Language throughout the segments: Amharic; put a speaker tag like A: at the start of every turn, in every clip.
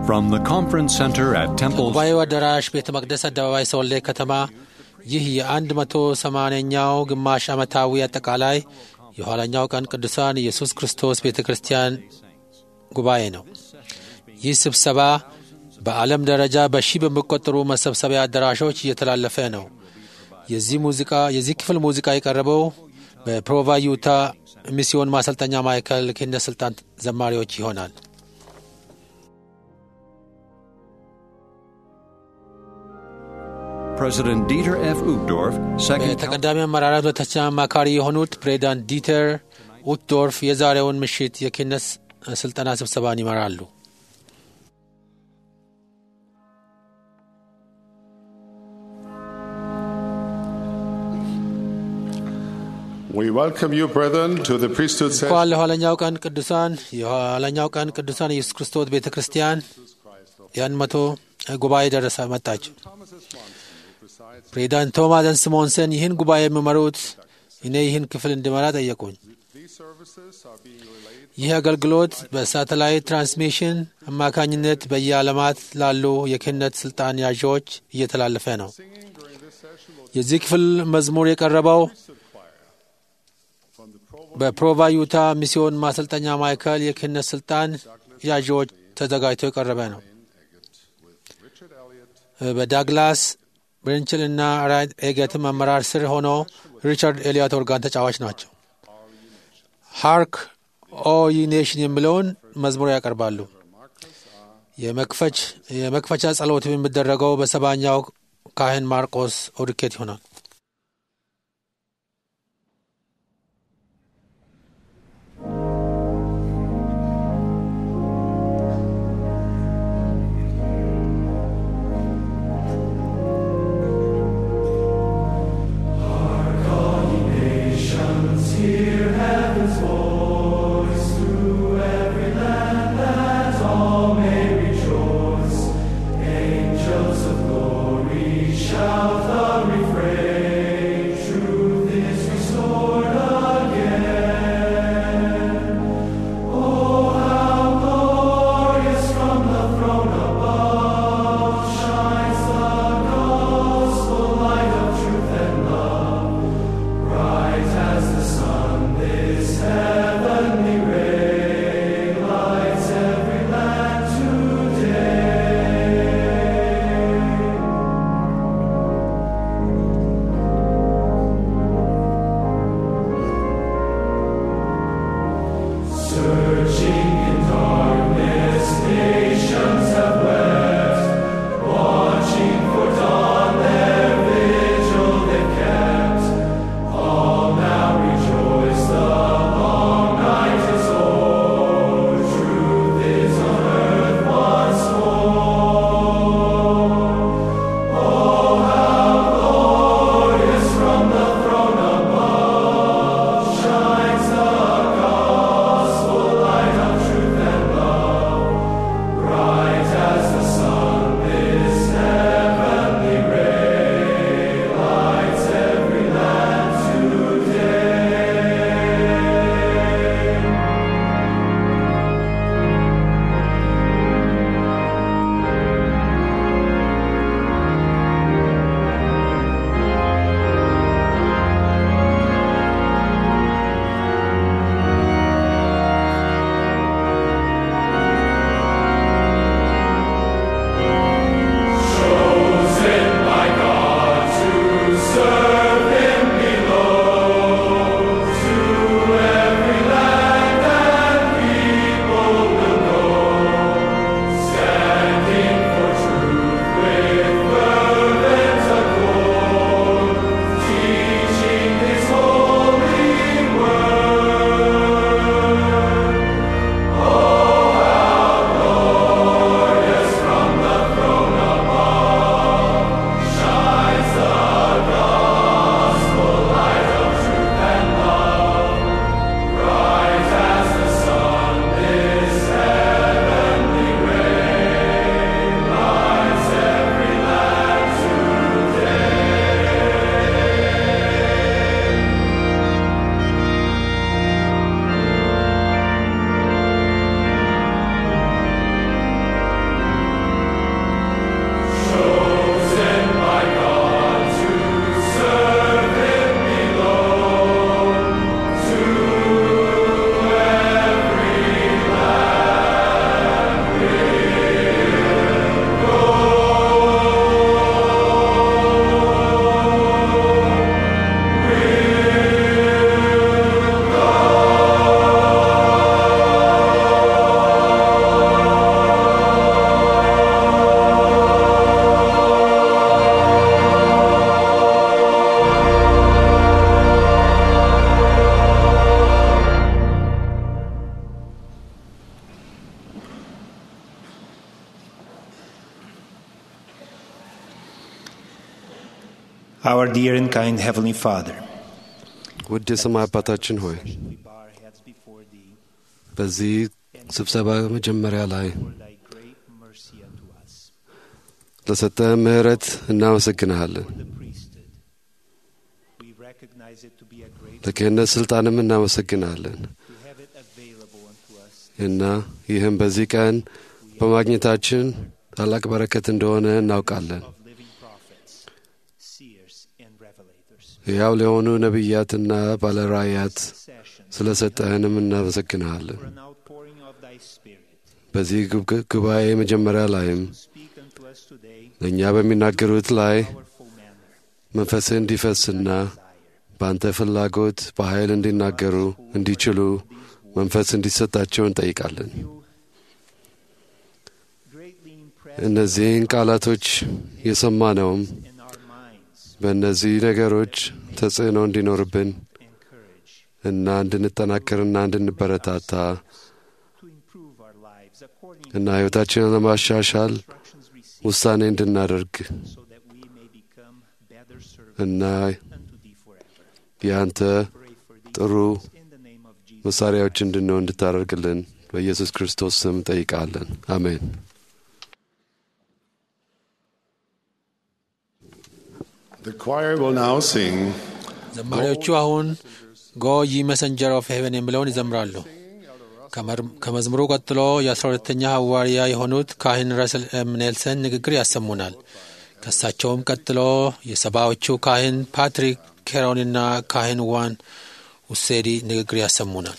A: From the conference center at Temple
B: ጉባኤው አዳራሽ ቤተ መቅደስ አደባባይ ሶሌ ከተማ ይህ የአንድ መቶ ሰማንያኛው ግማሽ ዓመታዊ አጠቃላይ የኋለኛው ቀን ቅዱሳን ኢየሱስ ክርስቶስ ቤተ ክርስቲያን ጉባኤ ነው። ይህ ስብሰባ በዓለም ደረጃ በሺህ በሚቆጠሩ መሰብሰቢያ አዳራሾች እየተላለፈ ነው። የዚህ ሙዚቃ የዚህ ክፍል ሙዚቃ የቀረበው በፕሮቫ ዩታ ሚስዮን ማሰልጠኛ ማዕከል ክህነት ስልጣን ዘማሪዎች ይሆናል።
A: President Dieter F. Uchtdorf, second
B: በተቀዳሚ አመራራት ሁለተኛ አማካሪ የሆኑት ፕሬዚዳንት ዲተር ኡትዶርፍ የዛሬውን ምሽት የክህነት ስልጠና ስብሰባን ይመራሉ።
C: We welcome you, brethren, to the priesthood
B: እንኳን
C: session.
B: ለኋለኛው ቀን ቅዱሳን የኋለኛው ቀን ቅዱሳን ኢየሱስ ክርስቶስ ቤተ ክርስቲያን ያን መቶ ጉባኤ ደረሰ መጣችው። ፕሬዚዳንት ቶማስ ስሞንሰን ይህን ጉባኤ የሚመሩት እኔ ይህን ክፍል እንድመራ ጠየቁኝ። ይህ አገልግሎት በሳተላይት ትራንስሚሽን አማካኝነት በየዓለማት ላሉ የክህነት ስልጣን ያዦች እየተላለፈ ነው። የዚህ ክፍል መዝሙር የቀረበው በፕሮቫ ዩታ ሚስዮን ማሰልጠኛ ማዕከል የክህነት ስልጣን ያዢዎች ተዘጋጅቶ የቀረበ ነው። በዳግላስ ብርንችል እና ራይት ኤገትም አመራር ስር ሆኖ ሪቻርድ ኤሊዮት ኦርጋን ተጫዋች ናቸው። ሃርክ ኦ ይ ኔሽን የሚለውን መዝሙር ያቀርባሉ። የመክፈች የመክፈቻ ጸሎት የሚደረገው በሰባኛው ካህን ማርቆስ ኦድኬት ይሆናል።
D: Angels of glory shout the refrain. Our dear and kind Heavenly Father,
E: ውድ የሰማይ አባታችን ሆይ
D: we bow our heads before Thee
E: በዚህ ስብሰባ መጀመሪያ ላይ
D: for Thy great mercy unto us,
E: ለሰጠህ ምሕረት እናመሰግንሃለን።
D: for the priesthood. We recognize it to be a great
E: ለክህነት ስልጣንም እናመሰግንሃለን
D: to have it available unto us.
E: እና ይህም በዚህ ቀን በማግኘታችን ታላቅ በረከት እንደሆነ እናውቃለን።
D: of living prophets, seers, and revelators.
E: ሕያው ለሆኑ ነቢያትና ባለራእያት
D: Sessions
E: ስለ ሰጠህንም እናመሰግንሃለን።
D: for an outpouring of Thy Spirit.
E: በዚህ ጉብ- ጉባኤ መጀመሪያ ላይም
D: Speak unto us today
E: ለእኛ በሚናገሩት ላይ
D: powerful manner.
E: መንፈስህ እንዲፈስና በአንተ ፍላጎት በኃይል እንዲናገሩ እንዲችሉ መንፈስ እንዲሰጣቸው እንጠይቃለን።
D: Greatly impress
E: እነዚህን ቃላቶች የሰማነውም
D: in our minds
E: በእነዚህ ነገሮች ተጽዕኖ እንዲኖርብን
D: and courage
E: እና እንድንጠናከርና እንድንበረታታ
D: to improve our lives according
E: እና ሕይወታችንን ለማሻሻል
D: to instructions received
E: ውሳኔ እንድናደርግ
D: so that we may become better servants
E: እና
D: unto Thee forever.
E: የአንተ
D: Pray for these
E: ጥሩ
D: things in the name of Jesus.
E: መሳሪያዎች እንድንሆን እንድታደርግልን በኢየሱስ ክርስቶስ ስም ጠይቃለን። አሜን።
C: The choir will now sing
B: ዘማሪዎቹ አሁን ጎ ይ መሰንጀር ኦፍ ሄቨን የሚለውን ይዘምራሉ። ከመር- ከመዝሙሩ ቀጥሎ የአስራ ሁለተኛ ሐዋርያ የሆኑት ካህን ረስል ኤም ኔልሰን ንግግር ያሰሙናል። ከእሳቸውም ቀጥሎ የሰባዎቹ ካህን ፓትሪክ ኬሮንና ካህን ዋን ውሴዲ ንግግር ያሰሙናል።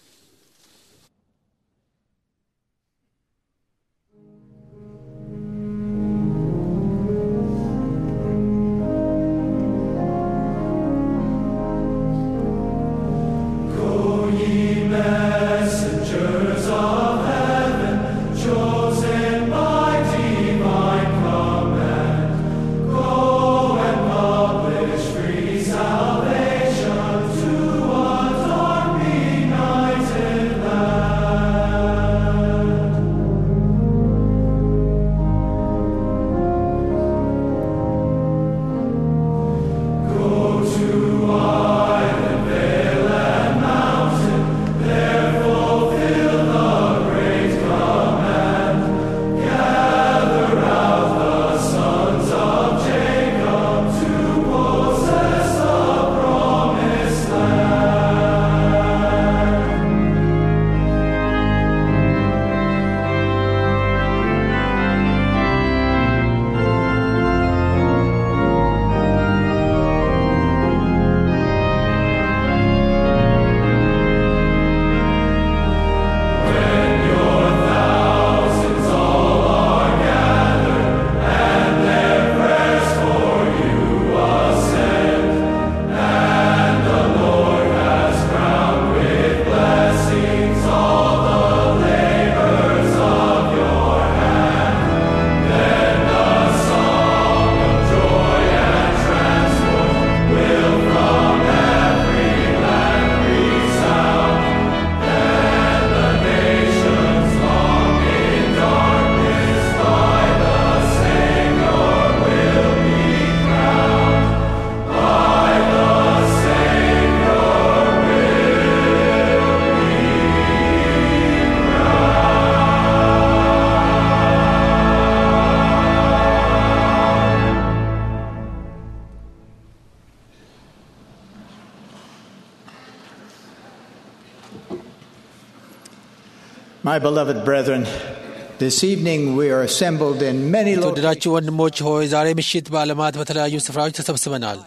F: My beloved brethren, this evening we are assembled in many locations.
B: የተወደዳችሁ ወንድሞች ሆይ ዛሬ ምሽት በዓለማት በተለያዩ ስፍራዎች ተሰብስበናል።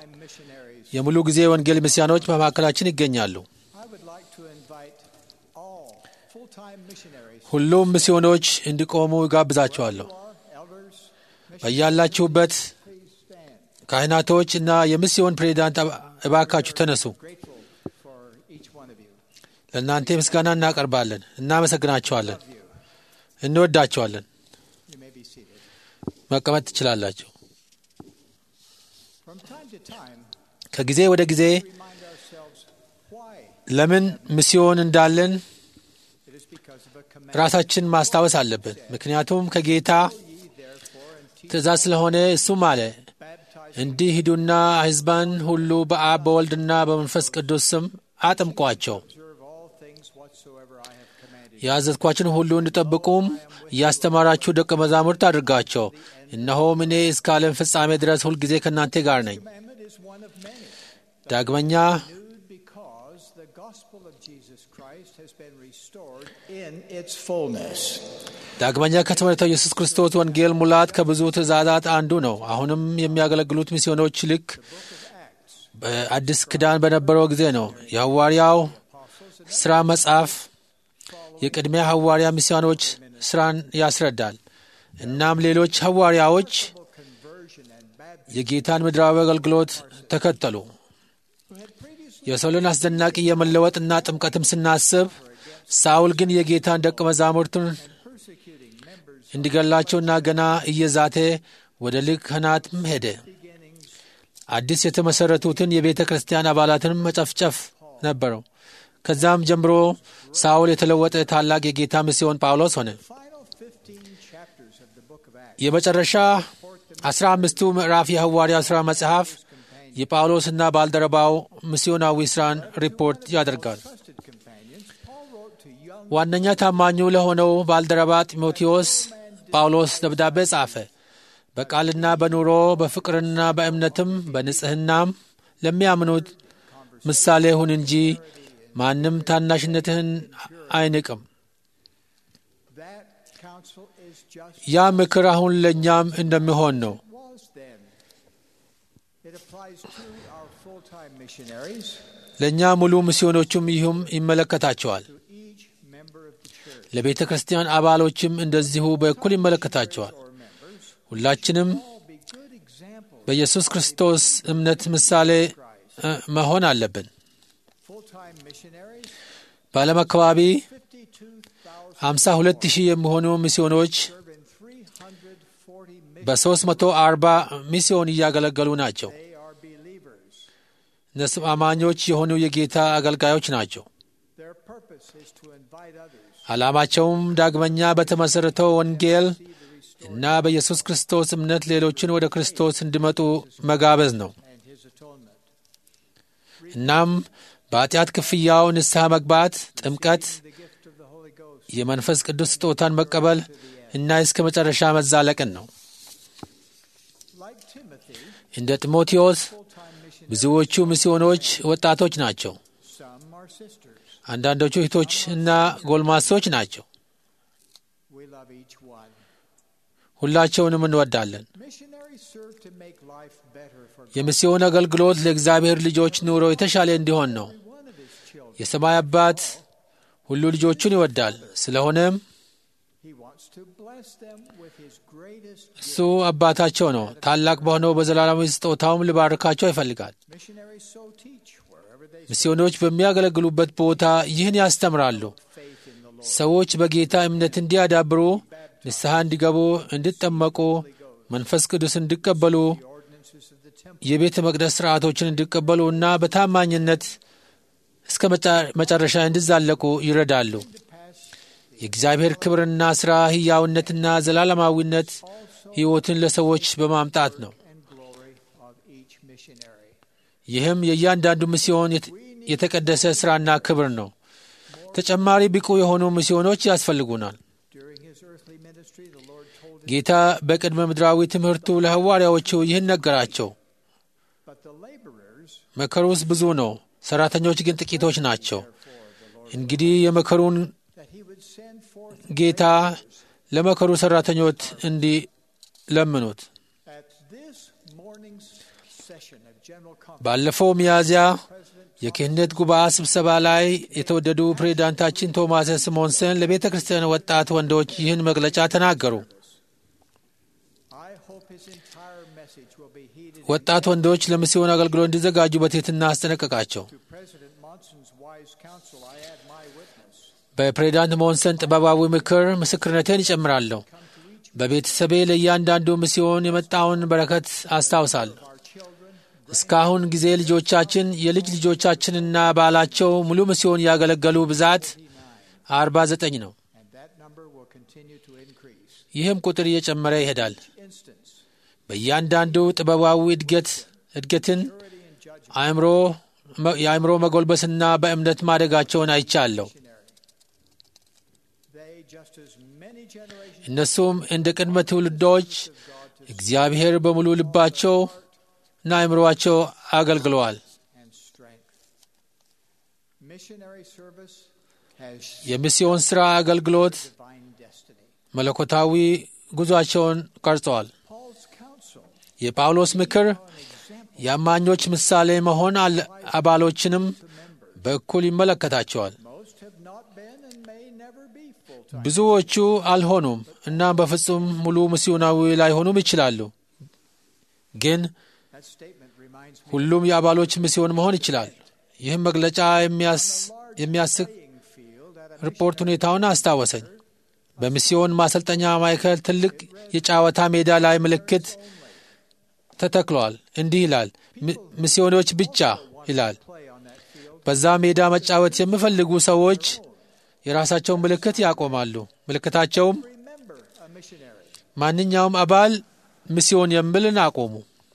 B: የሙሉ ጊዜ ወንጌል ምስያኖች በመካከላችን ይገኛሉ።
F: I would like to invite all full-time missionaries,
B: ሁሉም ሚስዮኖች እንዲቆሙ ይጋብዛቸዋለሁ።
F: elders,
B: በያላችሁበት
F: please stand.
B: ካህናቶች እና የሚስዮን ፕሬዚዳንት እባ- እባካችሁ ተነሱ።
F: Grateful for each one of you.
B: ለእናንተ ምስጋና እናቀርባለን፣ እናመሰግናቸዋለን፣ እንወዳቸዋለን።
F: You may be seated.
B: መቀመጥ ትችላላችሁ።
F: From time to time,
B: ከጊዜ ወደ ጊዜ
F: remind ourselves why
B: ለምን ሚስዮን እንዳለን
F: it is because of a command.
B: ራሳችን ማስታወስ አለብን። ምክንያቱም ከጌታ
F: Ye therefore and teach
B: ትእዛዝ ስለሆነ እሱም አለ
F: baptize
B: እንዲህ ሂዱና ሕዝባን ሁሉ በአብ በወልድና በመንፈስ ቅዱስ ስም አጥምቋቸው
F: observe all things whatsoever I have commanded.
B: ያዘዝኳችን ሁሉ እንዲጠብቁም እያስተማራችሁ ደቀ መዛሙርት አድርጋቸው። እነሆም እኔ እስከ ዓለም ፍጻሜ ድረስ ሁልጊዜ ከእናንተ ጋር ነኝ።
F: Commandment is one of many.
B: ዳግመኛ
F: Renewed because the gospel of Jesus Christ has been restored in its fullness.
B: ዳግመኛ ከተመረተው ኢየሱስ ክርስቶስ ወንጌል ሙላት ከብዙ ትእዛዛት አንዱ ነው። አሁንም የሚያገለግሉት ሚስዮኖች ልክ በአዲስ ኪዳን በነበረው ጊዜ ነው። የሐዋርያው ሥራ መጽሐፍ የቅድሚያ ሐዋርያ ሚስዮኖች ሥራን ያስረዳል። እናም ሌሎች ሐዋርያዎች የጌታን ምድራዊ አገልግሎት ተከተሉ። የሰውልን አስደናቂ የመለወጥና ጥምቀትም ስናስብ ሳውል ግን የጌታን ደቀ መዛሙርቱን እንዲገላቸውና ገና እየዛተ ወደ ሊቀ ካህናትም ሄደ። አዲስ የተመሠረቱትን የቤተ ክርስቲያን አባላትንም መጨፍጨፍ ነበረው። ከዛም ጀምሮ ሳውል የተለወጠ ታላቅ የጌታ ሚስዮን ጳውሎስ ሆነ።
F: Final 15 chapters of the book of Acts
B: የመጨረሻ አስራ አምስቱ ምዕራፍ የሐዋርያ ሥራ መጽሐፍ የጳውሎስና ባልደረባው ሚስዮናዊ ሥራን ሪፖርት ያደርጋል።
F: trusted companions, Paul wrote to young
B: ዋነኛ ታማኙ ለሆነው ባልደረባ ጢሞቴዎስ ጳውሎስ ደብዳቤ ጻፈ። በቃልና በኑሮ በፍቅርና በእምነትም በንጽሕናም ለሚያምኑት ምሳሌ ሁን እንጂ ማንም ታናሽነትህን አይንቅም።
F: that counsel is just
B: ያ ምክር አሁን ለእኛም እንደሚሆን ነው።
F: was then. It applies to our full-time missionaries,
B: ለእኛ ሙሉ ሚስዮኖቹም ይህም ይመለከታቸዋል።
F: to each member of the church
B: ለቤተ ክርስቲያን አባሎችም እንደዚሁ በእኩል ይመለከታቸዋል።
F: or members.
B: ሁላችንም
F: All be good examples.
B: በኢየሱስ ክርስቶስ እምነት ምሳሌ እ፣ መሆን አለብን።
F: Full-time missionaries,
B: በዓለም አካባቢ
F: 52,000
B: 52 ሺህ የሚሆኑ ሚስዮኖች
F: serve in 340 missions.
B: በ340 ሚስዮን እያገለገሉ ናቸው።
F: They are believers.
B: እነሱም አማኞች የሆኑ የጌታ አገልጋዮች ናቸው።
F: Their purpose is to invite others
B: ዓላማቸውም ዳግመኛ በተመሠረተው ወንጌል እና በኢየሱስ ክርስቶስ እምነት ሌሎችን ወደ ክርስቶስ እንዲመጡ መጋበዝ ነው።
F: and his atonement.
B: እናም በኃጢአት ክፍያው ንስሐ መግባት፣ ጥምቀት፣
F: The gift of the Holy Ghost.
B: የመንፈስ ቅዱስ ስጦታን መቀበል እና እስከ መጨረሻ መዛለቅን ነው።
F: Like Timothy,
B: እንደ ጢሞቴዎስ
F: full-time missionaries,
B: ብዙዎቹ ሚስዮኖች ወጣቶች ናቸው።
F: some are sisters.
B: አንዳንዶቹ እህቶች እና ጎልማሶች ናቸው።
F: We love each one.
B: ሁላቸውንም እንወዳለን።
F: Missionaries serve to make life better for
B: የሚስዮን አገልግሎት ለእግዚአብሔር ልጆች ኑሮ የተሻለ እንዲሆን ነው።
F: every one of his children.
B: የሰማይ አባት ሁሉ ልጆቹን ይወዳል። ስለሆነም
F: He wants to bless them with his greatest
B: እሱ አባታቸው ነው። ታላቅ በሆነው በዘላለማዊ ስጦታውም ሊባርካቸው ይፈልጋል።
F: Missionaries so teach wherever they
B: ሚስዮኖች በሚያገለግሉበት ቦታ ይህን ያስተምራሉ።
F: faith in the Lord.
B: ሰዎች በጌታ እምነት እንዲያዳብሩ፣ ንስሐ እንዲገቡ፣ እንዲጠመቁ፣ መንፈስ ቅዱስ እንዲቀበሉ፣
F: The ordinances of the temple.
B: የቤተ መቅደስ ሥርዓቶችን እንዲቀበሉ እና በታማኝነት እስከ መጫ- መጨረሻ እንዲዛለቁ ይረዳሉ። የእግዚአብሔር ክብርና ሥራ ሕያውነትና ዘላለማዊነት ሕይወትን ለሰዎች በማምጣት ነው።
F: and glory of each missionary.
B: ይህም የእያንዳንዱ ሚስዮን የት- የተቀደሰ ሥራና ክብር ነው። ተጨማሪ ብቁ የሆኑ ሚስዮኖች ያስፈልጉናል።
F: During his earthly ministry, the Lord told him,
B: ጌታ በቅድመ ምድራዊ ትምህርቱ ለሐዋርያዎቹ ይህን ነገራቸው።
F: but the laborers
B: መከሩስ ብዙ ነው፣ ሠራተኞች ግን ጥቂቶች ናቸው። እንግዲህ የመከሩን
F: that he would send forth
B: ጌታ ለመከሩ ሠራተኞች እንዲለምኑት
F: at this morning's session of General Conference.
B: ባለፈው ሚያዝያ
F: President
B: የክህነት ጉባኤ ስብሰባ ላይ የተወደዱ ፕሬዚዳንታችን ቶማስ ስሞንሰን ለቤተ ክርስቲያን ወጣት ወንዶች ይህን መግለጫ ተናገሩ።
F: I hope his entire message will be heeded.
B: ወጣት ወንዶች ለሚስዮን አገልግሎት እንዲዘጋጁ በትሕትና አስጠነቀቃቸው።
F: To President Monson's wise counsel, I add my witness.
B: በፕሬዚዳንት ሞንሰን ጥበባዊ ምክር ምስክርነቴን ይጨምራለሁ። በቤተሰቤ ለእያንዳንዱ ሚስዮን የመጣውን በረከት አስታውሳለሁ።
F: Our children,
B: እስካሁን ጊዜ ልጆቻችን፣ የልጅ ልጆቻችንና ባላቸው ሙሉ ሚስዮን ያገለገሉ ብዛት አርባ ዘጠኝ ነው።
F: and that number will continue to increase.
B: ይህም ቁጥር እየጨመረ ይሄዳል።
F: Instance,
B: በእያንዳንዱ ጥበባዊ እድገት እድገትን አእምሮ የአእምሮ መጎልበስና በእምነት ማደጋቸውን አይቻለሁ።
F: They, just as many generations
B: እነሱም እንደ ቅድመ ትውልዶች እግዚአብሔር በሙሉ ልባቸው እና አእምሮአቸው አገልግለዋል።
F: and strength. Missionary service has
B: የሚስዮን ሥራ አገልግሎት
F: divine destiny.
B: መለኮታዊ ጉዞአቸውን ቀርጸዋል።
F: Paul's counsel
B: የጳውሎስ ምክር የአማኞች ምሳሌ መሆን አለ- አባሎችንም በእኩል ይመለከታቸዋል።
F: most have not been and may never be full-time.
B: ብዙዎቹ አልሆኑም እናም በፍጹም ሙሉ ሚስዮናዊ ላይሆኑም ይችላሉ። ግን
F: That statement reminds me
B: ሁሉም የአባሎች ሚስዮን መሆን ይችላል። ይህም መግለጫ የሚያስ- የሚያስቅ
F: playing field at a
B: ሪፖርት ሁኔታውን አስታወሰኝ። በሚስዮን ማሰልጠኛ ማዕከል ትልቅ የጨዋታ ሜዳ ላይ ምልክት ተተክሏል። እንዲህ ይላል፣ "ሚ- ሚስዮኖች ብቻ ይላል።
F: play on that field.
B: በዛ ሜዳ መጫወት የሚፈልጉ ሰዎች የራሳቸውን ምልክት ያቆማሉ። ምልክታቸውም
F: Remember a missionary.
B: ማንኛውም አባል ሚስዮን የሚልን አቆሙ።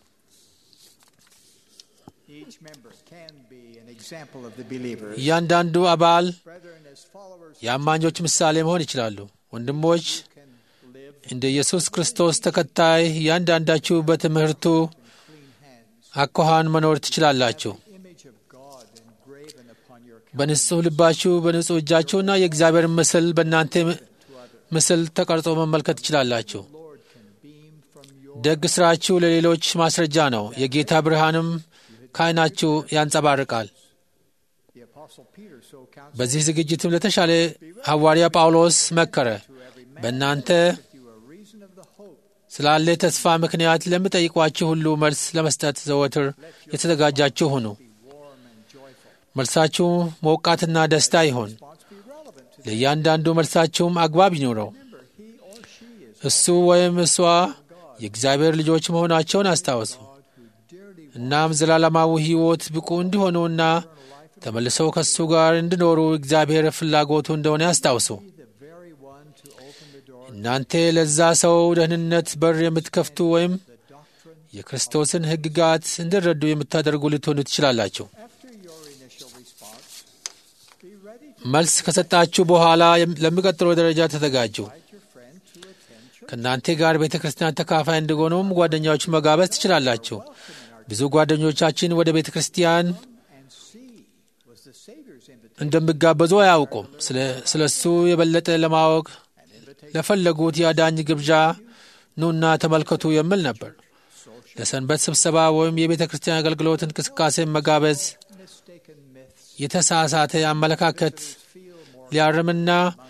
F: Each member can be an example of the believers.
B: እያንዳንዱ አባል
F: Brethren, as followers
B: የአማኞች ምሳሌ መሆን ይችላሉ። ወንድሞች
F: can live
B: እንደ ኢየሱስ ክርስቶስ ተከታይ እያንዳንዳችሁ በትምህርቱ
F: clean hands.
B: አኳኋን መኖር ትችላላችሁ።
F: Image of God engraven upon your
B: በንጹሕ ልባችሁ በንጹሕ እጃችሁና የእግዚአብሔር ምስል በእናንተ ምስል ተቀርጾ መመልከት ትችላላችሁ።
F: Lord can beam from your
B: ደግ ሥራችሁ ለሌሎች ማስረጃ ነው። የጌታ ብርሃንም ከዓይናችሁ ያንጸባርቃል።
F: the apostle Peter so counseled
B: በዚህ ዝግጅትም ለተሻለ ሐዋርያ ጳውሎስ መከረ። በእናንተ
F: you a reason of the hope
B: ስላለ ተስፋ ምክንያት ለሚጠይቋችሁ ሁሉ መልስ ለመስጠት ዘወትር የተዘጋጃችሁ ሁኑ።
F: be warm and joyful.
B: መልሳችሁ ሞቃትና ደስታ ይሆን።
F: Response be relevant to
B: ለእያንዳንዱ መልሳችሁም አግባብ ይኑረው።
F: remember he or she is
B: እሱ ወይም እሷ የእግዚአብሔር ልጆች መሆናቸውን አስታውሱ።
F: God who dearly
B: እናም ዘላለማዊ ሕይወት ብቁ እንዲሆኑና ተመልሰው ከእሱ ጋር እንዲኖሩ እግዚአብሔር ፍላጎቱ እንደሆነ ያስታውሱ።
F: be the very one to open the door
B: እናንተ ለዛ ሰው ደህንነት በር የምትከፍቱ ወይም
F: the doctrine
B: የክርስቶስን ሕግጋት እንዲረዱ የምታደርጉ ልትሆኑ ትችላላችሁ።
F: after your initial response be ready to
B: መልስ ከሰጣችሁ በኋላ የም- ለሚቀጥለው ደረጃ ተዘጋጁ።
F: invite your friend to attend church
B: ከእናንተ ጋር ቤተ ክርስቲያን ተካፋይ እንዲሆኑም ጓደኛዎች መጋበዝ ትችላላችሁ። ብዙ ጓደኞቻችን ወደ ቤተ ክርስቲያን
F: and see was the Savior's invitation
B: እንደሚጋበዙ አያውቁም። ስለ- ስለ እሱ የበለጠ ለማወቅ ለፈለጉት የአዳኝ ግብዣ ኑና ተመልከቱ የሚል ነበር። ለሰንበት ስብሰባ ወይም የቤተ ክርስቲያን አገልግሎት እንቅስቃሴ መጋበዝ
F: mistaken myths
B: የተሳሳተ አመለካከት
F: feel more
B: ሊያርምና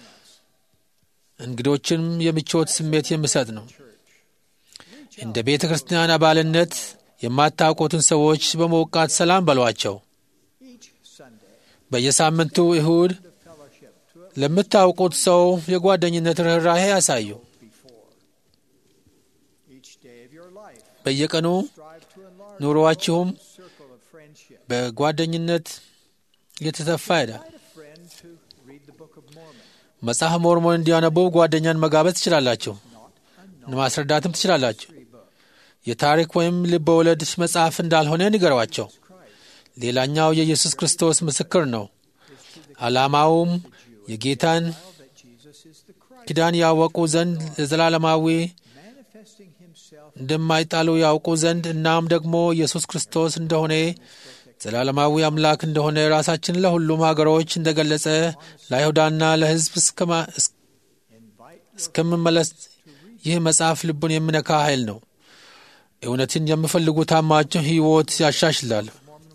B: እንግዶችንም የምቾት ስሜት የሚሰጥ ነው። እንደ ቤተ ክርስቲያን አባልነት የማታውቁትን ሰዎች በመውቃት ሰላም በሏቸው።
F: each Sunday
B: በየሳምንቱ እሁድ
F: the fellowship to
B: ለምታውቁት ሰው የጓደኝነት ርኅራሄ ያሳዩ።
F: before each day of your life
B: በየቀኑ
F: strive to enlarge
B: ኑሮአችሁም
F: the circle of friendship
B: በጓደኝነት እየተሰፋ ይሄዳል።
F: invite a friend to read the Book of Mormon
B: መጽሐፍ ሞርሞን እንዲያነቡ ጓደኛን መጋበዝ ትችላላችሁ። ማስረዳትም ትችላላችሁ። የታሪክ ወይም ልብ ወለድ መጽሐፍ እንዳልሆነ ንገሯቸው። ሌላኛው የኢየሱስ ክርስቶስ ምስክር ነው። ዓላማውም የጌታን
F: that Jesus is the Christ
B: ኪዳን ያወቁ ዘንድ ለዘላለማዊ
F: manifesting himself
B: እንደማይጣሉ ያውቁ ዘንድ እናም ደግሞ ኢየሱስ ክርስቶስ እንደሆነ ዘላለማዊ አምላክ እንደሆነ ራሳችን ለሁሉም ሀገሮች እንደገለጸ ለአይሁዳና ለሕዝብ እስከማ- እስ- እስከምመለስ ይህ መጽሐፍ ልቡን የሚነካ ኃይል ነው። እውነትን የሚፈልጉ ታማቸው ሕይወት ያሻሽላል።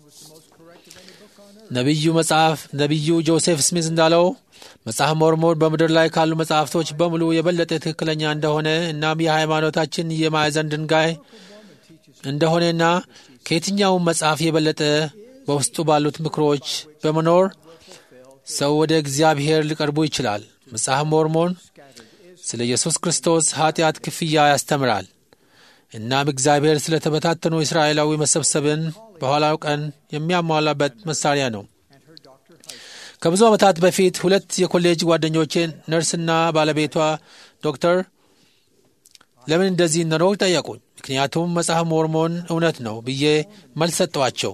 B: ነቢዩ መጽሐፍ ነቢዩ ጆሴፍ ስሚዝ እንዳለው መጽሐፍ ሞርሞን በምድር ላይ ካሉ መጽሐፍቶች በሙሉ የበለጠ ትክክለኛ እንደሆነ እናም የሃይማኖታችን የማዕዘን ድንጋይ እንደሆነና ከየትኛውም መጽሐፍ የበለጠ በውስጡ ባሉት ምክሮች በመኖር ሰው ወደ እግዚአብሔር ሊቀርቡ ይችላል። መጽሐፍ ሞርሞን ስለ ኢየሱስ ክርስቶስ ኃጢአት ክፍያ ያስተምራል። እናም እግዚአብሔር ስለ ተበታተኑ እስራኤላዊ መሰብሰብን በኋላው ቀን የሚያሟላበት መሳሪያ ነው። ከብዙ ዓመታት በፊት ሁለት የኮሌጅ ጓደኞቼ ነርስና ባለቤቷ ዶክተር ለምን እንደዚህ እንደኖር ጠየቁኝ። ምክንያቱም መጽሐፍ ሞርሞን እውነት ነው ብዬ መልስ ሰጠኋቸው።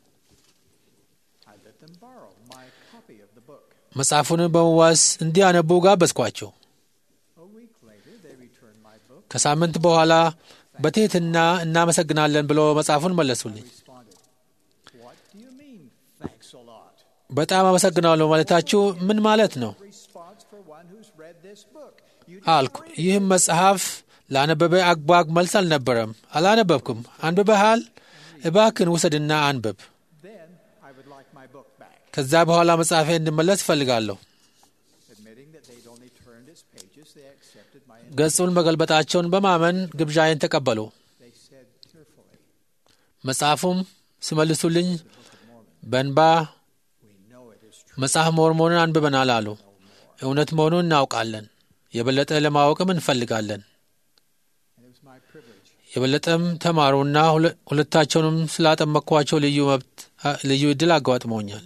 F: I let them borrow my copy of the book.
B: መጽሐፉን በመዋስ እንዲያነቡ ጋበዝኳቸው።
F: A week later, they returned my book.
B: ከሳምንት በኋላ በትሕትና እናመሰግናለን ብሎ መጽሐፉን መለሱልኝ።
F: Responded, What do you mean, thanks a lot?
B: በጣም አመሰግናለሁ ማለታችሁ ምን ማለት ነው
F: Response for one who's read this book. You
B: አልኩ። ይህም መጽሐፍ ላነበበ አግባግ መልስ አልነበረም። አላነበብኩም። አንብበሃል? እባክን ውሰድና አንብብ።
F: then I would like my book back.
B: ከዛ በኋላ መጽሐፌ እንድመለስ እፈልጋለሁ።
F: Admitting that they'd only turned its pages, they accepted my
B: ገጹን መገልበጣቸውን በማመን ግብዣዬን ተቀበሉ።
F: They said tearfully,
B: መጽሐፉም ሲመልሱልኝ በእንባ
F: We know it is true.
B: መጽሐፍ ሞርሞንን አንብበናል አሉ። እውነት መሆኑን እናውቃለን። የበለጠ ለማወቅም እንፈልጋለን።
F: And it was my privilege
B: የበለጠም ተማሩና ሁለ- ሁለታቸውንም ስላጠመቅኳቸው ልዩ መብት ልዩ እድል አጋጥሞኛል።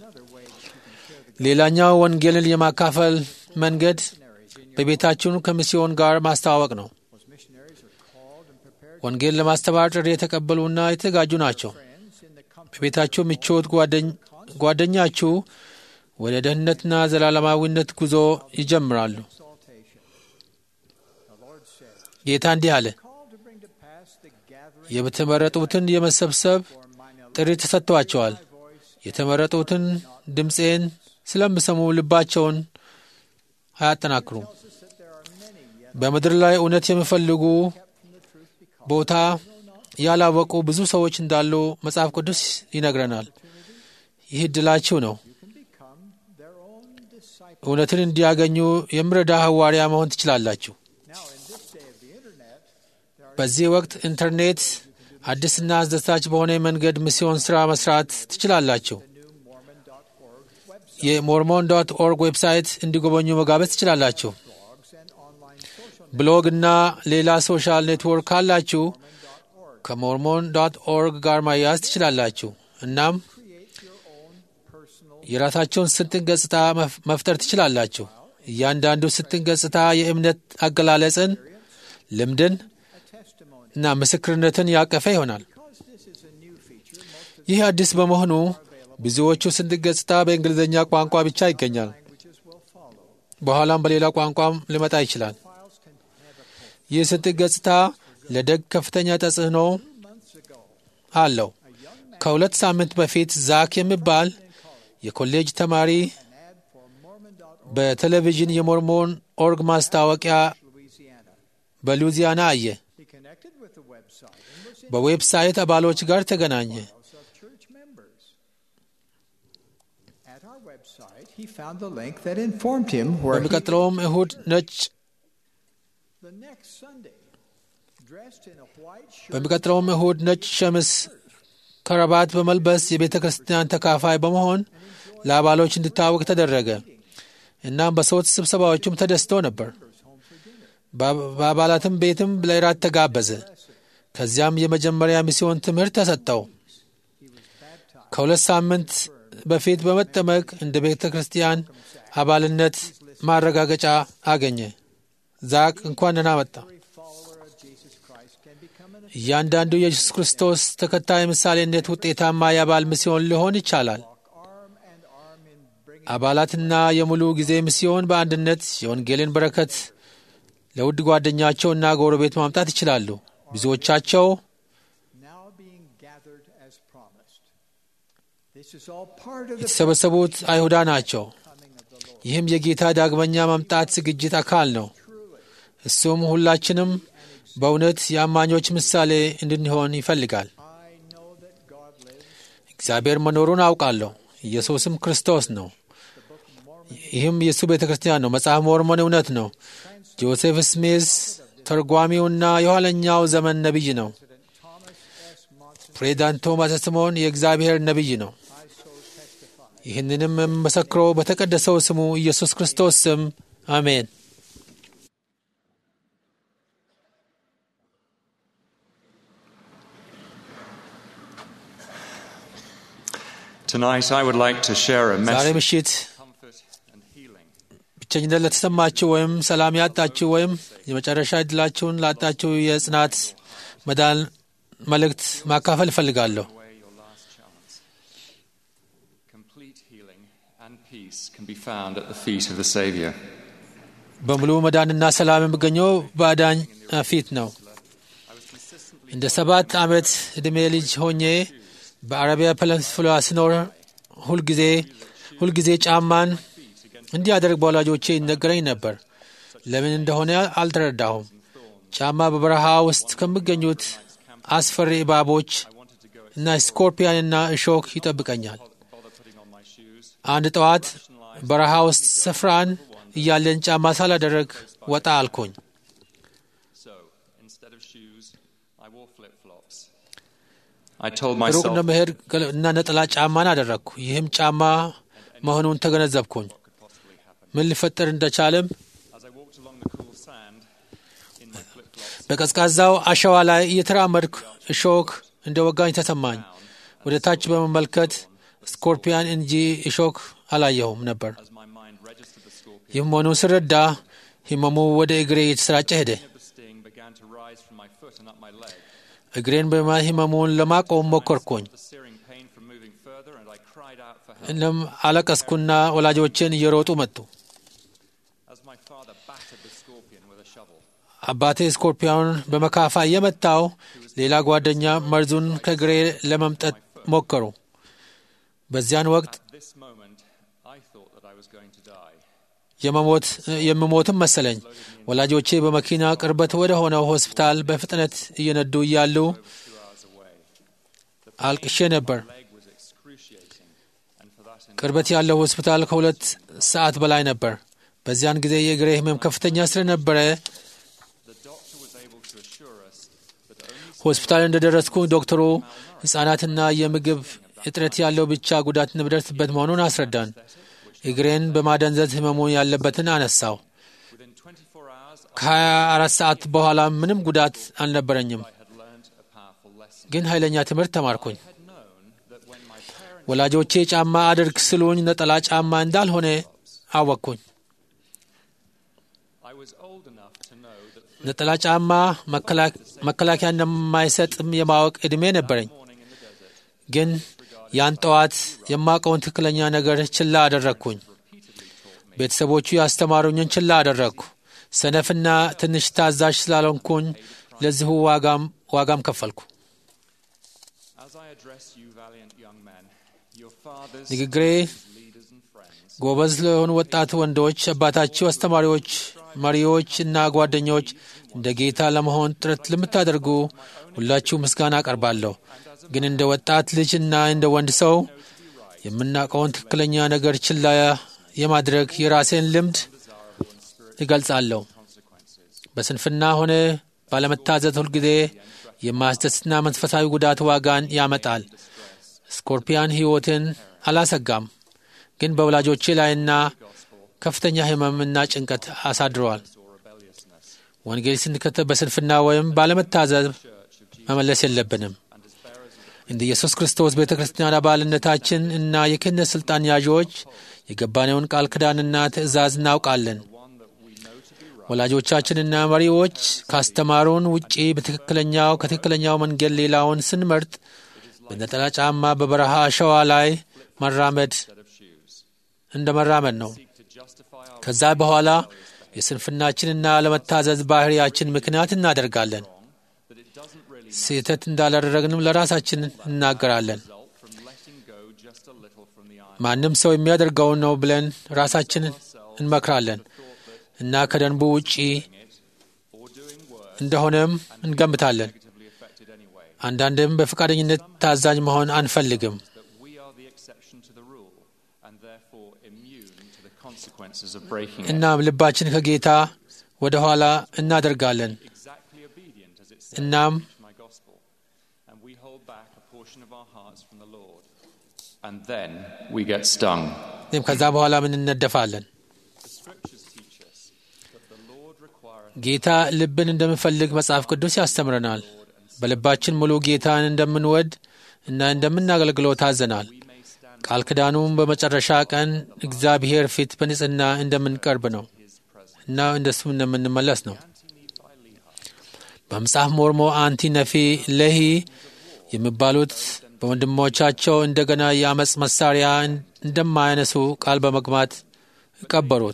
B: ሌላኛው ወንጌልን የማካፈል መንገድ በቤታችን ከሚስዮን ጋር ማስተዋወቅ ነው።
F: was missionaries are called and prepared
B: ወንጌል ለማስተማር ጥሪ የተቀበሉና የተዘጋጁ ናቸው።
F: friends in the comfort
B: በቤታችሁ ምቾት ጓደኝ- ጓደኛችሁ ወደ ደህንነትና ዘላለማዊነት ጉዞ ይጀምራሉ።
F: of exaltation. The Lord said,
B: ጌታ እንዲህ አለ፣
F: Called to bring to pass the gathering
B: የተመረጡትን የመሰብሰብ
F: for mine
B: ጥሪ ተሰጥቷቸዋል።
F: voice
B: የተመረጡትን ድምፄን ስለሚሰሙ ልባቸውን አያጠናክሩም።
F: tells us that there are many yet
B: በምድር ላይ እውነት የሚፈልጉ
F: kept from the truth because
B: ቦታ ያላወቁ ብዙ ሰዎች እንዳሉ መጽሐፍ ቅዱስ ይነግረናል። ይህ እድላችሁ ነው።
F: you can become their own disciple.
B: እውነትን እንዲያገኙ የሚረዳ ሐዋርያ መሆን ትችላላችሁ።
F: Now, in this day of the internet, there are
B: በዚህ ወቅት ኢንተርኔት አዲስና አስደሳች በሆነ መንገድ ሚስዮን ሥራ መስራት ትችላላችሁ።
F: the new Mormon.org website,
B: የሞርሞን ዶት ኦርግ ዌብሳይት እንዲጎበኙ መጋበዝ ትችላላችሁ።
F: blogs, and online social
B: ብሎግ እና ሌላ ሶሻል ኔትወርክ ካላችሁ
F: Mormon.org.
B: ከሞርሞን ዶት ኦርግ ጋር ማያያዝ ትችላላችሁ። እናም
F: Create your own personal
B: የራሳቸውን ስንጥን ገጽታ መፍ- መፍጠር ትችላላችሁ። እያንዳንዱ ስንጥን ገጽታ የእምነት አገላለጽን፣ ልምድን
F: a testimony.
B: እና ምስክርነትን ያቀፈ ይሆናል።
F: Because this is a new feature, most of
B: ይህ አዲስ በመሆኑ ብዙዎቹ ስንጥቅ ገጽታ በእንግሊዝኛ ቋንቋ ብቻ ይገኛል።
F: languages will follow.
B: በኋላም በሌላ ቋንቋም ሊመጣ ይችላል።
F: Files can have a post.
B: ይህ ስንጥቅ ገጽታ ለደግ ከፍተኛ ተጽዕኖ
F: Two months ago,
B: አለው።
F: a young man
B: ከሁለት ሳምንት በፊት ዛክ የሚባል የኮሌጅ ተማሪ
F: an ad for Mormon.org,
B: በቴሌቪዥን የሞርሞን ኦርግ ማስታወቂያ
F: Louisiana.
B: በሉዚያና አየ።
F: He connected with the website and was in
B: በዌብሳይት አባሎች ጋር ተገናኘ።
F: files of church members. At our website, he found the link that informed him where he
B: በሚቀጥለውም እሁድ ነጭ
F: the next Sunday, dressed in a white shirt,
B: በሚቀጥለውም እሁድ ነጭ ሸምስ ከረባት በመልበስ የቤተ ክርስቲያን ተካፋይ በመሆን ለአባሎች እንዲታወቅ ተደረገ። እናም በሰዎች ስብሰባዎቹም ተደስቶ ነበር። በ- በአባላትም ቤትም ለእራት ተጋበዘ። ከዚያም የመጀመሪያ ሚስዮን ትምህርት ተሰጠው። ከሁለት ሳምንት በፊት በመጠመቅ እንደ ቤተ ክርስቲያን አባልነት ማረጋገጫ አገኘ። ዛቅ እንኳን ደህና መጣ።
F: every follower of Jesus Christ can become an
B: እያንዳንዱ የኢየሱስ ክርስቶስ ተከታይ ምሳሌነት ውጤታማ የአባል ሚስዮን ሊሆን ይቻላል።
F: arm and arm in bringing
B: አባላትና የሙሉ ጊዜ ሚስዮን በአንድነት የወንጌልን በረከት ለውድ ጓደኛቸውና ጎረቤት ማምጣት ይችላሉ። ብዙዎቻቸው
F: now being gathered as promised. This is all part of the
B: የተሰበሰቡት አይሁዳ ናቸው።
F: coming of the Lord.
B: ይህም የጌታ ዳግመኛ መምጣት ዝግጅት አካል ነው። እሱም ሁላችንም በእውነት የአማኞች ምሳሌ እንድንሆን ይፈልጋል።
F: I know that God lives.
B: እግዚአብሔር መኖሩን አውቃለሁ። ኢየሱስም ክርስቶስ ነው። ይህም የእሱ ቤተ ክርስቲያን ነው። መጽሐፍ ሞርሞን እውነት ነው። ጆሴፍ ስሚዝ ተርጓሚውና የኋለኛው ዘመን ነቢይ ነው።
F: President Thomas S. Monson,
B: ፕሬዚዳንት ቶማስ ስምዖን የእግዚአብሔር ነቢይ ነው።
F: I so testify.
B: ይህንንም የምመሰክረው በተቀደሰው ስሙ ኢየሱስ ክርስቶስ ስም አሜን።
G: Tonight, I would like to share a
B: ዛሬ
G: message
B: ምሽት
G: of comfort and healing.
B: ብቸኝነት ለተሰማችሁ ወይም ሰላም ያጣችሁ ወይም የመጨረሻ ዕድላችሁን ላጣችሁ የጽናት መዳን መልእክት ማካፈል እፈልጋለሁ።
G: away your last chance. Complete healing and peace can be found at the feet of the Saviour.
B: በሙሉ መዳንና ሰላም የሚገኘው በአዳኝ ፊት ነው። እንደ ሰባት ዓመት ዕድሜ ልጅ ሆኜ በአረቢያ ፔኒንሱላ ስኖር ሁልጊዜ ሁልጊዜ ጫማን እንዲያደርግ በወላጆቼ ይነገረኝ ነበር። ለምን እንደሆነ አልተረዳሁም። ጫማ በበረሃ ውስጥ ከሚገኙት አስፈሪ እባቦች እና ስኮርፒያንና እሾክ ይጠብቀኛል። አንድ ጠዋት በረሃ ውስጥ ስፍራን እያለን ጫማ ሳላደረግ ወጣ አልኩኝ።
G: So, instead of shoes, I wore flip flops. I told
B: ሩቅ
G: myself
B: እንደመሄድ ገለ- እና ነጠላ ጫማን አደረግኩ። ይህም ጫማ መሆኑን ተገነዘብኩኝ። ምን ሊፈጠር እንደቻለም
G: as I walked along the cool sand in my flip flops.
B: በቀዝቃዛው አሸዋ ላይ እየተራመድኩ እሾክ እንደ ወጋኝ ተሰማኝ። ወደ ታች በመመልከት ስኮርፒያን እንጂ እሾክ አላየሁም ነበር።
G: As my mind registered the scorpion,
B: ይህ መሆኑን ስረዳ ህመሙ ወደ እግሬ እየተሰራጨ ሄደ።
G: the sting began to rise from my foot and up my leg.
B: እግሬን በማ ህመሙን ለማቆም ሞከርኩኝ።
G: The searing pain from moving further, and I cried out for help.
B: እናም አለቀስኩና ወላጆችን እየሮጡ መጡ።
G: As my father battered the scorpion with a shovel,
B: አባቴ ስኮርፒዮን በመካፋ እየመታው፣ ሌላ ጓደኛ መርዙን ከእግሬ ለመምጠት ሞከሩ። በዚያን ወቅት
G: at this moment, I thought that I was going to die.
B: የመሞት የምሞትም መሰለኝ። ወላጆቼ በመኪና ቅርበት ወደ ሆነው ሆስፒታል በፍጥነት እየነዱ እያሉ አልቅሼ ነበር።
G: Leg was excruciating, and for that, in
B: ቅርበት ያለው ሆስፒታል ከሁለት ሰዓት በላይ ነበር። በዚያን ጊዜ የእግሬ ህመም ከፍተኛ ስለነበረ
G: the doctor was able to assure us that only
B: ሆስፒታል እንደደረስኩ ዶክተሩ ሕፃናትና የምግብ እጥረት ያለው ብቻ ጉዳት የሚደርስበት መሆኑን አስረዳን። እግሬን በማደንዘዝ ህመሙ ያለበትን አነሳው።
G: within 24 hours,
B: ከ24 ሰዓት በኋላ ምንም ጉዳት አልነበረኝም፣
G: I had learned a powerful lesson.
B: ግን ኃይለኛ ትምህርት ተማርኩኝ።
G: I had known that when my parents
B: ወላጆቼ ጫማ አድርግ ስሉኝ ነጠላ ጫማ እንዳልሆነ አወቅኩኝ።
G: I was old enough to know that
B: ነጠላ ጫማ መከላ- መከላከያ እንደማይሰጥም የማወቅ ዕድሜ ነበረኝ።
G: morning in the desert,
B: ግን ያን ጠዋት የማውቀውን ትክክለኛ ነገር ችላ አደረግኩኝ። ቤተሰቦቹ ያስተማሩኝን ችላ አደረግኩ። ሰነፍና ትንሽ ታዛዥ ስላልሆንኩኝ ለዚሁ ዋጋም ዋጋም ከፈልኩ።
G: as I address you, valiant young men, your fathers,
B: ንግግሬ
G: leaders, and friends,
B: ጎበዝ ለሆኑ ወጣት ወንዶች አባታችሁ፣ አስተማሪዎች፣ መሪዎች እና ጓደኞች እንደ ጌታ ለመሆን ጥረት ለምታደርጉ ሁላችሁ ምስጋና አቀርባለሁ። ግን እንደ ወጣት ልጅ እና እንደ ወንድ ሰው የምናውቀውን ትክክለኛ ነገር ችላ የማድረግ የራሴን ልምድ እገልጻለሁ። በስንፍና ሆነ ባለመታዘዝ ሁልጊዜ የማያስደስትና መንፈሳዊ ጉዳት ዋጋን ያመጣል። ስኮርፒያን ሕይወትን አላሰጋም ግን በወላጆቼ ላይና ከፍተኛ ሕመምና ጭንቀት አሳድረዋል። ወንጌል ስንከተል በስንፍና ወይም ባለመታዘዝ መመለስ የለብንም። እንደ ኢየሱስ ክርስቶስ ቤተ ክርስቲያን አባልነታችን እና የክህነት ሥልጣን ያዦች የገባነውን ቃል ኪዳንና ትእዛዝ እናውቃለን። ወላጆቻችንና መሪዎች ካስተማሩን ውጪ በትክክለኛው ከትክክለኛው መንገድ ሌላውን ስንመርጥ በነጠላ ጫማ በበረሃ አሸዋ ላይ መራመድ እንደ መራመድ ነው። ከዛ በኋላ የስንፍናችንና ለመታዘዝ ባህሪያችን ምክንያት እናደርጋለን። ስህተት እንዳላደረግንም ለራሳችን እናገራለን።
G: from letting go just a little from the iron.
B: ማንም ሰው የሚያደርገውን ነው ብለን ራሳችንን እንመክራለን እና ከደንቡ ውጪ እንደሆነም እንገምታለን።
G: Negatively affected anyway.
B: አንዳንድም በፈቃደኝነት ታዛኝ መሆን አንፈልግም።
G: That we are the exception to the rule and therefore immune to the consequences of breaking it.
B: እናም ልባችን ከጌታ ወደ ኋላ እናደርጋለን።
G: Exactly obedient as it says
B: እናም
G: in my gospel. And we hold back a portion of our hearts from the Lord. And then we get stung.
B: እኔም ከዛ በኋላ ምን እነደፋለን።
G: The scriptures teach us that the Lord requireth
B: ጌታ ልብን እንደምፈልግ መጽሐፍ ቅዱስ ያስተምረናል። በልባችን ሙሉ ጌታን እንደምንወድ እና እንደምናገልግለው ታዘናል። ቃል ኪዳኑም በመጨረሻ ቀን እግዚአብሔር ፊት በንጽህና እንደምንቀርብ ነው እና እንደሱ እንደምንመለስ ነው። በመጽሐፍ ሞርሞ አንቲ ነፊ ለሂ የሚባሉት በወንድሞቻቸው እንደገና የአመፅ መሳሪያ እንደማያነሱ ቃል በመግባት ቀበሩት።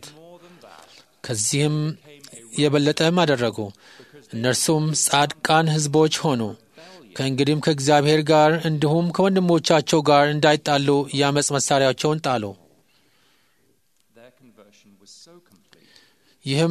B: ከዚህም የበለጠም አደረጉ። እነርሱም ጻድቃን ሕዝቦች ሆኑ። ከእንግዲህም ከእግዚአብሔር ጋር እንዲሁም ከወንድሞቻቸው ጋር እንዳይጣሉ የአመፅ መሳሪያቸውን ጣሉ።
G: Their conversion was so complete,
B: ይህም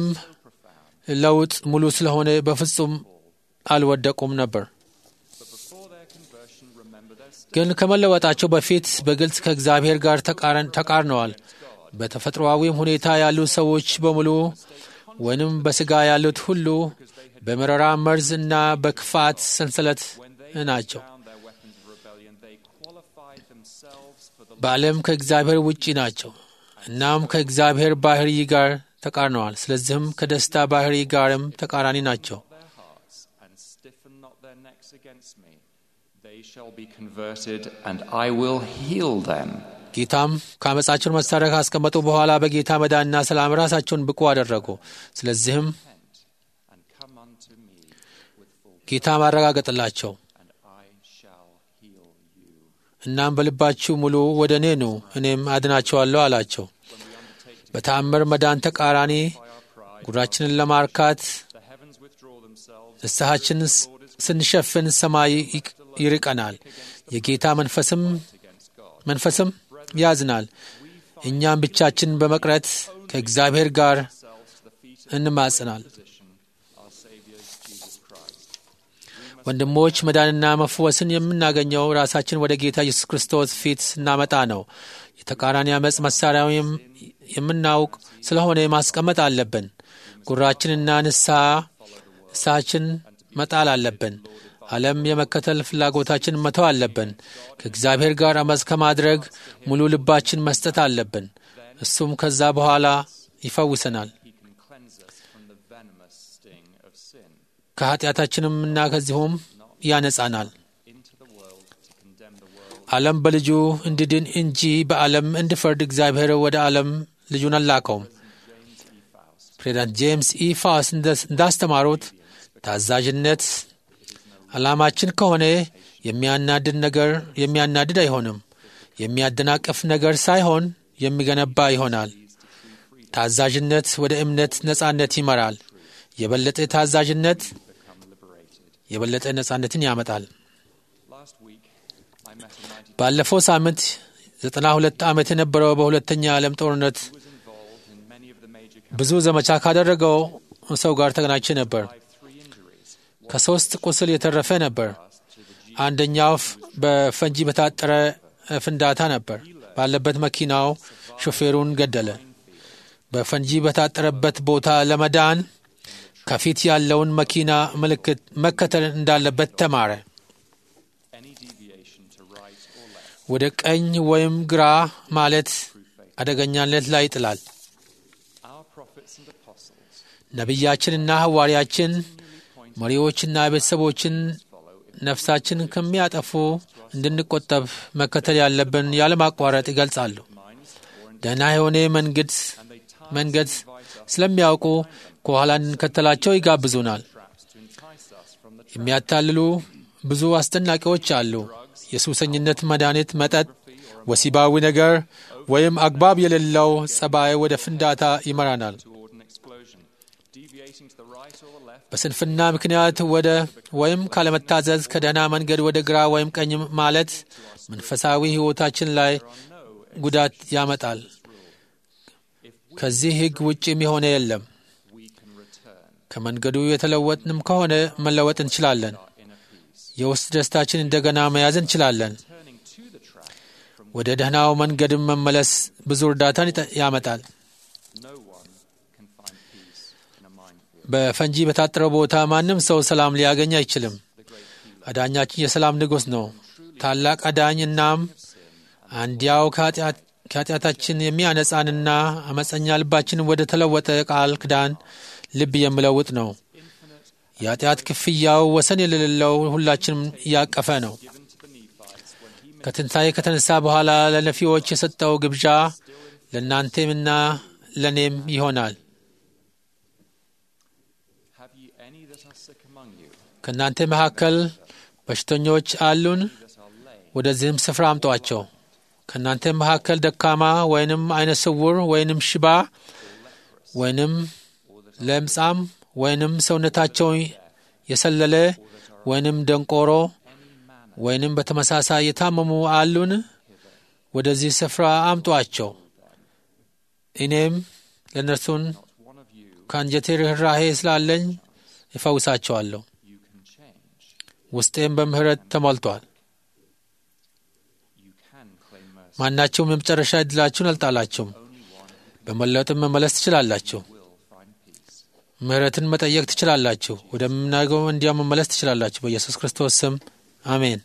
B: ለውጥ ሙሉ ስለሆነ በፍጹም አልወደቁም ነበር።
G: but before their conversion, remember their state.
B: ግን ከመለወጣቸው በፊት በግልጽ ከእግዚአብሔር ጋር ተቃረን- ተቃርነዋል። በተፈጥሮአዊም ሁኔታ ያሉ ሰዎች በሙሉ ወይንም በሥጋ ያሉት ሁሉ በመረራ መርዝ እና በክፋት ሰንሰለት ናቸው።
G: Found their weapons of rebellion, they qualified themselves for the
B: በዓለም ከእግዚአብሔር ውጪ ናቸው። እናም ከእግዚአብሔር ባህሪ ጋር ተቃርነዋል። ስለዚህም ከደስታ ባህሪ ጋርም ተቃራኒ ናቸው።
G: their hearts and stiffen not their necks against me. They shall be converted, and I will heal them.
B: ጌታም ከአመፃቸውን መሳሪያ ካስቀመጡ በኋላ በጌታ መዳንና ሰላም ራሳቸውን ብቁ አደረጉ። ስለዚህም
G: And come unto me with full,
B: ጌታ ማረጋገጥላቸው
G: and I shall heal you.
B: እናም በልባችሁ ሙሉ ወደ እኔ ኑ እኔም አድናቸዋለሁ አላቸው። በተአምር መዳን ተቃራኒ ጉራችንን ለማርካት
G: The heavens withdraw themselves.
B: ንስሐችንን ስ- ስንሸፍን ሰማይ ይቅ- ይርቀናል። የጌታ መንፈስም መንፈስም ያዝናል። እኛም ብቻችን በመቅረት ከእግዚአብሔር ጋር እንማጽናል።
G: Our Savior Jesus Christ.
B: ወንድሞች መዳንና መፈወስን የምናገኘው ራሳችን ወደ ጌታ ኢየሱስ ክርስቶስ ፊት ስናመጣ ነው። የተቃራኒ አመፅ መሳሪያው የም- የምናውቅ ስለሆነ ማስቀመጥ አለብን። ጉራችንና ንስሐ ንስሐችን መጣል አለብን። ዓለም የመከተል ፍላጎታችን መተው አለብን። ከእግዚአብሔር ጋር አመፅ ከማድረግ ሙሉ ልባችን መስጠት አለብን። እሱም ከዛ በኋላ ይፈውሰናል።
G: He can cleanse us from the venomous sting of sin
B: ከኃጢአታችንም እና ከዚሁም ያነጻናል።
G: into the world to condemn the world.
B: ዓለም በልጁ እንዲድን እንጂ በዓለም እንዲፈርድ እግዚአብሔር ወደ ዓለም ልጁን አላከውም። ፕሬዚዳንት ጄምስ ኢ ፋውስ እንደ- እንዳስተማሩት ታዛዥነት ዓላማችን ከሆነ የሚያናድድ ነገር የሚያናድድ አይሆንም። የሚያደናቅፍ ነገር ሳይሆን የሚገነባ ይሆናል። ታዛዥነት ወደ እምነት ነጻነት ይመራል። የበለጠ ታዛዥነት የበለጠ ነጻነትን ያመጣል።
G: Last week, I met a 92
B: ባለፈው ሳምንት ዘጠና ሁለት ዓመት የነበረው በሁለተኛ ዓለም ጦርነት
G: who was involved in many of the major
B: ብዙ ዘመቻ ካደረገው ሰው ጋር ተገናኝቼ ነበር።
G: three injuries.
B: ከሶስት ቁስል የተረፈ ነበር። አንደኛው ፍ- በፈንጂ በታጠረ ፍንዳታ ነበር። ባለበት መኪናው ሾፌሩን ገደለ። በፈንጂ በታጠረበት ቦታ ለመዳን ከፊት ያለውን መኪና ምልክት መከተል እንዳለበት ተማረ።
G: Any deviation to right or left
B: ወደ ቀኝ ወይም ግራ ማለት አደገኛነት ላይ ይጥላል።
G: Our prophets and apostles
B: ነቢያችንና ሐዋርያችን መሪዎችና ቤተሰቦችን ነፍሳችን ከሚያጠፉ እንድንቆጠብ መከተል ያለብን ያለማቋረጥ ይገልጻሉ። ደህና የሆነ መንገድ መንገድ ስለሚያውቁ ከኋላ እንድንከተላቸው ይጋብዙናል። የሚያታልሉ ብዙ አስደናቂዎች አሉ። የሱሰኝነት መድኃኒት፣ መጠጥ፣ ወሲባዊ ነገር ወይም አግባብ የሌለው ጸባይ ወደ ፍንዳታ ይመራናል።
G: toward an explosion. Deviating to the right or the left
B: በስንፍና ምክንያት ወደ ወይም ካለመታዘዝ ከደህና መንገድ ወደ ግራ ወይም ቀኝ ማለት መንፈሳዊ ሕይወታችን ላይ ጉዳት ያመጣል። ከዚህ ሕግ ውጭም የሆነ የለም። ከመንገዱ የተለወጥንም ከሆነ መለወጥ እንችላለን። የውስጥ ደስታችን እንደገና መያዝ እንችላለን። ወደ ደህናው መንገድም መመለስ ብዙ እርዳታን ይጠ- ያመጣል።
G: no one can find peace in a minefield.
B: በፈንጂ በታጠረው ቦታ ማንም ሰው ሰላም ሊያገኝ አይችልም። አዳኛችን የሰላም ንጉሥ ነው። ታላቅ አዳኝ እናም አንዲያው ከኃጢአት- ከኃጢአታችን የሚያነጻንና አመፀኛ ልባችን ወደ ተለወጠ ቃል ክዳን ልብ የሚለውጥ ነው። የኃጢአት ክፍያው ወሰን የሌለው ሁላችንም እያቀፈ ነው። ከትንሣኤ ከተነሳ በኋላ ለነፊዎች የሰጠው ግብዣ ለእናንተምና ለእኔም ይሆናል።
G: Have ye any that are sick among you?
B: ከእናንተ መካከል በሽተኞች አሉን? ወደዚህም ስፍራ አምጧቸው። ከእናንተ መካከል ደካማ ወይንም አይነ ስውር ወይንም ሽባ ወይንም ለምጻም ወይንም ሰውነታቸው የሰለለ ወይንም ደንቆሮ ወይንም በተመሳሳይ የታመሙ አሉን? ወደዚህ ስፍራ አምጧቸው። እኔም ለእነርሱን ከአንጀቴ ርኅራሄ ስላለኝ እፈውሳቸዋለሁ። ውስጤም በምሕረት ተሞልቷል። ማናቸውም የመጨረሻ ዕድላችሁን አልጣላችሁም። በመለወጥም መመለስ ትችላላችሁ። ምሕረትን መጠየቅ ትችላላችሁ። ወደምናገው እንዲያው መመለስ ትችላላችሁ። በኢየሱስ ክርስቶስ ስም አሜን።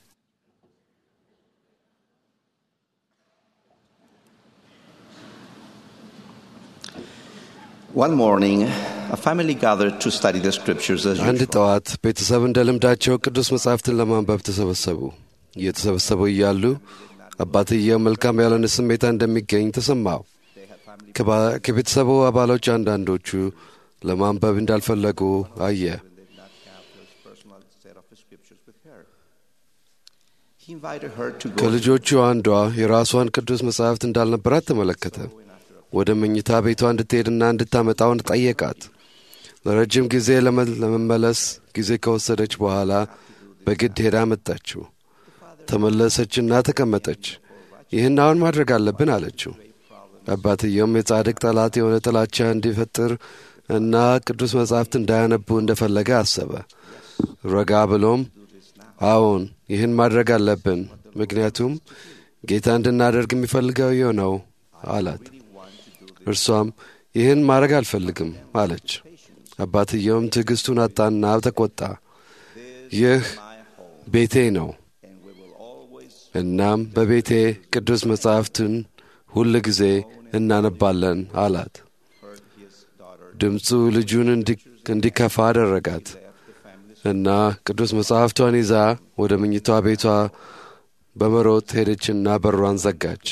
H: One morning, a family gathered to study the scriptures as
E: አንድ
H: usual.
E: ጠዋት ቤተሰብ እንደ ልምዳቸው ቅዱስ መጻሕፍትን ለማንበብ ተሰበሰቡ። እየተሰበሰቡ እያሉ አባትየው መልካም ያልሆነ ስሜታ እንደሚገኝ ተሰማው። ከባ- ከቤተሰቡ አባሎች አንዳንዶቹ ለማንበብ እንዳልፈለጉ አየ።
H: Personal set of scriptures with her. He invited her to go
E: ከልጆቹ አንዷ የራሷን ቅዱስ መጻሕፍት እንዳልነበራት ተመለከተ። ወደ መኝታ ቤቷ እንድትሄድና እንድታመጣውን ጠየቃት። ለረጅም ጊዜ ለመ- ለመመለስ ጊዜ ከወሰደች በኋላ በግድ ሄዳ መጣችው። ተመለሰችና ተቀመጠች። ይህን አሁን ማድረግ አለብን አለችው። አባትየውም የጻድቅ ጠላት የሆነ ጥላቻ እንዲፈጥር እና ቅዱስ መጻሕፍት እንዳያነቡ እንደፈለገ አሰበ። ረጋ ብሎም አዎን ይህን ማድረግ አለብን፣ ምክንያቱም ጌታ እንድናደርግ የሚፈልገው ይህ ነው አላት። እርሷም ይህን ማድረግ አልፈልግም አለች። አባትየውም ትዕግስቱን አጣና ተቆጣ። ይህ ቤቴ ነው፣ እናም በቤቴ ቅዱስ መጻሕፍትን ሁል ጊዜ እናነባለን አላት። ድምፁ ልጁን እንዲ- እንዲከፋ አደረጋት እና ቅዱስ መጽሐፍቷን ይዛ ወደ መኝቷ ቤቷ በመሮጥ ሄደችና በሯን ዘጋች።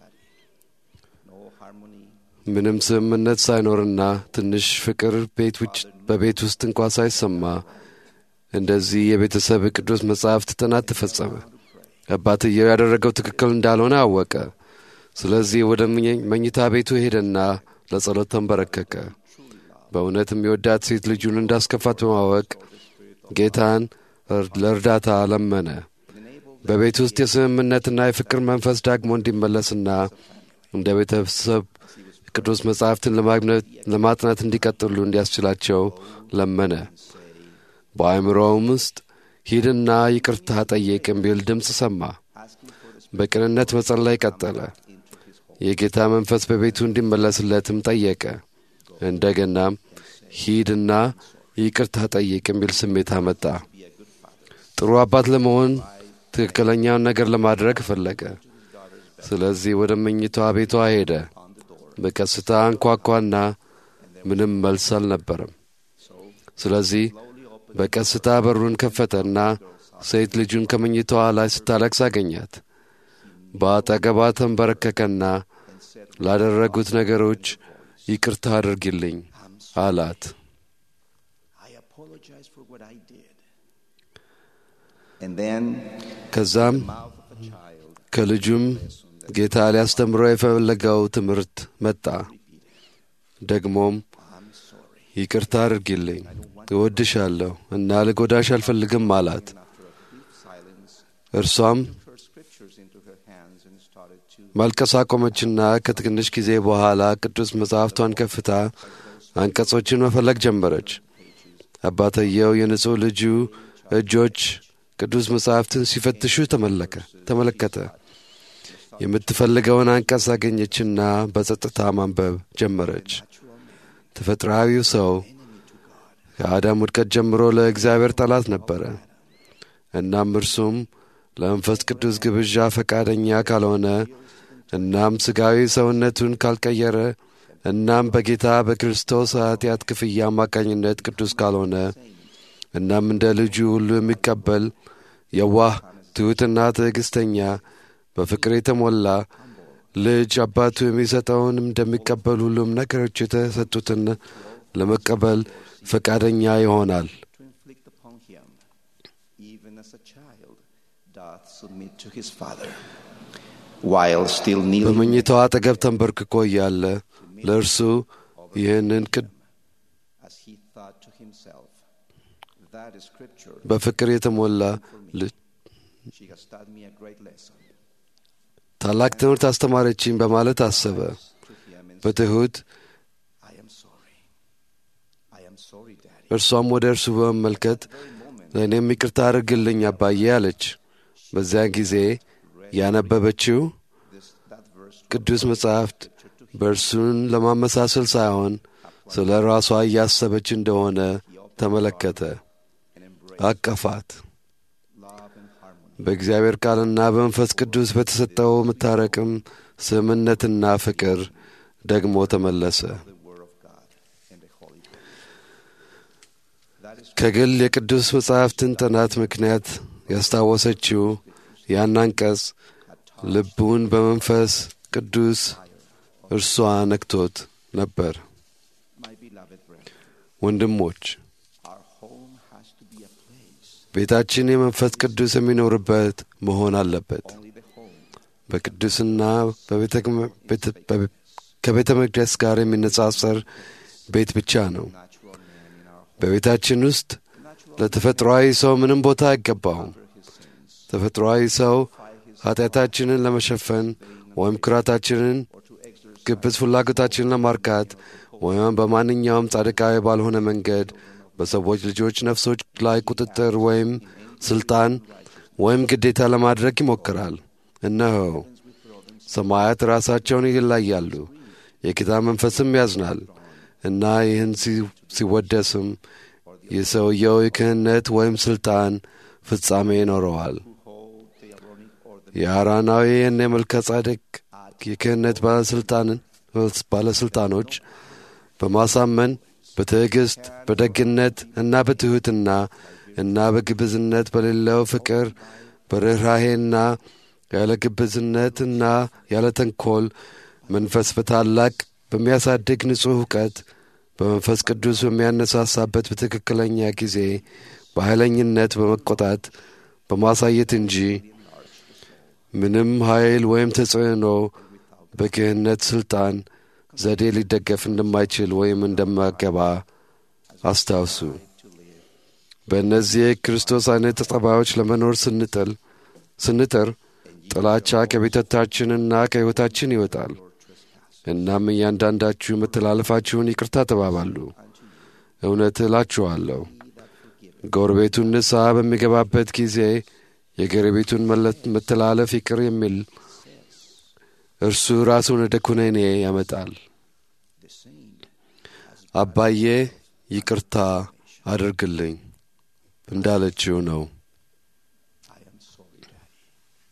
E: ምንም ስምምነት ሳይኖርና ትንሽ ፍቅር ቤት ውጭ በቤት ውስጥ እንኳ ሳይሰማ እንደዚህ የቤተሰብ ቅዱስ መጻሕፍት ጥናት ተፈጸመ። አባትየው ያደረገው ትክክል እንዳልሆነ አወቀ። ስለዚህ ወደ መኝ- መኝታ ቤቱ ሄደና ለጸሎት ተንበረከከ። በእውነትም የወዳት ሴት ልጁን እንዳስከፋት በማወቅ ጌታን እር- ለእርዳታ ለመነ። በቤት ውስጥ የስምምነትና የፍቅር መንፈስ ዳግሞ እንዲመለስና እንደ ቤተሰብ ቅዱስ መጻሕፍትን ለማግኘት- ለማጥናት እንዲቀጥሉ እንዲያስችላቸው ለመነ። በአእምሮውም ውስጥ ሂድና ይቅርታ ጠይቅ የሚል ድምፅ ሰማ። በቅንነት መጸለይ ቀጠለ። የጌታ መንፈስ በቤቱ እንዲመለስለትም ጠየቀ። እንደገናም ሂድና ይቅርታ ጠይቅ የሚል ስሜት አመጣ። ጥሩ አባት ለመሆን ትክክለኛውን ነገር ለማድረግ ፈለገ። ስለዚህ ወደ መኝቷ ቤቷ ሄደ። በቀስታ አንኳኳና ምንም መልስ አልነበረም። ስለዚህ በቀስታ በሩን ከፈተና ሴት ልጁን ከመኝታዋ ላይ ስታለቅስ አገኛት። በአጠገቧ ተንበረከከና ላደረጉት ነገሮች ይቅርታ አድርጊልኝ አላት።
H: I apologize for what I did. And then,
E: ከዛም
H: mouth of a child,
E: ከልጁም ጌታ ሊያስተምረው የፈለገው ትምህርት መጣ። ደግሞም ይቅርታ አድርጊልኝ፣ እወድሻለሁ እና ልጎዳሽ አልፈልግም አላት። እርሷም
H: her scriptures into her hands and started to
E: ማልቀስ አቆመችና ከትንሽ ጊዜ በኋላ ቅዱስ መጽሐፍቷን ከፍታ አንቀጾችን መፈለግ ጀመረች። አባትየው የንጹሕ ልጁ እጆች ቅዱስ መጽሐፍትን ሲፈትሹ ተመለከ ተመለከተ። የምትፈልገውን አንቀጽ አገኘችና በጸጥታ ማንበብ ጀመረች። ተፈጥሯዊው ሰው ከአዳም ውድቀት ጀምሮ ለእግዚአብሔር ጠላት ነበረ። እናም እርሱም ለመንፈስ ቅዱስ ግብዣ ፈቃደኛ ካልሆነ እናም ሥጋዊ ሰውነቱን ካልቀየረ እናም በጌታ በክርስቶስ ኃጢአት ክፍያ አማካኝነት ቅዱስ ካልሆነ እናም እንደ ልጁ ሁሉ የሚቀበል የዋህ ትሑትና ትዕግሥተኛ በፍቅር የተሞላ ልጅ አባቱ የሚሰጠውን እንደሚቀበል ሁሉም ነገሮች የተሰጡትን ለመቀበል ፈቃደኛ ይሆናል።
H: inflict upon him doth submit to his Father, while still kneeling
E: በመኝታው አጠገብ ተንበርክኮ እያለ ለእርሱ ይህንን ቅድ
H: as he thought to himself, That is scripture.
E: በፍቅር የተሞላ ልጅ
H: She has taught me a great lesson.
E: ታላቅ ትምህርት አስተማረችኝ በማለት አሰበ።
H: To him and
E: በትሑት
H: I am sorry. I am sorry, Daddy.
E: እርሷም ወደ እርሱ በመመልከት ለእኔም ይቅርታ አድርግልኝ አባዬ አለች። በዚያን ጊዜ ያነበበችው
H: This, that verse
E: ቅዱስ መጻሕፍት በእርሱን ለማመሳሰል ሳይሆን ስለ ራሷ እያሰበች እንደሆነ ተመለከተ።
H: and embrace
E: አቀፋት።
H: love and harmony.
E: በእግዚአብሔር ቃልና በመንፈስ ቅዱስ በተሰጠው መታረቅም ስምምነትና ፍቅር ደግሞ ተመለሰ።
H: The Word of God and the Holy Ghost. That is
E: ከግል የቅዱስ መጻሕፍትን ጥናት ምክንያት ያስታወሰችው ያን አንቀጽ ልቡን በመንፈስ ቅዱስ እርሷ ነክቶት ነበር።
H: my beloved brethren.
E: ወንድሞች
H: Our home has to be a place.
E: ቤታችን የመንፈስ ቅዱስ የሚኖርበት መሆን አለበት።
H: Only the home
E: በቅዱስና በቤተ- ቤተ- በቤ- ከቤተ መቅደስ ጋር የሚነጻጸር ቤት ብቻ ነው።
H: natural man in our home.
E: በቤታችን ውስጥ ለተፈጥሯዊ ሰው ምንም ቦታ አይገባውም። ተፈጥሯዊ ሰው ኃጢአታችንን ለመሸፈን ወይም ኩራታችንን፣ ግብዝ ፍላጎታችንን ለማርካት ወይም በማንኛውም ጻድቃዊ ባልሆነ መንገድ በሰዎች ልጆች ነፍሶች ላይ ቁጥጥር ወይም ስልጣን ወይም ግዴታ ለማድረግ ይሞክራል። እነሆ ሰማያት ራሳቸውን ይለያሉ፣ የጌታ መንፈስም ያዝናል እና ይህን ሲ- ሲወደስም የሰውየው የክህነት ወይም ስልጣን ፍጻሜ ይኖረዋል። የአራናዊን የመልከ ጻድቅ የክህነት ባለስልጣንን ባለስልጣኖች በማሳመን በትዕግስት በደግነት እና በትሑትና እና በግብዝነት በሌለው ፍቅር በርኅራሄና ያለ ግብዝነትና ያለ ተንኮል መንፈስ በታላቅ በሚያሳድግ ንጹሕ እውቀት በመንፈስ ቅዱስ በሚያነሳሳበት በትክክለኛ ጊዜ በኃይለኝነት በመቆጣት በማሳየት እንጂ ምንም ኃይል ወይም ተጽዕኖ በክህነት ሥልጣን ዘዴ ሊደገፍ እንደማይችል ወይም እንደማገባ አስታውሱ። በእነዚህ የክርስቶስ አይነት ጠባዮች ለመኖር ስንጥል ስንጥር ጥላቻ ከቤተታችንና ከሕይወታችን ይወጣል። እናም እያንዳንዳችሁ መተላለፋችሁን ይቅርታ ተባባሉ። እውነት እላችኋለሁ ጎረቤቱን ንስሐ በሚገባበት ጊዜ የጎረቤቱን መለ- መተላለፍ ይቅር የሚል እርሱ ራሱን ወደ ኩነኔ ያመጣል። አባዬ ይቅርታ አድርግልኝ እንዳለችው ነው።
H: I am sorry, Daddy.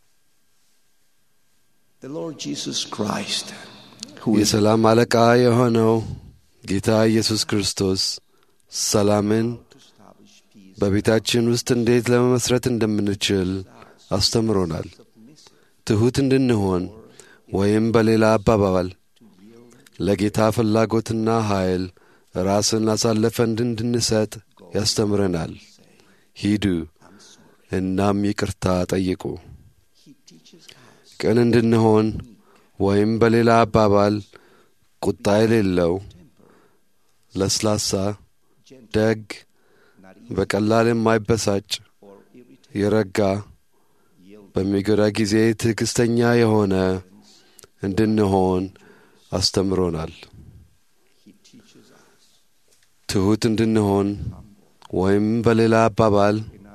H: The Lord Jesus Christ, who is
E: የሰላም አለቃ የሆነው ጌታ ኢየሱስ ክርስቶስ ሰላምን
H: to establish peace,
E: በቤታችን ውስጥ እንዴት ለመመስረት እንደምንችል አስተምሮናል። ትሑት እንድንሆን ወይም በሌላ አባባል ለጌታ ፍላጎትና ኃይል ራስን አሳልፈን እንድንሰጥ ያስተምረናል። ሂዱ እናም ይቅርታ ጠይቁ። ቅን እንድንሆን ወይም በሌላ አባባል ቁጣ የሌለው ለስላሳ፣ ደግ፣ በቀላል የማይበሳጭ የረጋ በሚጎዳ ጊዜ ትዕግሥተኛ የሆነ እንድንሆን አስተምሮናል። ትሑት እንድንሆን ወይም በሌላ አባባል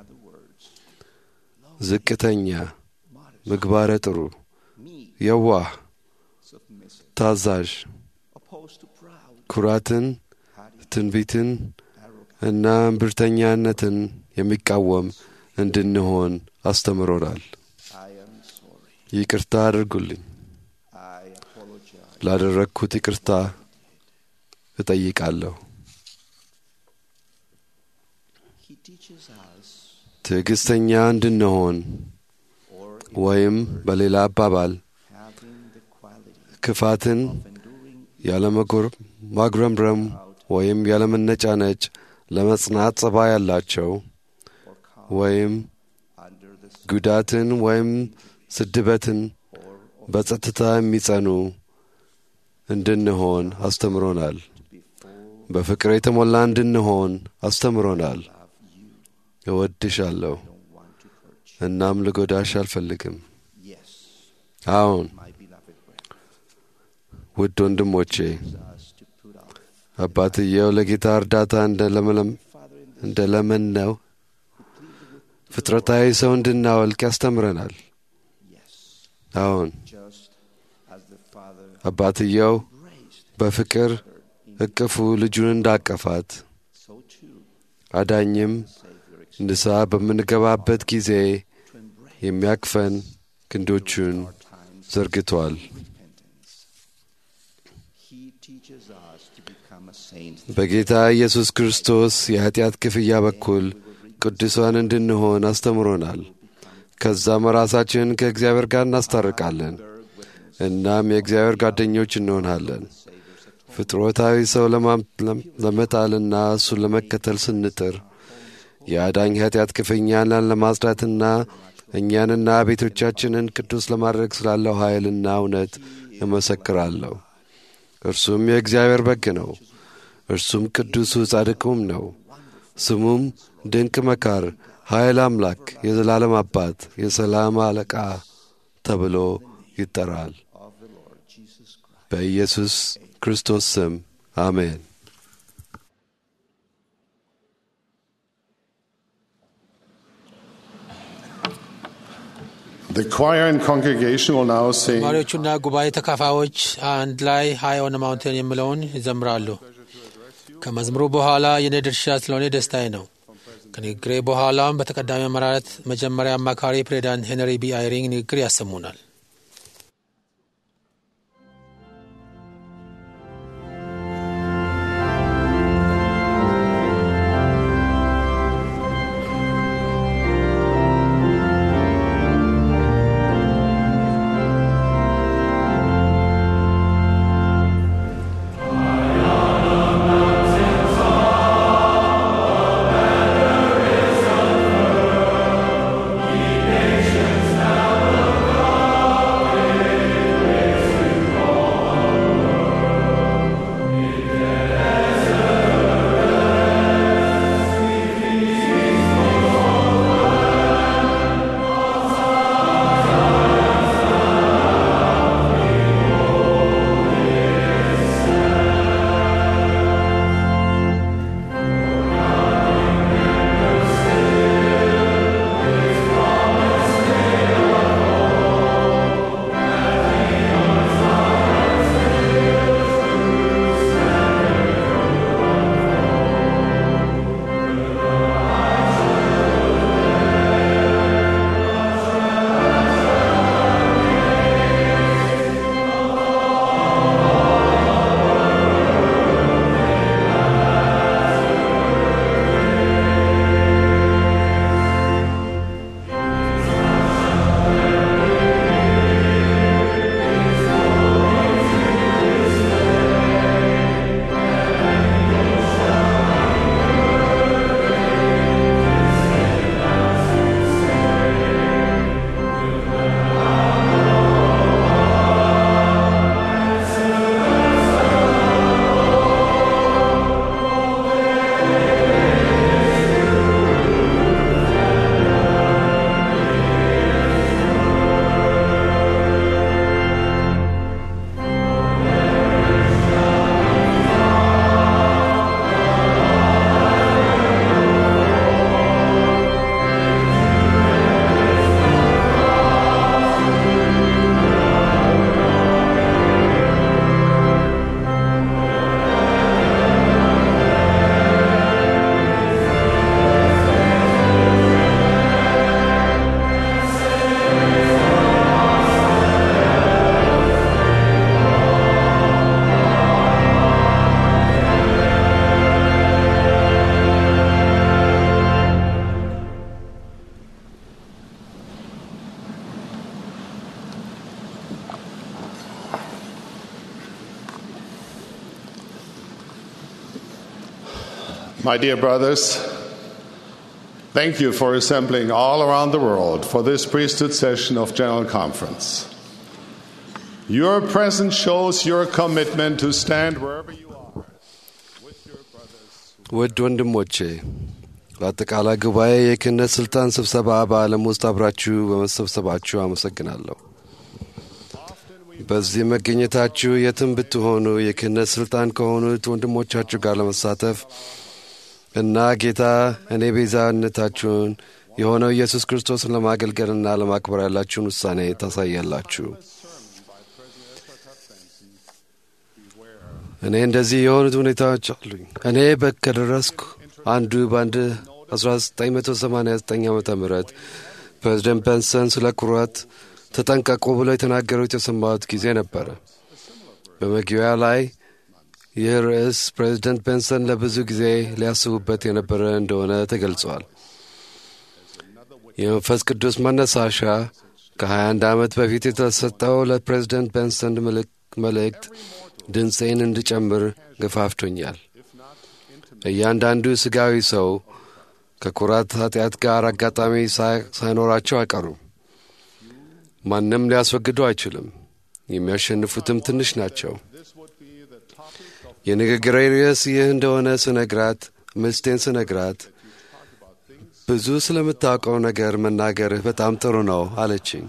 E: ዝቅተኛ፣ ምግባረ ጥሩ፣ የዋህ፣ ታዛዥ፣
H: opposed to proud,
E: ኩራትን፣ ትንቢትን እና እምብርተኛነትን የሚቃወም እንድንሆን አስተምሮናል።
H: I am sorry.
E: ይቅርታ አድርጉልኝ።
H: I apologize.
E: ላደረግኩት ይቅርታ እጠይቃለሁ።
H: He teaches us,
E: ትዕግሥተኛ እንድንሆን
H: or
E: ወይም በሌላ አባባል
H: having the quality
E: ክፋትን
H: of enduring
E: ያለመጎር ማጉረምረም ወይም ያለመነጫነጭ ለመጽናት ጸባይ ያላቸው
H: or calm
E: ወይም
H: under the
E: ጉዳትን ወይም ስድበትን በጸጥታ የሚጸኑ እንድንሆን አስተምሮናል። በፍቅር የተሞላ እንድንሆን አስተምሮናል። እወድሻለሁ እናም ልጎዳሽ አልፈልግም። አዎን ውድ ወንድሞቼ አባትየው ለጌታ እርዳታ እንደ ለመን ነው ፍጥረታዊ ሰው እንድናወልቅ ያስተምረናል። አዎን አባትየው በፍቅር እቅፉ ልጁን እንዳቀፋት አዳኝም ንስሐ በምንገባበት ጊዜ የሚያቅፈን ክንዶቹን ዘርግቷል። በጌታ ኢየሱስ ክርስቶስ የኀጢአት ክፍያ በኩል ቅዱሳን እንድንሆን አስተምሮናል። ከዛም ራሳችንን ከእግዚአብሔር ጋር እናስታርቃለን። እናም የእግዚአብሔር ጓደኞች እንሆናለን። ፍጥሮታዊ ሰው ለመጣልና እሱን ለመከተል ስንጥር የአዳኝ ኃጢአት ክፍኛን ለማጽዳትና እኛንና ቤቶቻችንን ቅዱስ ለማድረግ ስላለው ኃይልና እውነት እመሰክራለሁ። እርሱም የእግዚአብሔር በግ ነው። እርሱም ቅዱሱ ጻድቁም ነው። ስሙም ድንቅ መካር፣ ኃይል አምላክ፣ የዘላለም አባት፣ የሰላም አለቃ ተብሎ ይጠራል። በኢየሱስ ክርስቶስ ስም አሜን።
C: The choir and congregation will now sing
B: ተማሪዎቹና ጉባኤ ተካፋዮች አንድ ላይ ሃይ ኦን ማውንቴን የሚለውን ይዘምራሉ። ከመዝሙሩ በኋላ የኔ ድርሻ ስለሆነ ደስታዬ ነው። ከንግግሬ በኋላም በተቀዳሚ አመራረት መጀመሪያ አማካሪ ፕሬዚዳንት ሄንሪ ቢ አይሪንግ ንግግር ያሰሙናል።
C: My dear brothers, Thank you for assembling all around the world for this priesthood session of General Conference. Your presence shows your commitment to stand wherever you are with your brothers.
E: ውድ ወንድሞቼ በአጠቃላይ ጉባኤ የክህነት ሥልጣን ስብሰባ በዓለም ውስጥ አብራችሁ በመሰብሰባችሁ አመሰግናለሁ። በዚህ መገኘታችሁ የትም ብትሆኑ የክህነት ሥልጣን ከሆኑት ወንድሞቻችሁ ጋር ለመሳተፍ እና ጌታ እኔ ቤዛነታችሁን የሆነው ኢየሱስ ክርስቶስን ለማገልገልና ለማክበር ያላችሁን ውሳኔ ታሳያላችሁ። እኔ እንደዚህ የሆኑት ሁኔታዎች አሉኝ። እኔ ከደረስኩ አንዱ በአንድ 1989 ዓ ም ፕሬዚደንት ቤንሰን ስለ ኩራት ተጠንቀቁ ብሎ የተናገሩት የሰማሁት ጊዜ ነበረ። በመግቢያ ላይ ይህ ርዕስ ፕሬዚደንት ቤንሰን ለብዙ ጊዜ ሊያስቡበት የነበረ እንደሆነ ተገልጿል። የመንፈስ ቅዱስ መነሳሻ ከ21 ዓመት በፊት የተሰጠው ለፕሬዚደንት ቤንሰን መልእክት ድምፄን እንድጨምር ገፋፍቶኛል። እያንዳንዱ ስጋዊ ሰው ከኩራት ኃጢአት ጋር አጋጣሚ ሳይኖራቸው አይቀሩም። ማንም ሊያስወግዱ አይችልም። የሚያሸንፉትም ትንሽ ናቸው። የንግግሬ ርዕስ ይህ እንደሆነ ስነግራት ሚስቴን ስነግራት ብዙ ስለምታውቀው ነገር መናገርህ በጣም ጥሩ ነው አለችኝ።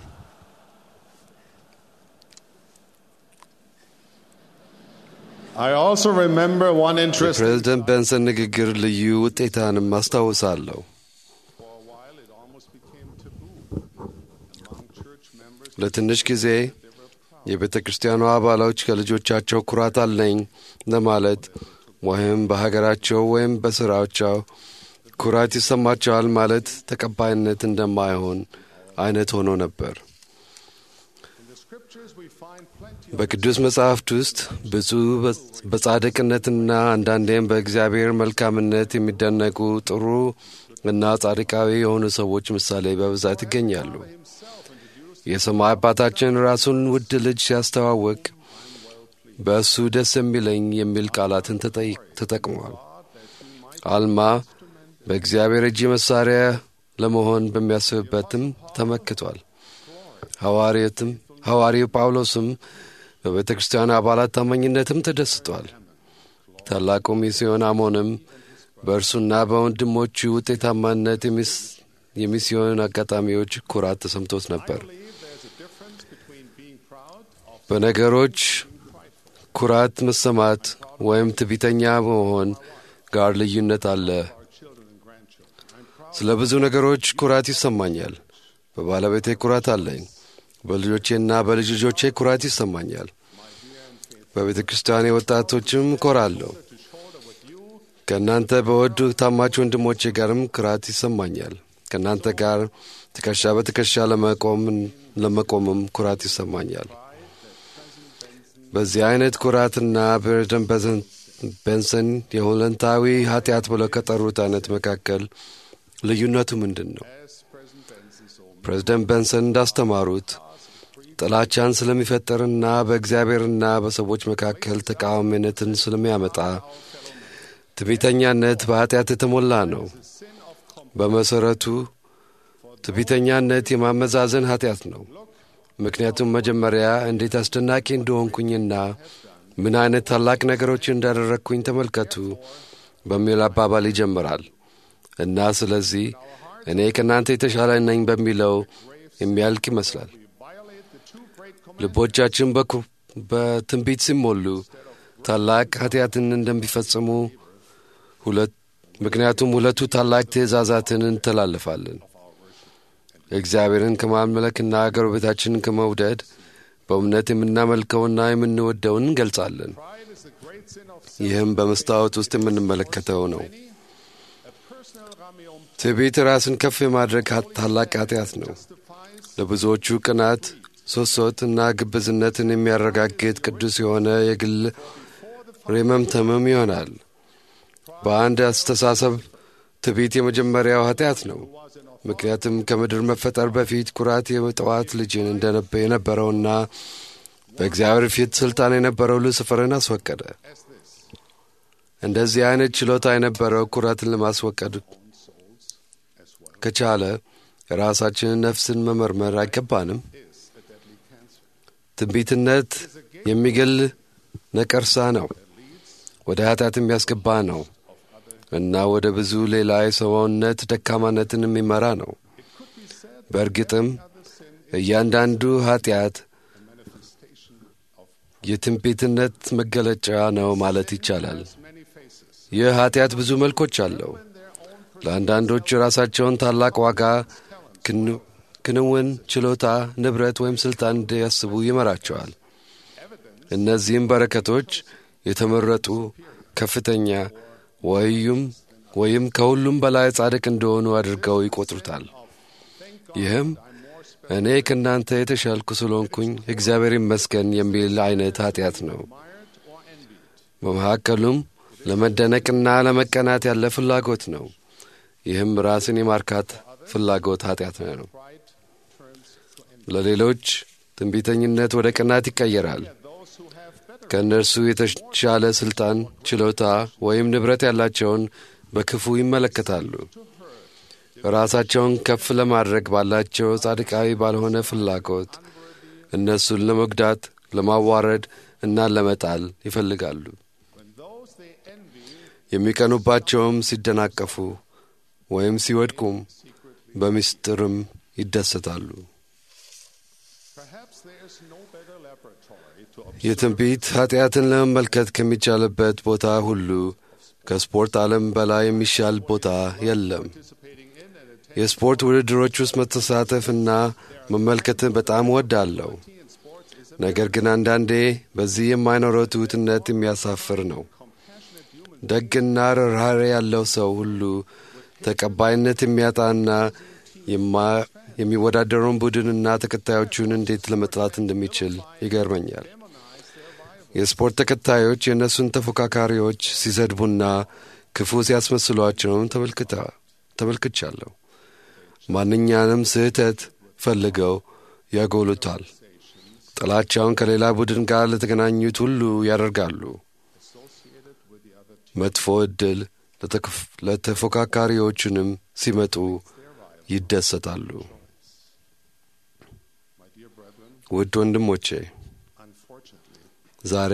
C: I also remember one interesting.
E: የፕሬዝደንት ቤንሰን ንግግር ልዩ ውጤታንም አስታውሳለሁ።
C: For a while, it almost became taboo among church members.
E: ለትንሽ ጊዜ የቤተ ክርስቲያኑ አባሎች ከልጆቻቸው ኩራት አለኝ ለማለት ወይም በሀገራቸው ወይም በሥራቸው ኩራት ይሰማቸዋል ማለት ተቀባይነት እንደማይሆን አይነት ሆኖ ነበር።
C: In the scriptures, we find plenty of
E: በቅዱስ መጻሕፍት ውስጥ ብዙ በጻድቅነትና አንዳንዴም በእግዚአብሔር መልካምነት የሚደነቁ ጥሩ እና ጻድቃዊ የሆኑ ሰዎች ምሳሌ በብዛት ይገኛሉ። የሰማይ አባታችን ራሱን ውድ ልጅ ሲያስተዋውቅ በእሱ ደስ የሚለኝ የሚል ቃላትን ተጠይ- ተጠቅሟል። አልማ በእግዚአብሔር እጅ መሳሪያ ለመሆን በሚያስብበትም ተመክቷል። ሐዋርያትም ሐዋርያው ጳውሎስም በቤተ ክርስቲያን አባላት ታማኝነትም ተደስቷል። ታላቁ ሚስዮን አሞንም በእርሱና በወንድሞቹ ውጤታማነት የሚስ- የሚስዮን አጋጣሚዎች ኩራት ተሰምቶት ነበር። በነገሮች ኩራት መሰማት ወይም ትዕቢተኛ መሆን ጋር ልዩነት አለ። ስለ ብዙ ነገሮች ኩራት ይሰማኛል። በባለቤቴ ኩራት አለኝ። በልጆቼና በልጅ ልጆቼ ኩራት ይሰማኛል። በቤተ ክርስቲያኔ ወጣቶችም ኮራለሁ። ከእናንተ በወዱ ታማች ወንድሞቼ ጋርም ኩራት ይሰማኛል። ከእናንተ ጋር ትከሻ በትከሻ ለመቆም ለመቆምም ኩራት ይሰማኛል። በዚህ አይነት ኩራትና ፕሬዝደንት ቤንሰን የሁለንታዊ ኃጢአት ብለው ከጠሩት አይነት መካከል ልዩነቱ ምንድን ነው? ፕሬዝደንት ቤንሰን እንዳስተማሩት ጥላቻን ስለሚፈጠርና በእግዚአብሔርና በሰዎች መካከል ተቃዋሚነትን ስለሚያመጣ ትዕቢተኛነት በኃጢአት የተሞላ ነው። በመሠረቱ ትዕቢተኛነት የማመዛዘን ኃጢአት ነው። ምክንያቱም መጀመሪያ እንዴት አስደናቂ እንደሆንኩኝና ምን አይነት ታላቅ ነገሮች እንዳደረግኩኝ ተመልከቱ በሚል አባባል ይጀምራል እና ስለዚህ እኔ ከእናንተ የተሻለ ነኝ በሚለው የሚያልቅ ይመስላል። ልቦቻችን በኩ- በትንቢት ሲሞሉ ታላቅ ኃጢአትን እንደሚፈጽሙ ሁለት ምክንያቱም ሁለቱ ታላቅ ትእዛዛትን እንተላለፋለን። እግዚአብሔርን ከማምለክና ጎረቤታችንን ከመውደድ በእምነት የምናመልከውና የምንወደውን እንገልጻለን። ይህም በመስታወት ውስጥ የምንመለከተው ነው። ትዕቢት ራስን ከፍ የማድረግ ታላቅ ኃጢአት ነው። ለብዙዎቹ ቅናት፣ ሶሶት እና ግብዝነትን የሚያረጋግጥ ቅዱስ የሆነ የግል ሬመምተምም ይሆናል። በአንድ አስተሳሰብ ትዕቢት የመጀመሪያው ኃጢአት ነው። ምክንያቱም ከምድር መፈጠር በፊት ኩራት የጠዋት ልጅን እንደነበ የነበረውና በእግዚአብሔር ፊት ስልጣን የነበረው ሉስፍርን አስወቀደ። እንደዚህ አይነት ችሎታ የነበረው ኩራትን ለማስወቀድ ከቻለ ራሳችንን ነፍስን መመርመር አይገባንም? ትንቢትነት የሚገል ነቀርሳ ነው፣ ወደ ኃጢአት የሚያስገባ ነው እና ወደ ብዙ ሌላ የሰውነት ደካማነትን የሚመራ ነው። በእርግጥም እያንዳንዱ ኃጢአት የትንቢትነት መገለጫ ነው ማለት ይቻላል። ይህ ኃጢአት ብዙ መልኮች አለው። ለአንዳንዶች ራሳቸውን ታላቅ ዋጋ፣ ክንውን፣ ችሎታ፣ ንብረት ወይም ሥልጣን እንዲያስቡ ይመራቸዋል። እነዚህም በረከቶች የተመረጡ ከፍተኛ ወይም ወይም ከሁሉም በላይ ጻድቅ እንደሆኑ አድርገው ይቆጥሩታል። ይህም እኔ ከእናንተ የተሻልኩ ስለሆንኩኝ እግዚአብሔር ይመስገን የሚል አይነት ኃጢአት ነው። በመካከሉም ለመደነቅና ለመቀናት ያለ ፍላጎት ነው። ይህም ራስን የማርካት ፍላጎት ኃጢአት ነው። ለሌሎች ትንቢተኝነት ወደ ቅናት ይቀየራል። ከእነርሱ የተሻለ ሥልጣን፣ ችሎታ ወይም ንብረት ያላቸውን በክፉ ይመለከታሉ። ራሳቸውን ከፍ ለማድረግ ባላቸው ጻድቃዊ ባልሆነ ፍላጎት እነሱን ለመጉዳት፣ ለማዋረድ እና ለመጣል ይፈልጋሉ። የሚቀኑባቸውም ሲደናቀፉ ወይም ሲወድቁም በምስጢርም ይደሰታሉ። የትንቢት ኃጢአትን ለመመልከት ከሚቻልበት ቦታ ሁሉ ከስፖርት ዓለም በላይ የሚሻል ቦታ የለም። የስፖርት ውድድሮች ውስጥ መተሳተፍና መመልከትን በጣም ወዳለሁ። ነገር ግን አንዳንዴ በዚህ የማይኖረው ትሑትነት የሚያሳፍር ነው። ደግና ርኅራኄ ያለው ሰው ሁሉ ተቀባይነት የሚያጣና የሚወዳደረውን ቡድንና ተከታዮቹን እንዴት ለመጥላት እንደሚችል ይገርመኛል። የስፖርት ተከታዮች የእነሱን ተፎካካሪዎች ሲሰድቡና ክፉ ሲያስመስሏቸውን ተመልክቻለሁ። ማንኛንም ስህተት ፈልገው ያጎሉታል። ጥላቻውን ከሌላ ቡድን ጋር ለተገናኙት ሁሉ ያደርጋሉ። መጥፎ ዕድል ለተፎካካሪዎቹንም ሲመጡ ይደሰታሉ። ውድ ወንድሞቼ ዛሬ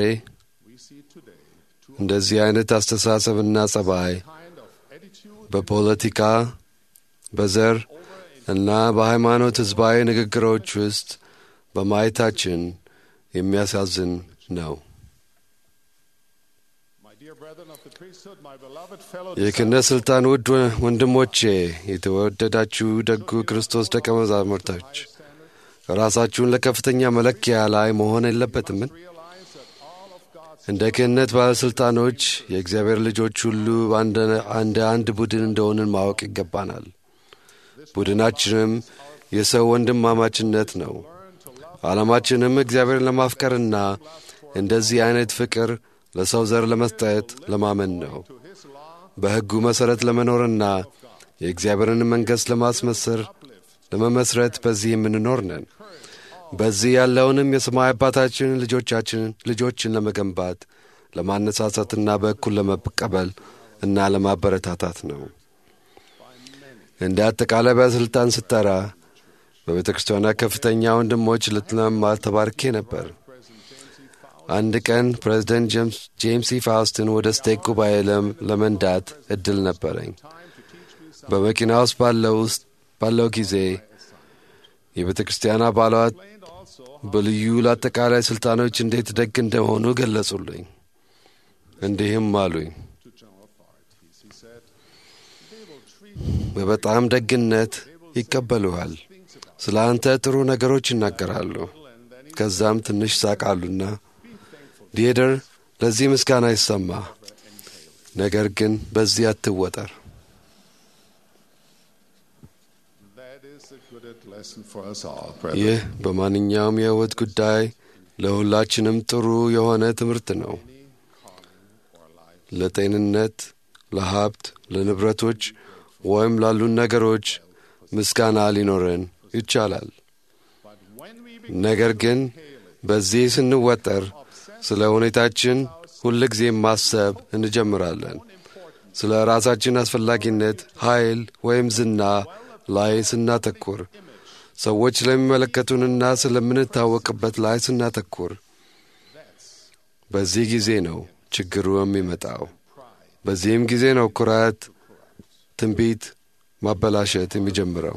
E: እንደዚህ አይነት አስተሳሰብና ጸባይ በፖለቲካ፣ በዘር እና በሃይማኖት ሕዝባዊ ንግግሮች ውስጥ በማየታችን የሚያሳዝን ነው። የክህነት ሥልጣን ውድ ወንድሞቼ፣ የተወደዳችሁ ደጉ ክርስቶስ ደቀ መዛሙርቶች ራሳችሁን ለከፍተኛ መለኪያ ላይ መሆን የለበትምን? እንደ ክህነት ባለሥልጣኖች የእግዚአብሔር ልጆች ሁሉ እንደ አንድ ቡድን እንደሆንን ማወቅ ይገባናል። ቡድናችንም የሰው ወንድማማችነት ነው። ዓላማችንም እግዚአብሔርን ለማፍቀርና እንደዚህ አይነት ፍቅር ለሰው ዘር ለመስጠት ለማመን ነው። በሕጉ መሠረት ለመኖርና የእግዚአብሔርን መንግሥት ለማስመስር ለመመስረት በዚህ የምንኖር ነን። በዚህ ያለውንም የሰማይ አባታችንን ልጆቻችንን ልጆችን ለመገንባት ለማነሳሳትና በእኩል ለመቀበል እና ለማበረታታት ነው። እንደ አጠቃላይ ባለሥልጣን ስጠራ በቤተ ክርስቲያኗ ከፍተኛ ወንድሞች ልትለማር ተባርኬ ነበር። አንድ ቀን ፕሬዚደንት ጄምስ ኢ ፋውስትን ወደ ስቴክ ጉባኤ ለመንዳት እድል ነበረኝ። በመኪና ውስጥ ባለው ጊዜ የቤተ ክርስቲያን አባላት በልዩ ለአጠቃላይ ሥልጣኖች እንዴት ደግ እንደሆኑ ገለጹልኝ። እንዲህም አሉኝ፣ በበጣም ደግነት ይቀበሉሃል። ስለ አንተ ጥሩ ነገሮች ይናገራሉ። ከዛም ትንሽ ሳቃሉና ዲሄደር ለዚህ ምስጋና ይሰማ፣ ነገር ግን በዚህ አትወጠር። ይህ በማንኛውም የሕይወት ጉዳይ ለሁላችንም ጥሩ የሆነ ትምህርት ነው። ለጤንነት፣ ለሀብት፣ ለንብረቶች ወይም ላሉን ነገሮች ምስጋና ሊኖረን ይቻላል። ነገር ግን በዚህ ስንወጠር ስለ ሁኔታችን ሁል ጊዜ ማሰብ እንጀምራለን። ስለ ራሳችን አስፈላጊነት፣ ኃይል ወይም ዝና ላይ ስናተኩር፣ ሰዎች ስለሚመለከቱንና ስለምንታወቅበት ላይ ስናተኩር፣ በዚህ ጊዜ ነው ችግሩ የሚመጣው። በዚህም ጊዜ ነው ኩራት፣ ትንቢት፣ ማበላሸት የሚጀምረው።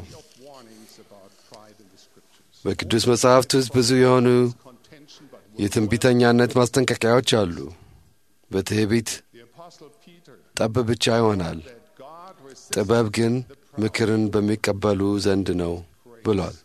E: በቅዱስ መጽሐፍት ውስጥ ብዙ የሆኑ የትንቢተኛነት ማስጠንቀቂያዎች አሉ። በትዕቢት ጠብ ብቻ ይሆናል፣ ጥበብ ግን ምክርን በሚቀበሉ ዘንድ ነው ብሏል።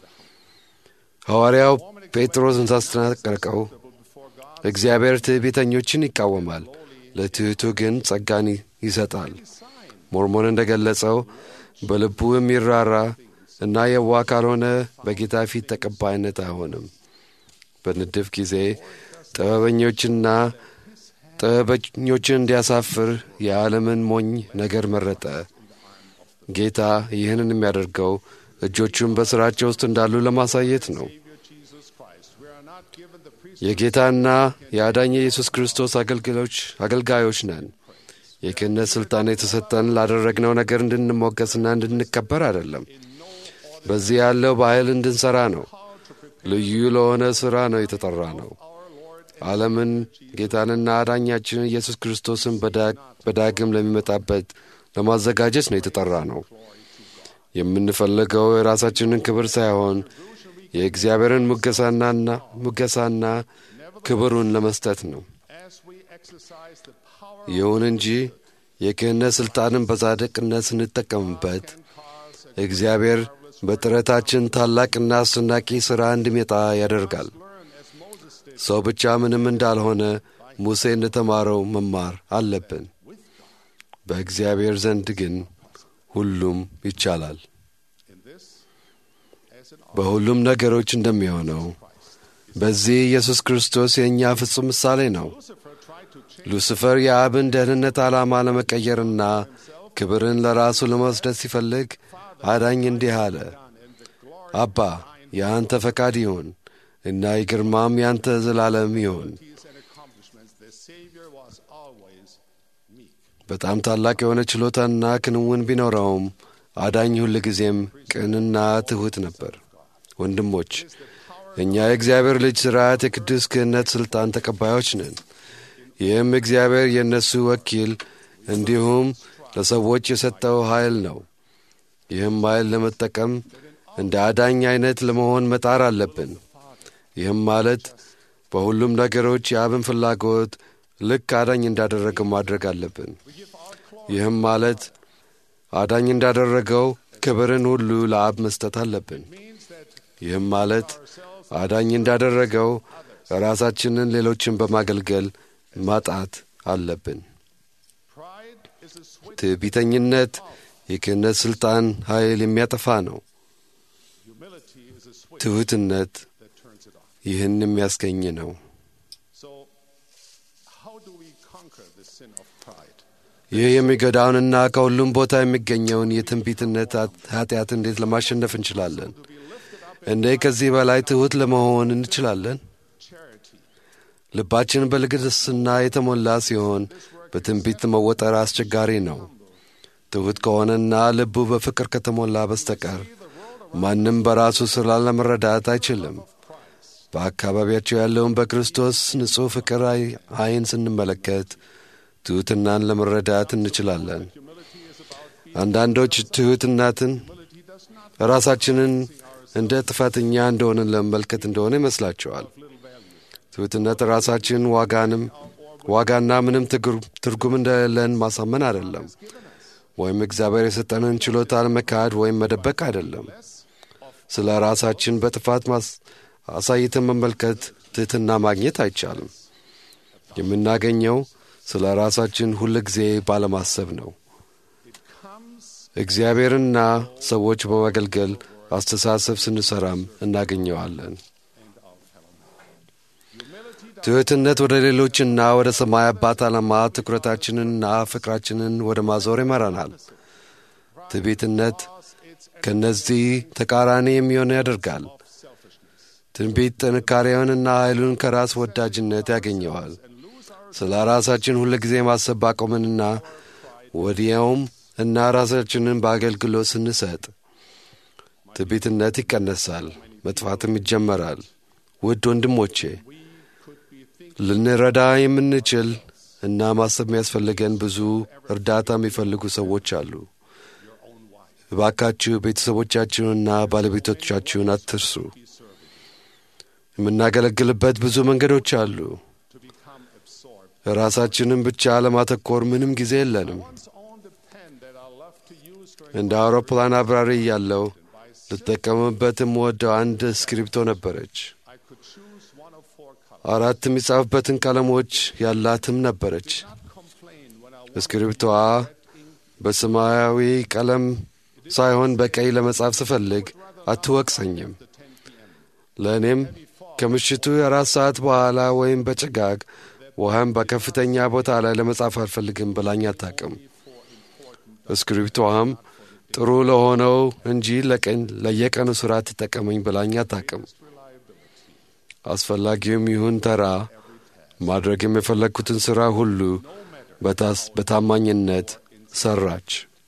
E: ሐዋርያው ጴጥሮስን ሳስጠነቀቀው እግዚአብሔር ትዕቢተኞችን ይቃወማል፣ ለትሑቱ ግን ጸጋን ይሰጣል። ሞርሞን እንደ ገለጸው በልቡ የሚራራ እና የዋህ ካልሆነ በጌታ ፊት ተቀባይነት አይሆንም። በንድፍ ጊዜ ጥበበኞችና ጥበበኞችን እንዲያሳፍር የዓለምን ሞኝ ነገር መረጠ። ጌታ ይህንን የሚያደርገው እጆቹን በሥራቸው ውስጥ እንዳሉ ለማሳየት ነው። የጌታና የአዳኝ የኢየሱስ ክርስቶስ አገልጋዮች ነን። የክህነት ሥልጣን የተሰጠን ላደረግነው ነገር እንድንሞገስና እንድንከበር አይደለም። በዚህ ያለው በኃይል እንድንሠራ ነው። ልዩ ለሆነ ሥራ ነው የተጠራ ነው። ዓለምን ጌታንና አዳኛችንን ኢየሱስ ክርስቶስን በዳግም ለሚመጣበት ለማዘጋጀት ነው የተጠራ ነው። የምንፈልገው የራሳችንን ክብር ሳይሆን የእግዚአብሔርን ሙገሳናና ሙገሳና ክብሩን ለመስጠት ነው። ይሁን እንጂ የክህነት ሥልጣንን በጻድቅነት ስንጠቀምበት እግዚአብሔር በጥረታችን ታላቅና አስደናቂ ሥራ እንዲመጣ ያደርጋል። ሰው ብቻ ምንም እንዳልሆነ ሙሴ እንደተማረው መማር አለብን። በእግዚአብሔር ዘንድ ግን ሁሉም ይቻላል። በሁሉም ነገሮች እንደሚሆነው በዚህ ኢየሱስ ክርስቶስ የእኛ ፍጹም ምሳሌ ነው። ሉሲፈር የአብን ደህንነት ዓላማ ለመቀየርና ክብርን ለራሱ ለመወስደት ሲፈልግ አዳኝ እንዲህ አለ፣ አባ የአንተ ፈቃድ ይሁን እና የግርማም ያንተ ዘላለም ይሁን። በጣም ታላቅ የሆነ ችሎታና ክንውን ቢኖረውም አዳኝ ሁል ጊዜም ቅንና ትሑት ነበር። ወንድሞች እኛ የእግዚአብሔር ልጅ ሥርዓት የቅዱስ ክህነት ሥልጣን ተቀባዮች ነን። ይህም እግዚአብሔር የእነሱ ወኪል እንዲሁም ለሰዎች የሰጠው ኃይል ነው። ይህም ኃይል ለመጠቀም እንደ አዳኝ አይነት ለመሆን መጣር አለብን። ይህም ማለት በሁሉም ነገሮች የአብን ፍላጎት ልክ አዳኝ እንዳደረገው ማድረግ አለብን። ይህም ማለት አዳኝ እንዳደረገው ክብርን ሁሉ ለአብ መስጠት አለብን። ይህም ማለት አዳኝ እንዳደረገው ራሳችንን ሌሎችን በማገልገል ማጣት አለብን። ትዕቢተኝነት የክህነት ሥልጣን ኃይል የሚያጠፋ ነው። ትሑትነት ይህን የሚያስገኝ ነው። ይህ የሚጎዳውንና ከሁሉም ቦታ የሚገኘውን የትንቢትነት ኃጢአት እንዴት ለማሸነፍ እንችላለን? እንዴት ከዚህ በላይ ትሑት ለመሆን እንችላለን? ልባችን በልግስና የተሞላ ሲሆን በትንቢት መወጠር አስቸጋሪ ነው። ትሑት ከሆነና ልቡ በፍቅር ከተሞላ በስተቀር ማንም በራሱ ሥራ ለመረዳት አይችልም። በአካባቢያቸው ያለውን በክርስቶስ ንጹሕ ፍቅር ዓይን ስንመለከት ትሑትናን ለመረዳት እንችላለን። አንዳንዶች ትሑትናትን ራሳችንን እንደ ጥፋተኛ እንደሆንን ለመመልከት እንደሆነ ይመስላቸዋል። ትሑትነት ራሳችን ዋጋንም ዋጋና ምንም ትርጉም እንደሌለን ማሳመን አይደለም፣ ወይም እግዚአብሔር የሰጠንን ችሎታ መካድ ወይም መደበቅ አይደለም። ስለ ራሳችን በጥፋት አሳይተን መመልከት ትሕትና ማግኘት አይቻልም። የምናገኘው ስለ ራሳችን ሁል ጊዜ ባለማሰብ ነው። እግዚአብሔርና ሰዎች በማገልገል አስተሳሰብ ስንሰራም እናገኘዋለን። ትሕትነት ወደ ሌሎችና ወደ ሰማይ አባት ዓላማ ትኩረታችንንና ፍቅራችንን ወደ ማዞር ይመራናል። ትዕቢትነት ከእነዚህ ተቃራኒ የሚሆን ያደርጋል። ትንቢት ጥንካሬውንና ኃይሉን ከራስ ወዳጅነት ያገኘዋል። ስለ ራሳችን ሁል ጊዜ ማሰብ ባቆምንና ወዲያውም እና ራሳችንን በአገልግሎት ስንሰጥ ትዕቢትነት ይቀነሳል፣ መጥፋትም ይጀመራል። ውድ ወንድሞቼ ልንረዳ የምንችል እና ማሰብ የሚያስፈልገን ብዙ እርዳታ የሚፈልጉ ሰዎች አሉ። እባካችሁ ቤተሰቦቻችሁንና ባለቤቶቻችሁን አትርሱ። የምናገለግልበት ብዙ መንገዶች አሉ። ራሳችንን ብቻ ለማተኮር ምንም ጊዜ የለንም። እንደ አውሮፕላን አብራሪ እያለው ልጠቀምበት የምወደው አንድ እስክሪብቶ ነበረች። አራት የሚጻፍበትን ቀለሞች ያላትም ነበረች። እስክሪብቶዋ በሰማያዊ ቀለም ሳይሆን በቀይ ለመጻፍ ስፈልግ አትወቅሰኝም። ለእኔም ከምሽቱ የአራት ሰዓት በኋላ ወይም በጭጋግ ውሃም በከፍተኛ ቦታ ላይ ለመጻፍ አልፈልግም ብላኝ አታቅም። እስክሪብቶዋም ጥሩ ለሆነው እንጂ ለቀን ለየቀኑ ሥራ ትጠቀመኝ ብላኝ አታቅም። አስፈላጊውም ይሁን ተራ ማድረግም የፈለግኩትን ሥራ ሁሉ በታማኝነት ሠራች።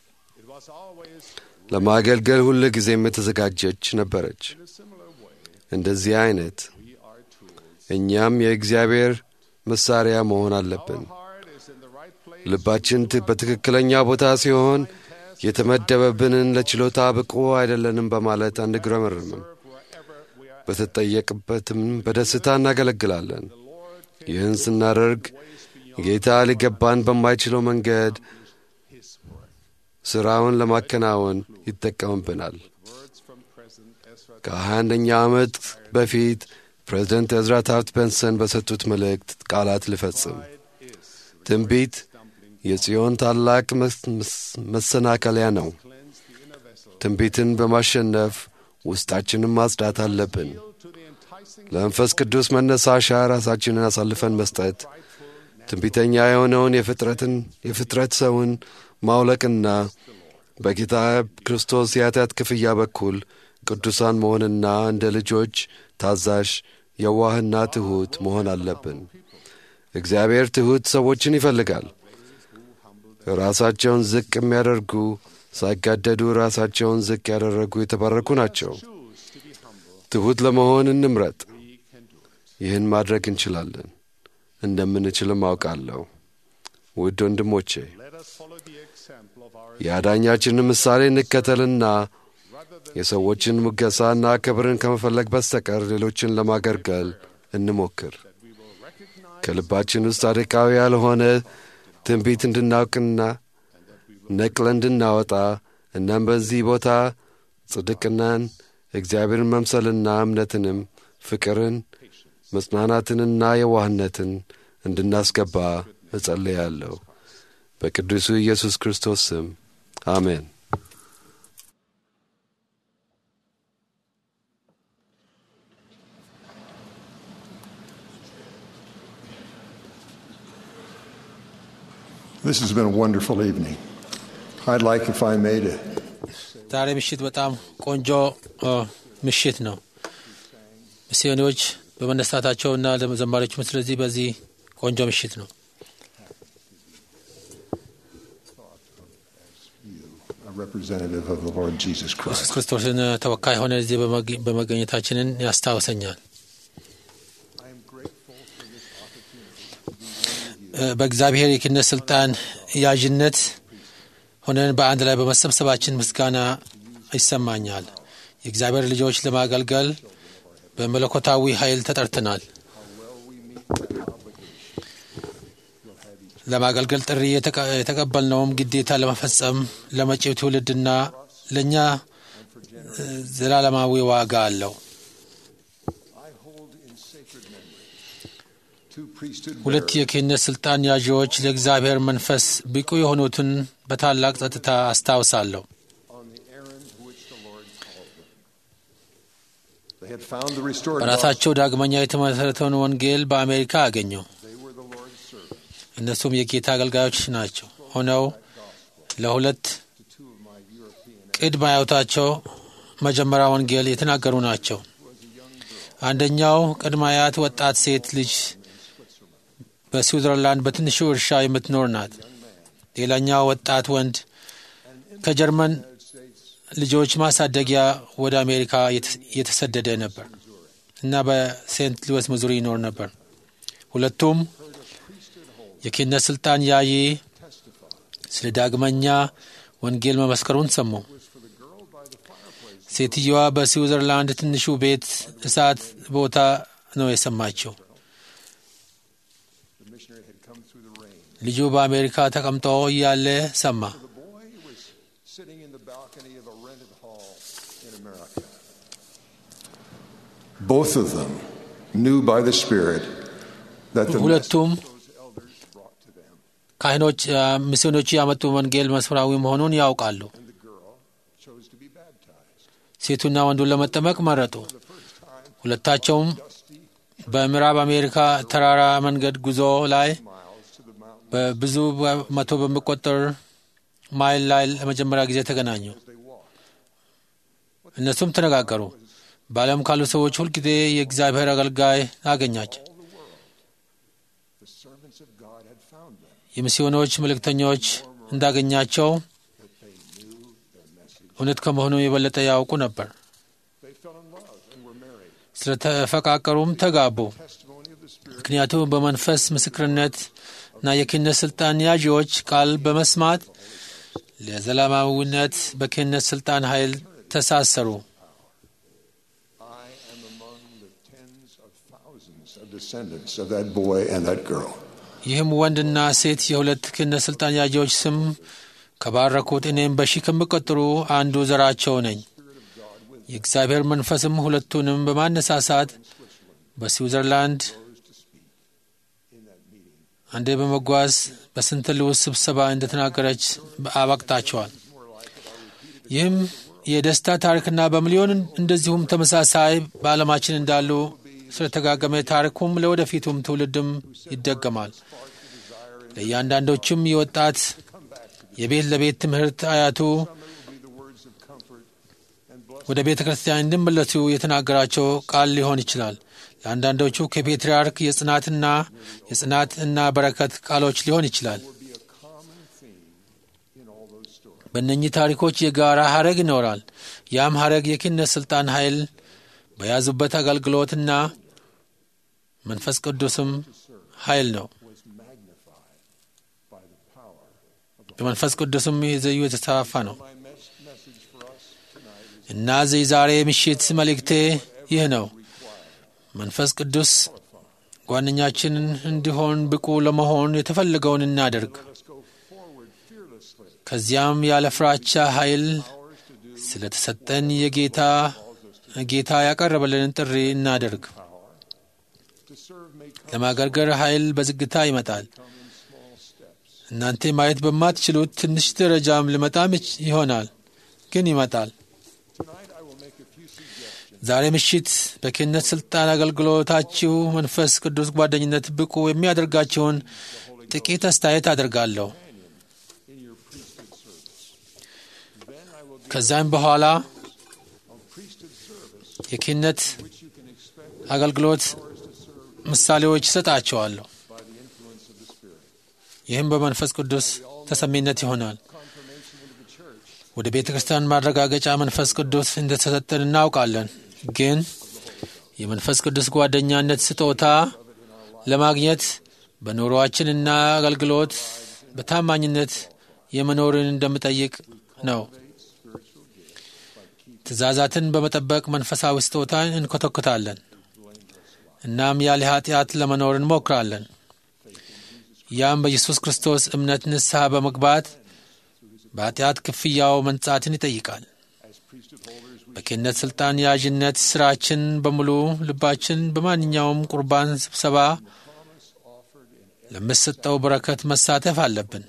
E: ለማገልገል ሁል ጊዜም የተዘጋጀች ነበረች። እንደዚህ አይነት እኛም የእግዚአብሔር መሳሪያ መሆን አለብን። ልባችን በትክክለኛ ቦታ ሲሆን የተመደበብንን ለችሎታ ብቁ አይደለንም በማለት አንግረመርምም። በተጠየቅበትም በደስታ እናገለግላለን። ይህን ስናደርግ ጌታ ሊገባን በማይችለው መንገድ ሥራውን ለማከናወን ይጠቀምብናል። ከሀያ አንደኛ ዓመት በፊት ፕሬዝደንት እዝራ ታፍት ቤንሰን በሰጡት መልእክት ቃላት ልፈጽም። ትንቢት የጽዮን ታላቅ መሰናከሊያ ነው። ትንቢትን በማሸነፍ ውስጣችንን ማጽዳት አለብን። ለመንፈስ ቅዱስ መነሳሻ ራሳችንን አሳልፈን መስጠት፣ ትንቢተኛ የሆነውን የፍጥረትን የፍጥረት ሰውን ማውለቅና በጌታ ክርስቶስ የኃጢአት ክፍያ በኩል ቅዱሳን መሆንና እንደ ልጆች ታዛዥ፣ የዋህና ትሑት መሆን አለብን። እግዚአብሔር ትሑት ሰዎችን ይፈልጋል። ራሳቸውን ዝቅ የሚያደርጉ ሳይጋደዱ ራሳቸውን ዝቅ ያደረጉ የተባረኩ ናቸው። ትሑት ለመሆን እንምረጥ። ይህን ማድረግ እንችላለን፣ እንደምንችልም አውቃለሁ። ውድ ወንድሞቼ የአዳኛችንን ምሳሌ እንከተልና የሰዎችን ሙገሳና ክብርን ከመፈለግ በስተቀር ሌሎችን ለማገልገል እንሞክር። ከልባችን ውስጥ አደቃዊ ያልሆነ ትንቢት እንድናውቅና ነቅለ እንድናወጣ እናም በዚህ ቦታ ጽድቅናን፣ እግዚአብሔርን መምሰልና እምነትንም፣ ፍቅርን፣ መጽናናትንና የዋህነትን እንድናስገባ እጸልያለሁ። በቅዱሱ ኢየሱስ ክርስቶስ ስም አሜን።
I: This has been a wonderful evening. I'd like, if I may, to
B: ዛሬ ምሽት በጣም ቆንጆ ምሽት ነው። ሚስዮኖች በመነሳታቸውና ለዘማሪዎችም ስለዚህ በዚህ ቆንጆ ምሽት ነው።
I: a representative of the Lord Jesus
B: ኢየሱስ
I: Christ.
B: ክርስቶስን ተወካይ ሆነ እዚህ በመገኘታችንን ያስታውሰኛል። በእግዚአብሔር የክህነት ስልጣን ያዥነት ሆነን በአንድ ላይ በመሰብሰባችን ምስጋና ይሰማኛል። የእግዚአብሔር ልጆች ለማገልገል በመለኮታዊ ኃይል ተጠርተናል። ለማገልገል ጥሪ የተቀበልነውም ግዴታ ለመፈጸም ለመጪው ትውልድና ለእኛ ዘላለማዊ ዋጋ አለው። ሁለት የክህነት ስልጣን ያዢዎች ለእግዚአብሔር መንፈስ ብቁ የሆኑትን በታላቅ ጸጥታ አስታውሳለሁ።
I: They had found the restored
B: በራሳቸው ዳግመኛ የተመሠረተውን ወንጌል በአሜሪካ አገኙ። እነሱም የጌታ አገልጋዮች ናቸው ሆነው ለሁለት ቅድመ አያቶቻቸው መጀመሪያ ወንጌል የተናገሩ ናቸው። አንደኛው ቅድመ አያት ወጣት ሴት ልጅ በስዊዘርላንድ በትንሹ እርሻ የምትኖር ናት። ሌላኛው ወጣት ወንድ ከጀርመን ልጆች ማሳደጊያ ወደ አሜሪካ የተሰደደ ነበር እና በሴንት ሉዊስ ሚዙሪ ይኖር ነበር። ሁለቱም የክህነት ስልጣን ያየ ስለ ዳግመኛ ወንጌል መመስከሩን ሰሙ። ሴትየዋ በስዊዘርላንድ ትንሹ ቤት እሳት ቦታ ነው የሰማችው። ልጁ በአሜሪካ ተቀምጦ እያለ ሰማ።
I: Both of them knew by the Spirit that the
B: ሁለቱም ካህኖች ሚስዮኖቹ ያመጡ ወንጌል መስፈራዊ መሆኑን ያውቃሉ። ሴቱና ወንዱን ለመጠመቅ መረጡ። ሁለታቸውም በምዕራብ አሜሪካ ተራራ መንገድ ጉዞ ላይ በብዙ መቶ በሚቆጠር ማይል ላይ ለመጀመሪያ ጊዜ ተገናኙ። እነሱም ተነጋገሩ። በዓለም ካሉ ሰዎች ሁልጊዜ የእግዚአብሔር አገልጋይ አገኛቸው። የሚስዮኖች መልእክተኞች እንዳገኛቸው እውነት ከመሆኑ የበለጠ ያውቁ ነበር። ስለተፈቃቀሩም ተጋቡ። ምክንያቱም በመንፈስ ምስክርነት እና የክህነት ስልጣን ያዢዎች ቃል በመስማት ለዘላለማዊነት በክህነት ስልጣን ኃይል ተሳሰሩ።
I: descendants of that boy and that girl.
B: ይህም ወንድና ሴት የሁለት ክህነት ስልጣን ያዢዎች ስም ከባረኩት እኔም በሺህ ከሚቆጠሩ አንዱ ዘራቸው ነኝ። የእግዚአብሔር መንፈስም ሁለቱንም በማነሳሳት በስዊዘርላንድ አንዴ በመጓዝ በስንት ልውስ ስብሰባ እንደተናገረች አባቅታቸዋል። ይህም የደስታ ታሪክና በሚሊዮን እንደዚሁም ተመሳሳይ በዓለማችን እንዳሉ ስለተጋገመ ታሪኩም ለወደፊቱም ትውልድም ይደገማል። ለእያንዳንዶቹም የወጣት የቤት ለቤት ትምህርት አያቱ ወደ ቤተ ክርስቲያን እንዲመለሱ የተናገራቸው ቃል ሊሆን ይችላል። ለአንዳንዶቹ ከፔትርያርክ የጽናትና የጽናት እና በረከት ቃሎች ሊሆን ይችላል። በእነኚህ ታሪኮች የጋራ ሀረግ ይኖራል። ያም ሀረግ የክህነት ስልጣን ኃይል በያዙበት አገልግሎትና መንፈስ ቅዱስም ኃይል ነው። በመንፈስ ቅዱስም የዘዩ የተስፋፋ ነው እና ዛሬ ምሽት መልእክቴ ይህ ነው። መንፈስ ቅዱስ ጓደኛችን እንዲሆን ብቁ ለመሆን የተፈለገውን እናደርግ። ከዚያም ያለ ፍራቻ ኃይል ስለተሰጠን የጌታ ጌታ ያቀረበልንን ጥሪ እናደርግ። ለማገልገል ኃይል በዝግታ ይመጣል። እናንተ ማየት በማትችሉት ትንሽ ደረጃም ሊመጣም ይሆናል፣ ግን ይመጣል። ዛሬ ምሽት በክህነት ስልጣን አገልግሎታችሁ መንፈስ ቅዱስ ጓደኝነት ብቁ የሚያደርጋችሁን ጥቂት አስተያየት አደርጋለሁ። ከዛም በኋላ የክህነት አገልግሎት ምሳሌዎች ይሰጣቸዋለሁ። ይህም በመንፈስ ቅዱስ ተሰሚነት ይሆናል። ወደ ቤተ ክርስቲያን ማረጋገጫ መንፈስ ቅዱስ እንደተሰጠን እናውቃለን። ግን የመንፈስ ቅዱስ ጓደኛነት ስጦታ ለማግኘት በኑሮአችንና አገልግሎት በታማኝነት የመኖርን እንደምጠይቅ ነው። ትእዛዛትን በመጠበቅ መንፈሳዊ ስጦታን እንኮተኩታለን። እናም ያለ ኃጢአት ለመኖር እንሞክራለን። ያም በኢየሱስ ክርስቶስ እምነት ንስሐ በመግባት በኃጢአት ክፍያው መንጻትን ይጠይቃል። በክህነት ሥልጣን ያዥነት ሥራችን በሙሉ ልባችን በማንኛውም ቁርባን ስብሰባ ለምሰጠው በረከት መሳተፍ አለብን።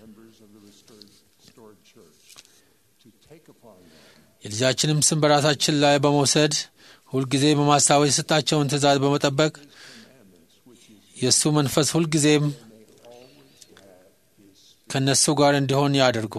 B: የልጃችንም ስም በራሳችን ላይ በመውሰድ ሁልጊዜ በማስታወስ የሰጣቸውን ትእዛዝ በመጠበቅ የእሱ መንፈስ ሁልጊዜም ከእነሱ ጋር እንዲሆን ያደርጉ።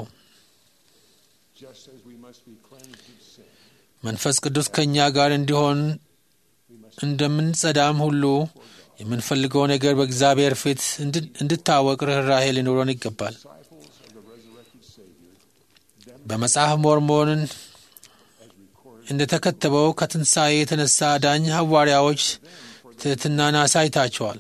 B: መንፈስ ቅዱስ ከእኛ ጋር እንዲሆን እንደምንጸዳም ሁሉ የምንፈልገው ነገር በእግዚአብሔር ፊት እንድታወቅ ርኅራሄ ሊኖረን ይገባል። በመጽሐፍ ሞርሞንን እንደ ተከተበው ከትንሣኤ የተነሳ አዳኝ ሐዋርያዎች ትሕትናን አሳይታቸዋል።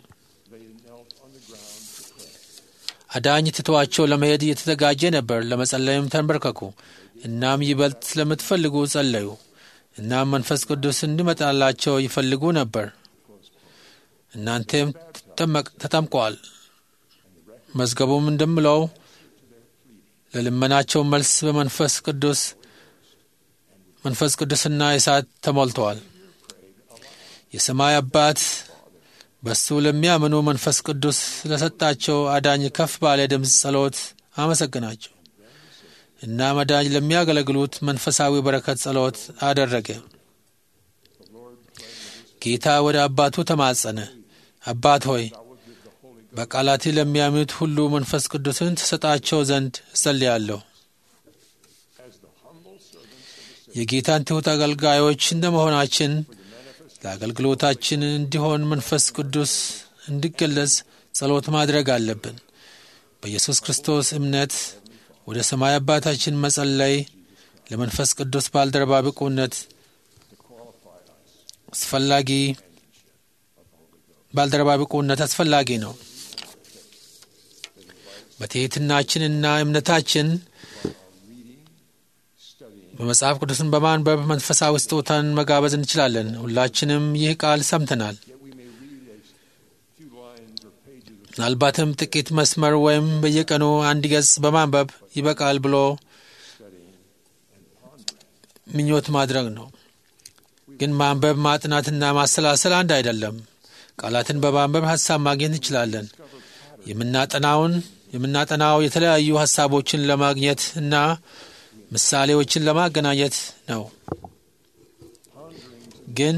B: አዳኝ ትተዋቸው ለመሄድ እየተዘጋጀ ነበር። ለመጸለይም ተንበርከኩ። እናም ይበልጥ ስለምትፈልጉ ጸለዩ። እናም መንፈስ ቅዱስ እንዲመጣላቸው ይፈልጉ ነበር። እናንተም ተጠምቀዋል። መዝገቡም እንደምለው ለልመናቸው መልስ በመንፈስ ቅዱስ መንፈስ ቅዱስና እሳት ተሞልተዋል። የሰማይ አባት በሱ ለሚያምኑ መንፈስ ቅዱስ ስለሰጣቸው አዳኝ ከፍ ባለ ድምፅ ጸሎት አመሰግናቸው እና መዳኝ ለሚያገለግሉት መንፈሳዊ በረከት ጸሎት አደረገ። ጌታ ወደ አባቱ ተማጸነ። አባት ሆይ በቃላቴ ለሚያምኑት ሁሉ መንፈስ ቅዱስን ትሰጣቸው ዘንድ እጸልያለሁ። የጌታን ትሑት አገልጋዮች እንደ መሆናችን ለአገልግሎታችን እንዲሆን መንፈስ ቅዱስ እንዲገለጽ ጸሎት ማድረግ አለብን። በኢየሱስ ክርስቶስ እምነት ወደ ሰማይ አባታችን መጸለይ ለመንፈስ ቅዱስ ባልደረባ ብቁነት አስፈላጊ ባልደረባ ብቁነት አስፈላጊ ነው። በትሕትናችንና እምነታችን በመጽሐፍ ቅዱስን በማንበብ መንፈሳዊ ስጦታን መጋበዝ እንችላለን። ሁላችንም ይህ ቃል ሰምተናል። ምናልባትም ጥቂት መስመር ወይም በየቀኑ አንድ ገጽ በማንበብ ይበቃል ብሎ ምኞት ማድረግ ነው። ግን ማንበብ ማጥናትና ማሰላሰል አንድ አይደለም። ቃላትን በማንበብ ሀሳብ ማግኘት እንችላለን። የምናጠናውን የምናጠናው የተለያዩ ሀሳቦችን ለማግኘት እና ምሳሌዎችን ለማገናኘት ነው። ግን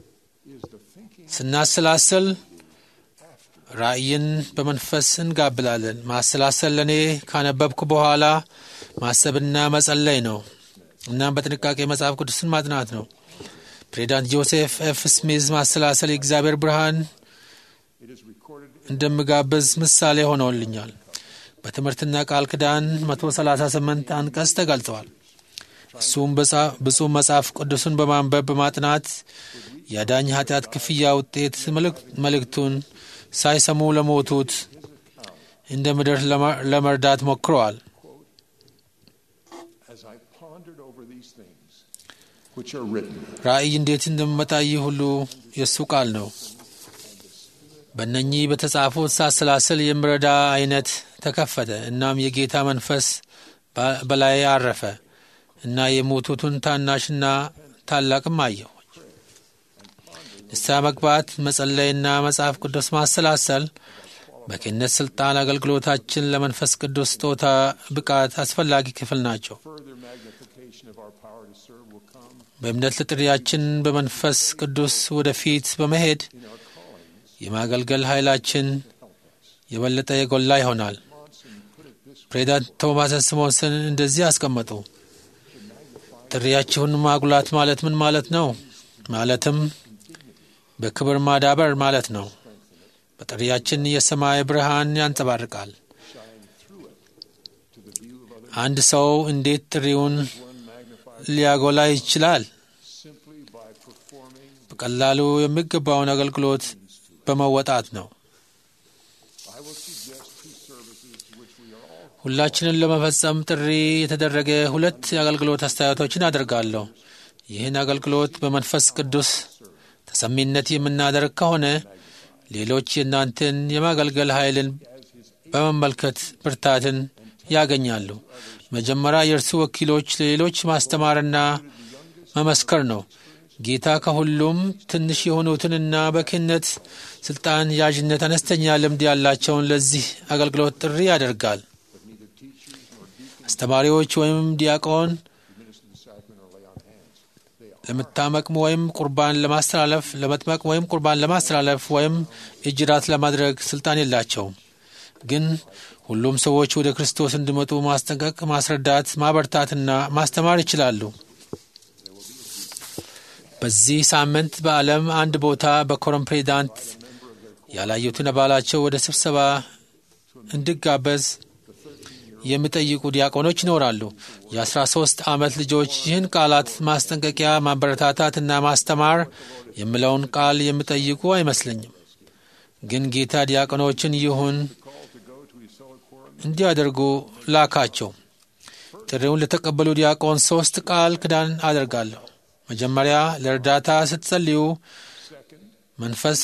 B: ስናሰላስል ራእይን በመንፈስ እንጋብላለን። ማሰላሰል ለእኔ ካነበብኩ በኋላ ማሰብና መጸለይ ነው። እናም በጥንቃቄ መጽሐፍ ቅዱስን ማጥናት ነው። ፕሬዚዳንት ጆሴፍ ኤፍ ስሚዝ ማሰላሰል የእግዚአብሔር ብርሃን እንደምጋብዝ ምሳሌ ሆነውልኛል። በትምህርትና ቃል ኪዳን 138 አንቀጽ ተገልጸዋል። እሱም ብፁዕ መጽሐፍ ቅዱስን በማንበብ በማጥናት የአዳኝ ኃጢአት ክፍያ ውጤት መልእክቱን ሳይሰሙ ለሞቱት እንደ ምድር ለመርዳት ሞክረዋል። ራእይ እንዴት እንደሚመጣ ይህ ሁሉ የእሱ ቃል ነው። በእነኚህ በተጻፉት ሳሰላስል የምረዳ አይነት ተከፈተ። እናም የጌታ መንፈስ በላይ አረፈ እና የሞቱትን ታናሽና ታላቅም አየሁ። ንስሐ መግባት፣ መጸለይና መጽሐፍ ቅዱስ ማሰላሰል በክህነት ስልጣን አገልግሎታችን ለመንፈስ ቅዱስ ስጦታ ብቃት አስፈላጊ ክፍል ናቸው። በእምነት ለጥሪያችን በመንፈስ ቅዱስ ወደፊት በመሄድ የማገልገል ኃይላችን የበለጠ የጎላ ይሆናል። ፕሬዚዳንት ቶማስ ስሞንሰን እንደዚህ አስቀመጡ። ጥሪያችሁን ማጉላት ማለት ምን ማለት ነው? ማለትም በክብር ማዳበር ማለት ነው። በጥሪያችን የሰማይ ብርሃን ያንጸባርቃል። አንድ ሰው እንዴት ጥሪውን ሊያጎላ ይችላል? በቀላሉ የሚገባውን አገልግሎት በመወጣት ነው። ሁላችንን ለመፈጸም ጥሪ የተደረገ ሁለት የአገልግሎት አስተያየቶችን አደርጋለሁ። ይህን አገልግሎት በመንፈስ ቅዱስ ተሰሚነት የምናደርግ ከሆነ ሌሎች የእናንተን የማገልገል ኃይልን በመመልከት ብርታትን ያገኛሉ። መጀመሪያ የእርሱ ወኪሎች ለሌሎች ማስተማርና መመስከር ነው። ጌታ ከሁሉም ትንሽ የሆኑትንና በክህነት ስልጣን ያዥነት አነስተኛ ልምድ ያላቸውን ለዚህ አገልግሎት ጥሪ ያደርጋል። አስተማሪዎች ወይም ዲያቆን ለመታመቅ ወይም ቁርባን ለማስተላለፍ ለመጥመቅ ወይም ቁርባን ለማስተላለፍ ወይም እጅራት ለማድረግ ስልጣን የላቸውም። ግን ሁሉም ሰዎች ወደ ክርስቶስ እንዲመጡ ማስጠንቀቅ፣ ማስረዳት፣ ማበርታትና ማስተማር ይችላሉ። በዚህ ሳምንት በዓለም አንድ ቦታ በኮረም ፕሬዚዳንት ያላዩትን አባላቸው ወደ ስብሰባ እንዲጋበዝ የሚጠይቁ ዲያቆኖች ይኖራሉ። የአስራ ሶስት ዓመት ልጆች ይህን ቃላት ማስጠንቀቂያ፣ ማበረታታት እና ማስተማር የሚለውን ቃል የሚጠይቁ አይመስለኝም። ግን ጌታ ዲያቆኖችን ይሁን እንዲያደርጉ ላካቸው። ጥሪውን ለተቀበሉ ዲያቆን ሶስት ቃል ክዳን አደርጋለሁ። መጀመሪያ ለእርዳታ ስትጸልዩ መንፈስ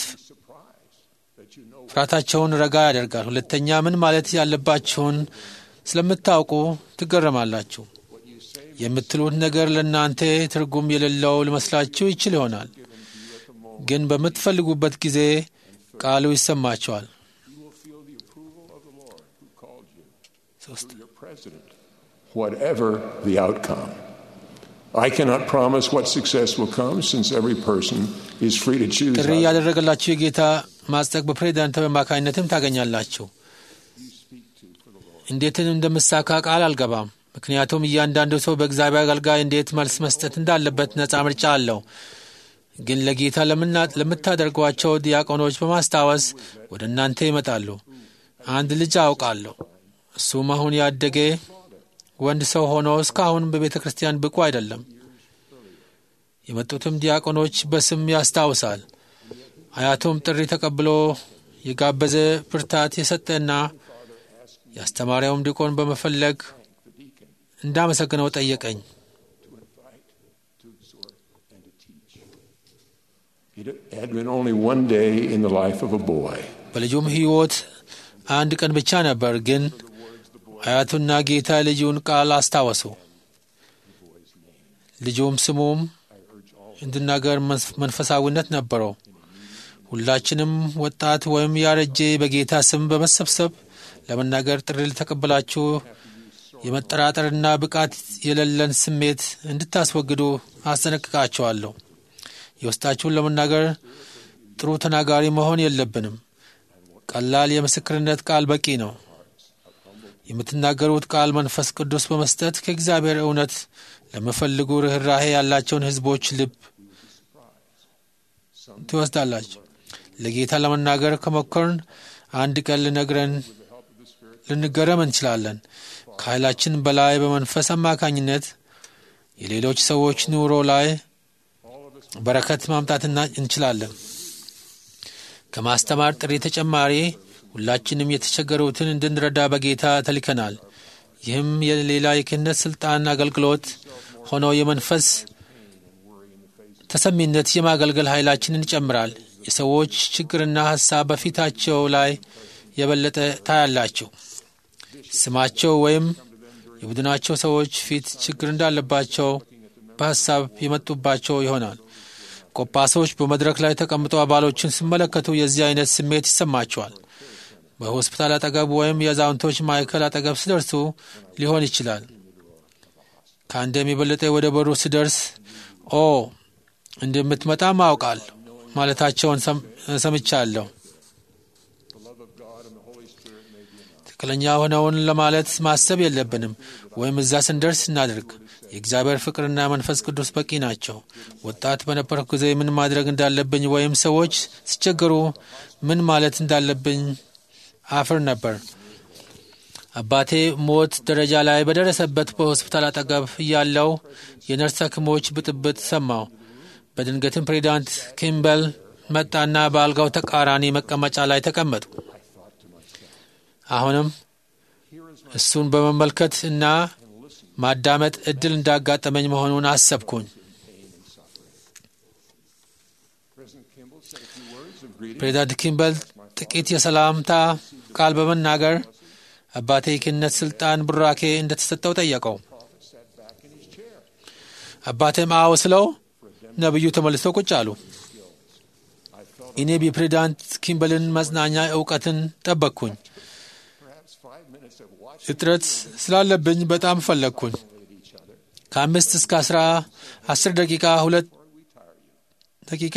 B: ፍርሃታቸውን ረጋ ያደርጋል። ሁለተኛ ምን ማለት ያለባችሁን ስለምታውቁ ትገረማላችሁ። የምትሉት ነገር ለእናንተ ትርጉም የሌለው ሊመስላችሁ ይችል ይሆናል፣ ግን በምትፈልጉበት ጊዜ ቃሉ ይሰማቸዋል።
I: Whatever the outcome. I cannot promise what success will come since every person is free to choose.
B: ጥሪ ያደረገላችሁ የጌታ ማጽደቅ በፕሬዚዳንታዊ አማካኝነትም ታገኛላችሁ። እንዴትን እንደምሳካ ቃል አልገባም፣ ምክንያቱም እያንዳንዱ ሰው በእግዚአብሔር አገልጋይ እንዴት መልስ መስጠት እንዳለበት ነጻ ምርጫ አለው። ግን ለጌታ ለምታደርጓቸው ዲያቆኖች በማስታወስ ወደ እናንተ ይመጣሉ። አንድ ልጅ አውቃለሁ። እሱም አሁን ያደገ ወንድ ሰው ሆኖ እስካሁን በቤተ ክርስቲያን ብቁ አይደለም። የመጡትም ዲያቆኖች በስም ያስታውሳል። አያቱም ጥሪ ተቀብሎ የጋበዘ ብርታት የሰጠና የአስተማሪያውም ዲቆን በመፈለግ እንዳመሰግነው ጠየቀኝ።
I: It had been only one day in the life of a boy.
B: በልጁም ሕይወት አንድ ቀን ብቻ ነበር። ግን አያቱና ጌታ ልጁን ቃል አስታወሱ። ልጁም ስሙም እንድናገር መንፈሳዊነት ነበረው። ሁላችንም ወጣት ወይም ያረጀ በጌታ ስም በመሰብሰብ ለመናገር ጥሪ ልተቀበላችሁ የመጠራጠርና ብቃት የሌለን ስሜት እንድታስወግዱ አስጠነቅቃቸዋለሁ። የውስጣችሁን ለመናገር ጥሩ ተናጋሪ መሆን የለብንም። ቀላል የምስክርነት ቃል በቂ ነው። የምትናገሩት ቃል መንፈስ ቅዱስ በመስጠት ከእግዚአብሔር እውነት ለሚፈልጉ ርኅራሄ ያላቸውን ሕዝቦች ልብ ትወስዳላችሁ። ለጌታ ለመናገር ከሞከርን አንድ ቀን ልነግረን ልንገረም እንችላለን። ከኃይላችን በላይ በመንፈስ አማካኝነት የሌሎች ሰዎች ኑሮ ላይ በረከት ማምጣትና እንችላለን። ከማስተማር ጥሪ ተጨማሪ ሁላችንም የተቸገሩትን እንድንረዳ በጌታ ተልከናል። ይህም የሌላ የክህነት ስልጣን አገልግሎት ሆኖ የመንፈስ ተሰሚነት የማገልገል ኃይላችንን ይጨምራል። የሰዎች ችግርና ሀሳብ በፊታቸው ላይ የበለጠ ታያላችሁ። ስማቸው ወይም የቡድናቸው ሰዎች ፊት ችግር እንዳለባቸው በሀሳብ የመጡባቸው ይሆናል። ቆጳሶች በመድረክ ላይ ተቀምጠው አባሎችን ሲመለከቱ የዚህ አይነት ስሜት ይሰማቸዋል። በሆስፒታል አጠገብ ወይም የአዛውንቶች ማዕከል አጠገብ ሲደርሱ ሊሆን ይችላል። ከአንድም የበለጠ ወደ በሩ ሲደርስ ኦ እንደምትመጣ ማውቃል ማለታቸውን ሰምቻለሁ። ትክክለኛ ሆነውን ለማለት ማሰብ የለብንም፣ ወይም እዛ ስንደርስ እናድርግ። የእግዚአብሔር ፍቅርና መንፈስ ቅዱስ በቂ ናቸው። ወጣት በነበርኩ ጊዜ ምን ማድረግ እንዳለብኝ ወይም ሰዎች ሲቸገሩ ምን ማለት እንዳለብኝ አፍር ነበር። አባቴ ሞት ደረጃ ላይ በደረሰበት በሆስፒታል አጠገብ እያለው የነርስ ሐኪሞች ብጥብጥ ሰማው። በድንገትም ፕሬዚዳንት ኪምበል መጣና በአልጋው ተቃራኒ መቀመጫ ላይ ተቀመጡ። አሁንም እሱን በመመልከት እና ማዳመጥ እድል እንዳጋጠመኝ መሆኑን አሰብኩኝ። ፕሬዚዳንት ኪምበል ጥቂት የሰላምታ ቃል በመናገር አባቴ የክህነት ስልጣን ቡራኬ እንደተሰጠው ጠየቀው። አባቴም አዎ ስለው ነቢዩ ተመልሰው ቁጭ አሉ። እኔ የፕሬዚዳንት ኪምበልን መጽናኛ እውቀትን ጠበቅኩኝ። እጥረት ስላለብኝ በጣም ፈለግኩኝ። ከአምስት እስከ አስራ አስር ደቂቃ ሁለት ደቂቃ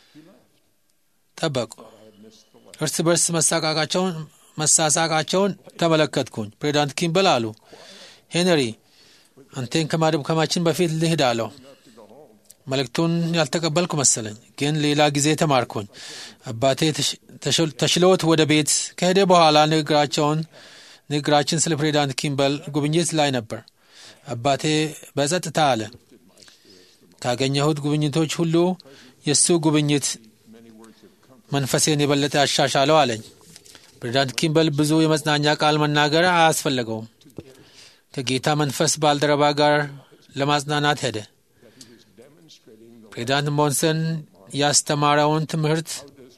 B: ጠበቁ። እርስ በርስ መሳቃቃቸውን መሳሳቃቸውን ተመለከትኩኝ። ፕሬዚዳንት ኪምበል አሉ፣ ሄንሪ አንቴን ከማድከማችን በፊት ልሂድ አለው። መልእክቱን ያልተቀበልኩ መሰለኝ፣ ግን ሌላ ጊዜ ተማርኩኝ። አባቴ ተሽሎት ወደ ቤት ከሄደ በኋላ ንግግራቸውን ንግግራችን ስለ ፕሬዚዳንት ኪምበል ጉብኝት ላይ ነበር። አባቴ በጸጥታ አለ። ካገኘሁት ጉብኝቶች ሁሉ የእሱ ጉብኝት መንፈሴን የበለጠ ያሻሻለው አለኝ። ፕሬዚዳንት ኪምበል ብዙ የመጽናኛ ቃል መናገር አያስፈለገውም። ከጌታ መንፈስ ባልደረባ ጋር ለማጽናናት ሄደ። ፕሬዚዳንት ሞንሰን ያስተማረውን ትምህርት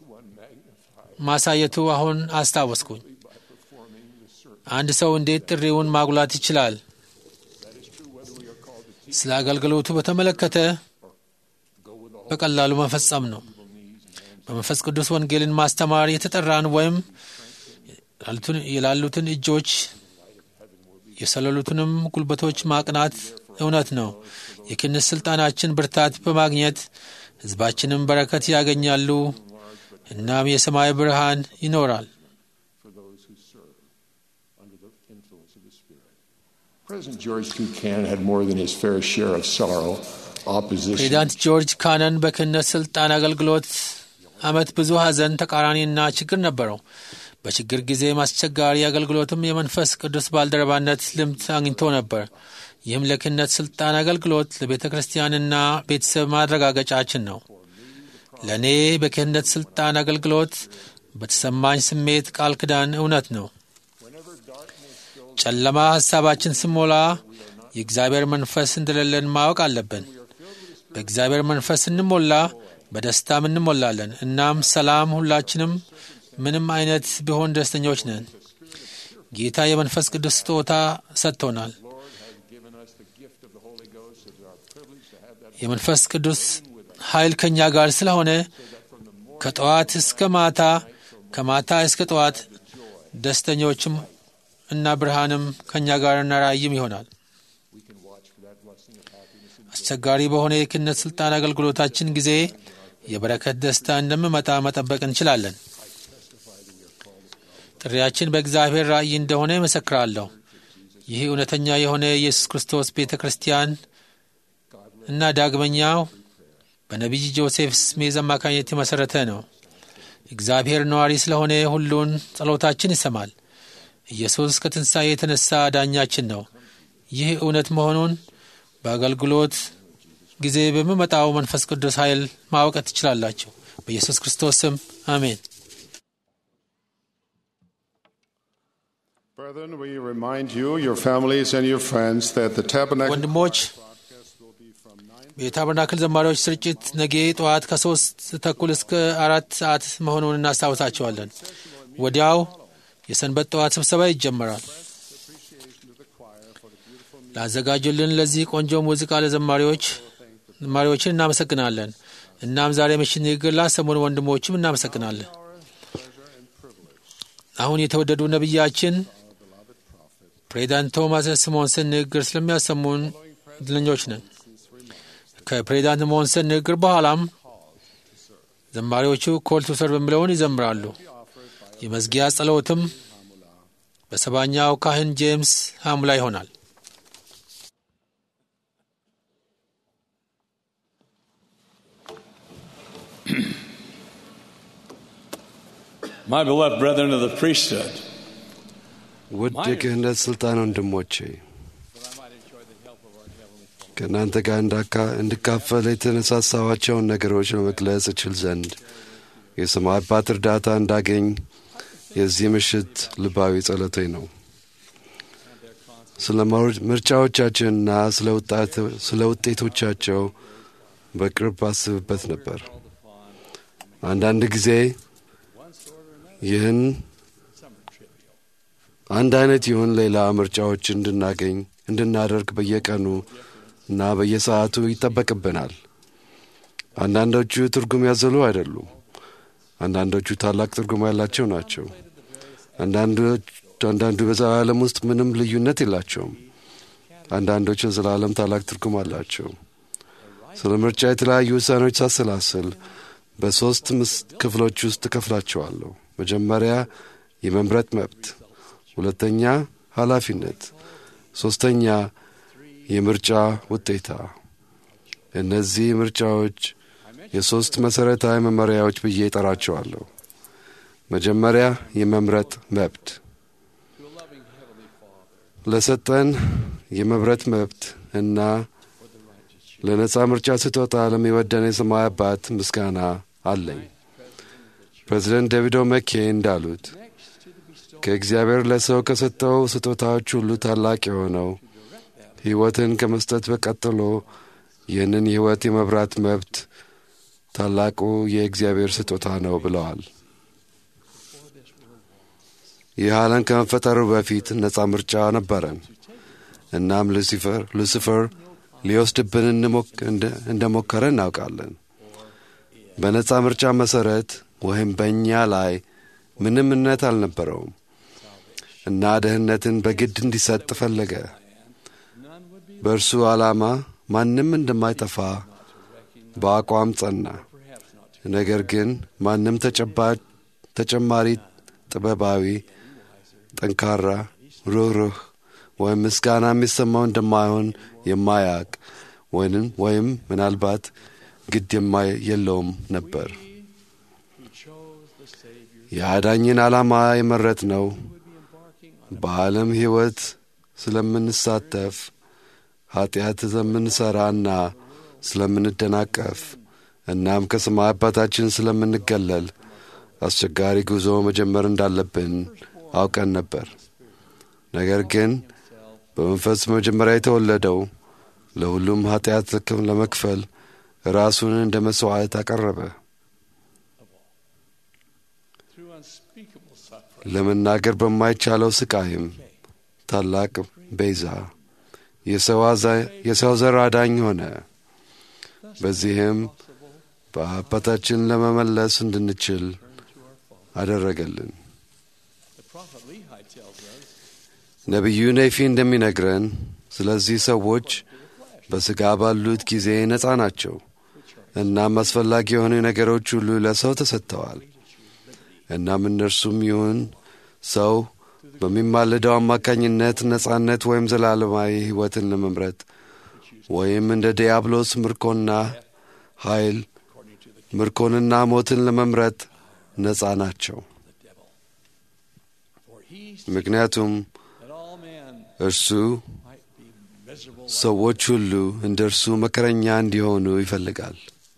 B: ማሳየቱ አሁን አስታወስኩኝ። አንድ ሰው እንዴት ጥሪውን ማጉላት ይችላል? ስለ አገልግሎቱ በተመለከተ በቀላሉ መፈጸም ነው። በመንፈስ ቅዱስ ወንጌልን ማስተማር የተጠራን ወይም የላሉትን እጆች የሰለሉትንም ጉልበቶች ማቅናት እውነት ነው። የክህነት ስልጣናችን ብርታት በማግኘት ሕዝባችንም በረከት ያገኛሉ። እናም የሰማይ ብርሃን ይኖራል። ፕሬዚዳንት ጆርጅ ካነን በክህነት ስልጣን አገልግሎት ዓመት ብዙ ሐዘን፣ ተቃራኒና ችግር ነበረው። በችግር ጊዜም አስቸጋሪ አገልግሎትም የመንፈስ ቅዱስ ባልደረባነት ልምድ አግኝቶ ነበር። ይህም ለክህነት ስልጣን አገልግሎት ለቤተ ክርስቲያንና ቤተሰብ ማረጋገጫችን ነው። ለእኔ በክህነት ስልጣን አገልግሎት በተሰማኝ ስሜት ቃል ኪዳን እውነት ነው። ጨለማ ሐሳባችን ስሞላ የእግዚአብሔር መንፈስ እንደሌለን ማወቅ አለብን። በእግዚአብሔር መንፈስ ስንሞላ በደስታም እንሞላለን። እናም ሰላም፣ ሁላችንም ምንም አይነት ቢሆን ደስተኞች ነን። ጌታ የመንፈስ ቅዱስ ስጦታ ሰጥቶናል። የመንፈስ ቅዱስ ኃይል ከእኛ ጋር ስለሆነ ከጠዋት እስከ ማታ ከማታ እስከ ጠዋት ደስተኞችም እና ብርሃንም ከእኛ ጋርና ራእይም ይሆናል። አስቸጋሪ በሆነ የክህነት ስልጣን አገልግሎታችን ጊዜ የበረከት ደስታ እንደሚመጣ መጠበቅ እንችላለን። ጥሪያችን በእግዚአብሔር ራእይ እንደሆነ ይመሰክራለሁ። ይህ እውነተኛ የሆነ የኢየሱስ ክርስቶስ ቤተ ክርስቲያን እና ዳግመኛው በነቢይ ጆሴፍ ስሜዝ አማካኝነት የመሠረተ ነው። እግዚአብሔር ነዋሪ ስለሆነ ሁሉን ጸሎታችን ይሰማል። ኢየሱስ ከትንሣኤ የተነሳ ዳኛችን ነው። ይህ እውነት መሆኑን በአገልግሎት ጊዜ በሚመጣው መንፈስ ቅዱስ ኃይል ማወቅ ትችላላችሁ። በኢየሱስ ክርስቶስ ስም አሜን።
C: Brethren, we remind you, your families, and your friends that the tabernacle
B: ወንድሞች የታበርናክል ዘማሪዎች ስርጭት ነገ ጠዋት ከሶስት ተኩል እስከ አራት ሰዓት መሆኑን እናስታውሳቸዋለን። ወዲያው የሰንበት ጠዋት ስብሰባ ይጀመራል። ላዘጋጁልን ለዚህ ቆንጆ ሙዚቃ ለዘማሪዎች ዘማሪዎችን እናመሰግናለን። እናም ዛሬ ምሽት ንግግር ላሰሙን ወንድሞችም እናመሰግናለን። አሁን የተወደዱ ነቢያችን ፕሬዚዳንት ቶማስ ስሞንሰን ንግግር ስለሚያሰሙን እድለኞች ነን። ከፕሬዚዳንት ሞንሰን ንግግር በኋላም ዘማሪዎቹ ኮል ቱ ሰርቭ የሚለውን ይዘምራሉ። የመዝጊያ ጸሎትም በሰባኛው ካህን ጄምስ ሐሙላ ይሆናል።
J: My beloved brethren of the priesthood,
E: ውድ የክህነት ሥልጣን ወንድሞቼ ከእናንተ ጋር እንድካፈል የተነሳሳዋቸውን ነገሮች ለመግለጽ እችል ዘንድ የሰማይ አባት እርዳታ እንዳገኝ የዚህ ምሽት ልባዊ ጸሎቴ ነው። ስለ ምርጫዎቻችንና ስለ ውጤቶቻቸው በቅርብ አስብበት ነበር። አንዳንድ ጊዜ ይህን አንድ አይነት ይሁን ሌላ ምርጫዎች እንድናገኝ እንድናደርግ በየቀኑ እና በየሰዓቱ ይጠበቅብናል። አንዳንዶቹ ትርጉም ያዘሉ አይደሉም። አንዳንዶቹ ታላቅ ትርጉም ያላቸው ናቸው። አንዳንዱ በዘላለም ውስጥ ምንም ልዩነት የላቸውም። አንዳንዶቹ ዘላለም ታላቅ ትርጉም አላቸው። ስለ ምርጫ የተለያዩ ውሳኔዎች ሳሰላስል በሦስት ክፍሎች ውስጥ እከፍላቸዋለሁ። መጀመሪያ የመምረጥ መብት፣ ሁለተኛ ኃላፊነት፣ ሦስተኛ የምርጫ ውጤታ። እነዚህ ምርጫዎች የሦስት መሠረታዊ መመሪያዎች ብዬ እጠራቸዋለሁ። መጀመሪያ የመምረጥ መብት። ለሰጠን የመብረት መብት እና ለነፃ ምርጫ ስጦታ ለሚወደን የሰማይ አባት ምስጋና አለኝ። ፕሬዚደንት ዴቪድ መኬ እንዳሉት ከእግዚአብሔር ለሰው ከሰጠው ስጦታዎች ሁሉ ታላቅ የሆነው ሕይወትን ከመስጠት በቀጥሎ ይህንን የሕይወት የመብራት መብት ታላቁ የእግዚአብሔር ስጦታ ነው ብለዋል። ይህ ዓለም ከመፈጠሩ በፊት ነፃ ምርጫ ነበረን። እናም ሉሲፈር ሉሲፈር ሊወስድብን እንደሞከረ እናውቃለን። በነፃ ምርጫ መሠረት ወይም በእኛ ላይ ምንም እምነት አልነበረውም እና ደህንነትን በግድ እንዲሰጥ ፈለገ። በእርሱ ዓላማ ማንም እንደማይጠፋ በአቋም ጸና። ነገር ግን ማንም ተጨማሪ ጥበባዊ፣ ጠንካራ፣ ሩህሩህ ወይም ምስጋና የሚሰማው እንደማይሆን የማያውቅ ወይም ወይም ምናልባት ግድ የለውም ነበር። የአዳኝን ዓላማ የመረጥ ነው በዓለም ሕይወት ስለምንሳተፍ ኀጢአት ስለምንሠራና ስለምንደናቀፍ እናም ከሰማይ አባታችን ስለምንገለል አስቸጋሪ ጉዞ መጀመር እንዳለብን አውቀን ነበር። ነገር ግን በመንፈስ መጀመሪያ የተወለደው ለሁሉም ኀጢአት ለመክፈል ራሱን እንደ መሥዋዕት አቀረበ። ለመናገር በማይቻለው ስቃይም ታላቅ ቤዛ የሰው ዘር አዳኝ ሆነ። በዚህም በአባታችን ለመመለስ እንድንችል አደረገልን። ነቢዩ ኔፊ እንደሚነግረን ስለዚህ ሰዎች በሥጋ ባሉት ጊዜ ነፃ ናቸው። እናም አስፈላጊ የሆኑ ነገሮች ሁሉ ለሰው ተሰጥተዋል። እናም እነርሱም ይሁን ሰው በሚማልደው አማካኝነት ነጻነት ወይም ዘላለማዊ ሕይወትን ለመምረጥ ወይም እንደ ዲያብሎስ ምርኮና ኃይል ምርኮንና ሞትን ለመምረጥ ነጻ ናቸው። ምክንያቱም እርሱ ሰዎች ሁሉ እንደ እርሱ መከረኛ እንዲሆኑ ይፈልጋል።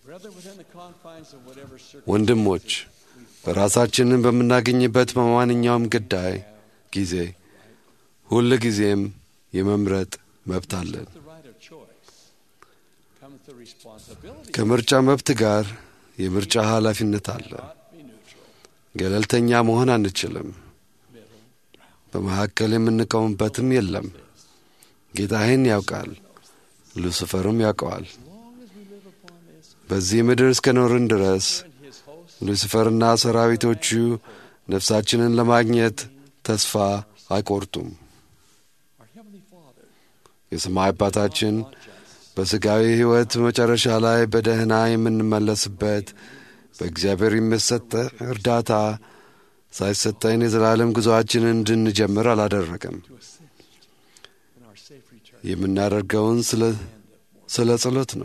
E: ወንድሞች ራሳችንን በምናገኝበት በማንኛውም ጉዳይ ጊዜ ሁል ጊዜም የመምረጥ መብት አለን። ከምርጫ መብት ጋር የምርጫ ኃላፊነት አለ። ገለልተኛ መሆን አንችልም። በመካከል የምንቆምበትም የለም። ጌታ ይህን ያውቃል፣ ሉሲፈርም ያውቀዋል። በዚህ ምድር እስከ ኖርን ድረስ ሉሲፈርና ሰራዊቶቹ ነፍሳችንን ለማግኘት ተስፋ አይቆርጡም። የሰማይ አባታችን በሥጋዊ ሕይወት መጨረሻ ላይ በደህና የምንመለስበት በእግዚአብሔር የሚሰጥ እርዳታ ሳይሰጠን የዘላለም ጉዞአችንን እንድንጀምር አላደረገም። የምናደርገውን ስለ ጸሎት ነው።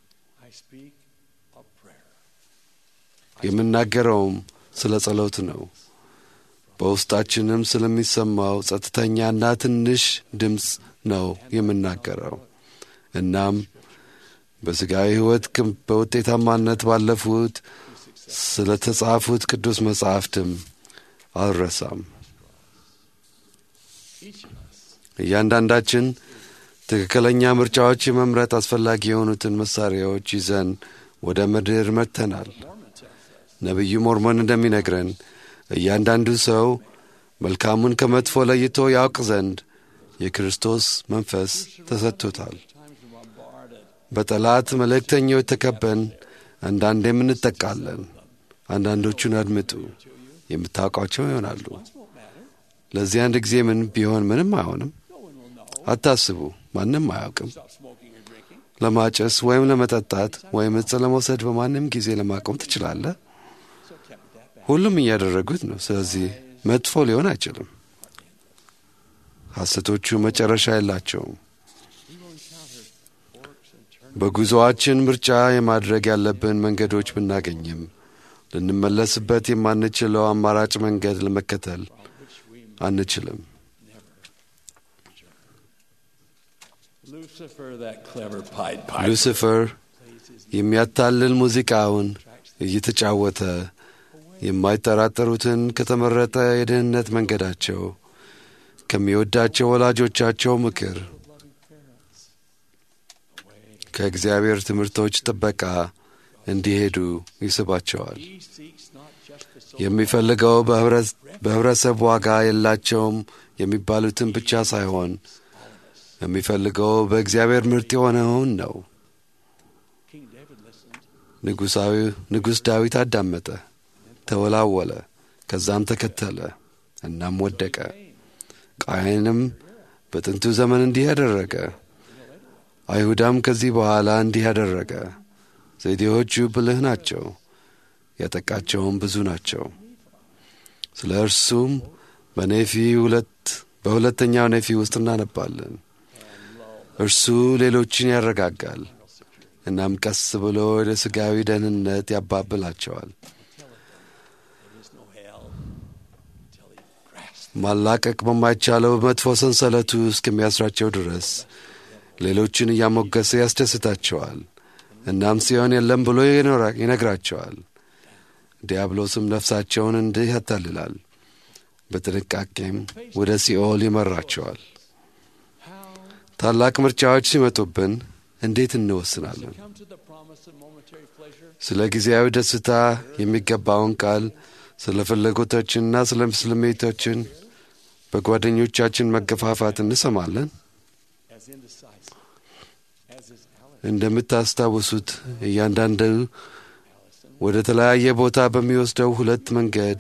E: የምናገረውም ስለ ጸሎት ነው። በውስጣችንም ስለሚሰማው ጸጥተኛና ትንሽ ድምፅ ነው የምናገረው። እናም በሥጋዊ ሕይወት በውጤታማነት ባለፉት ስለ ተጻፉት ቅዱስ መጻሕፍትም አልረሳም። እያንዳንዳችን ትክክለኛ ምርጫዎች የመምረጥ አስፈላጊ የሆኑትን መሣሪያዎች ይዘን ወደ ምድር መጥተናል። ነቢዩ ሞርሞን እንደሚነግረን እያንዳንዱ ሰው መልካሙን ከመጥፎ ለይቶ ያውቅ ዘንድ የክርስቶስ መንፈስ ተሰጥቶታል። በጠላት መልእክተኞች ተከበን አንዳንዴም እንጠቃለን። አንዳንዶቹን አድምጡ፣ የምታውቋቸው ይሆናሉ። ለዚህ አንድ ጊዜ ምን ቢሆን ምንም አይሆንም። አታስቡ፣ ማንም አያውቅም። ለማጨስ ወይም ለመጠጣት ወይም እጽ ለመውሰድ በማንም ጊዜ ለማቆም ትችላለህ። ሁሉም እያደረጉት ነው። ስለዚህ መጥፎ ሊሆን አይችልም። ሐሰቶቹ መጨረሻ የላቸውም። በጉዞአችን ምርጫ የማድረግ ያለብን መንገዶች ብናገኝም ልንመለስበት የማንችለው አማራጭ መንገድ ለመከተል አንችልም።
J: Lucifer, that clever Pied Piper.
E: ሉሲፈር የሚያታልል ሙዚቃውን እየተጫወተ የማይጠራጠሩትን ከተመረጠ የድህነት መንገዳቸው ከሚወዳቸው ወላጆቻቸው ምክር ከእግዚአብሔር ትምህርቶች ጥበቃ እንዲሄዱ ይስባቸዋል። የሚፈልገው በህብረተሰብ ዋጋ የላቸውም የሚባሉትን ብቻ ሳይሆን የሚፈልገው በእግዚአብሔር ምርጥ የሆነውን ነው። ንጉሥ ዳዊት አዳመጠ፣ ተወላወለ፣ ከዛም ተከተለ፣ እናም ወደቀ። ቃየንም በጥንቱ ዘመን እንዲህ ያደረገ፣ አይሁዳም ከዚህ በኋላ እንዲህ ያደረገ። ዘዴዎቹ ብልህ ናቸው፣ ያጠቃቸውም ብዙ ናቸው። ስለ እርሱም በኔፊ ሁለት በሁለተኛው ኔፊ ውስጥ እናነባለን። እርሱ ሌሎችን ያረጋጋል፣ እናም ቀስ ብሎ ወደ ሥጋዊ ደህንነት ያባብላቸዋል። ማላቀቅ በማይቻለው መጥፎ ሰንሰለቱ እስከሚያስራቸው ድረስ ሌሎችን እያሞገሰ ያስደስታቸዋል። እናም ሲሆን የለም ብሎ ይነግራቸዋል። ዲያብሎስም ነፍሳቸውን እንዲህ ያታልላል፣ በጥንቃቄም ወደ ሲኦል ይመራቸዋል። ታላቅ ምርጫዎች ሲመጡብን እንዴት እንወስናለን? ስለ ጊዜያዊ ደስታ የሚገባውን ቃል ስለ ፍላጎቶችንና ስለ ስሜቶችን በጓደኞቻችን መገፋፋት እንሰማለን። እንደምታስታውሱት እያንዳንዱ ወደ ተለያየ ቦታ በሚወስደው ሁለት መንገድ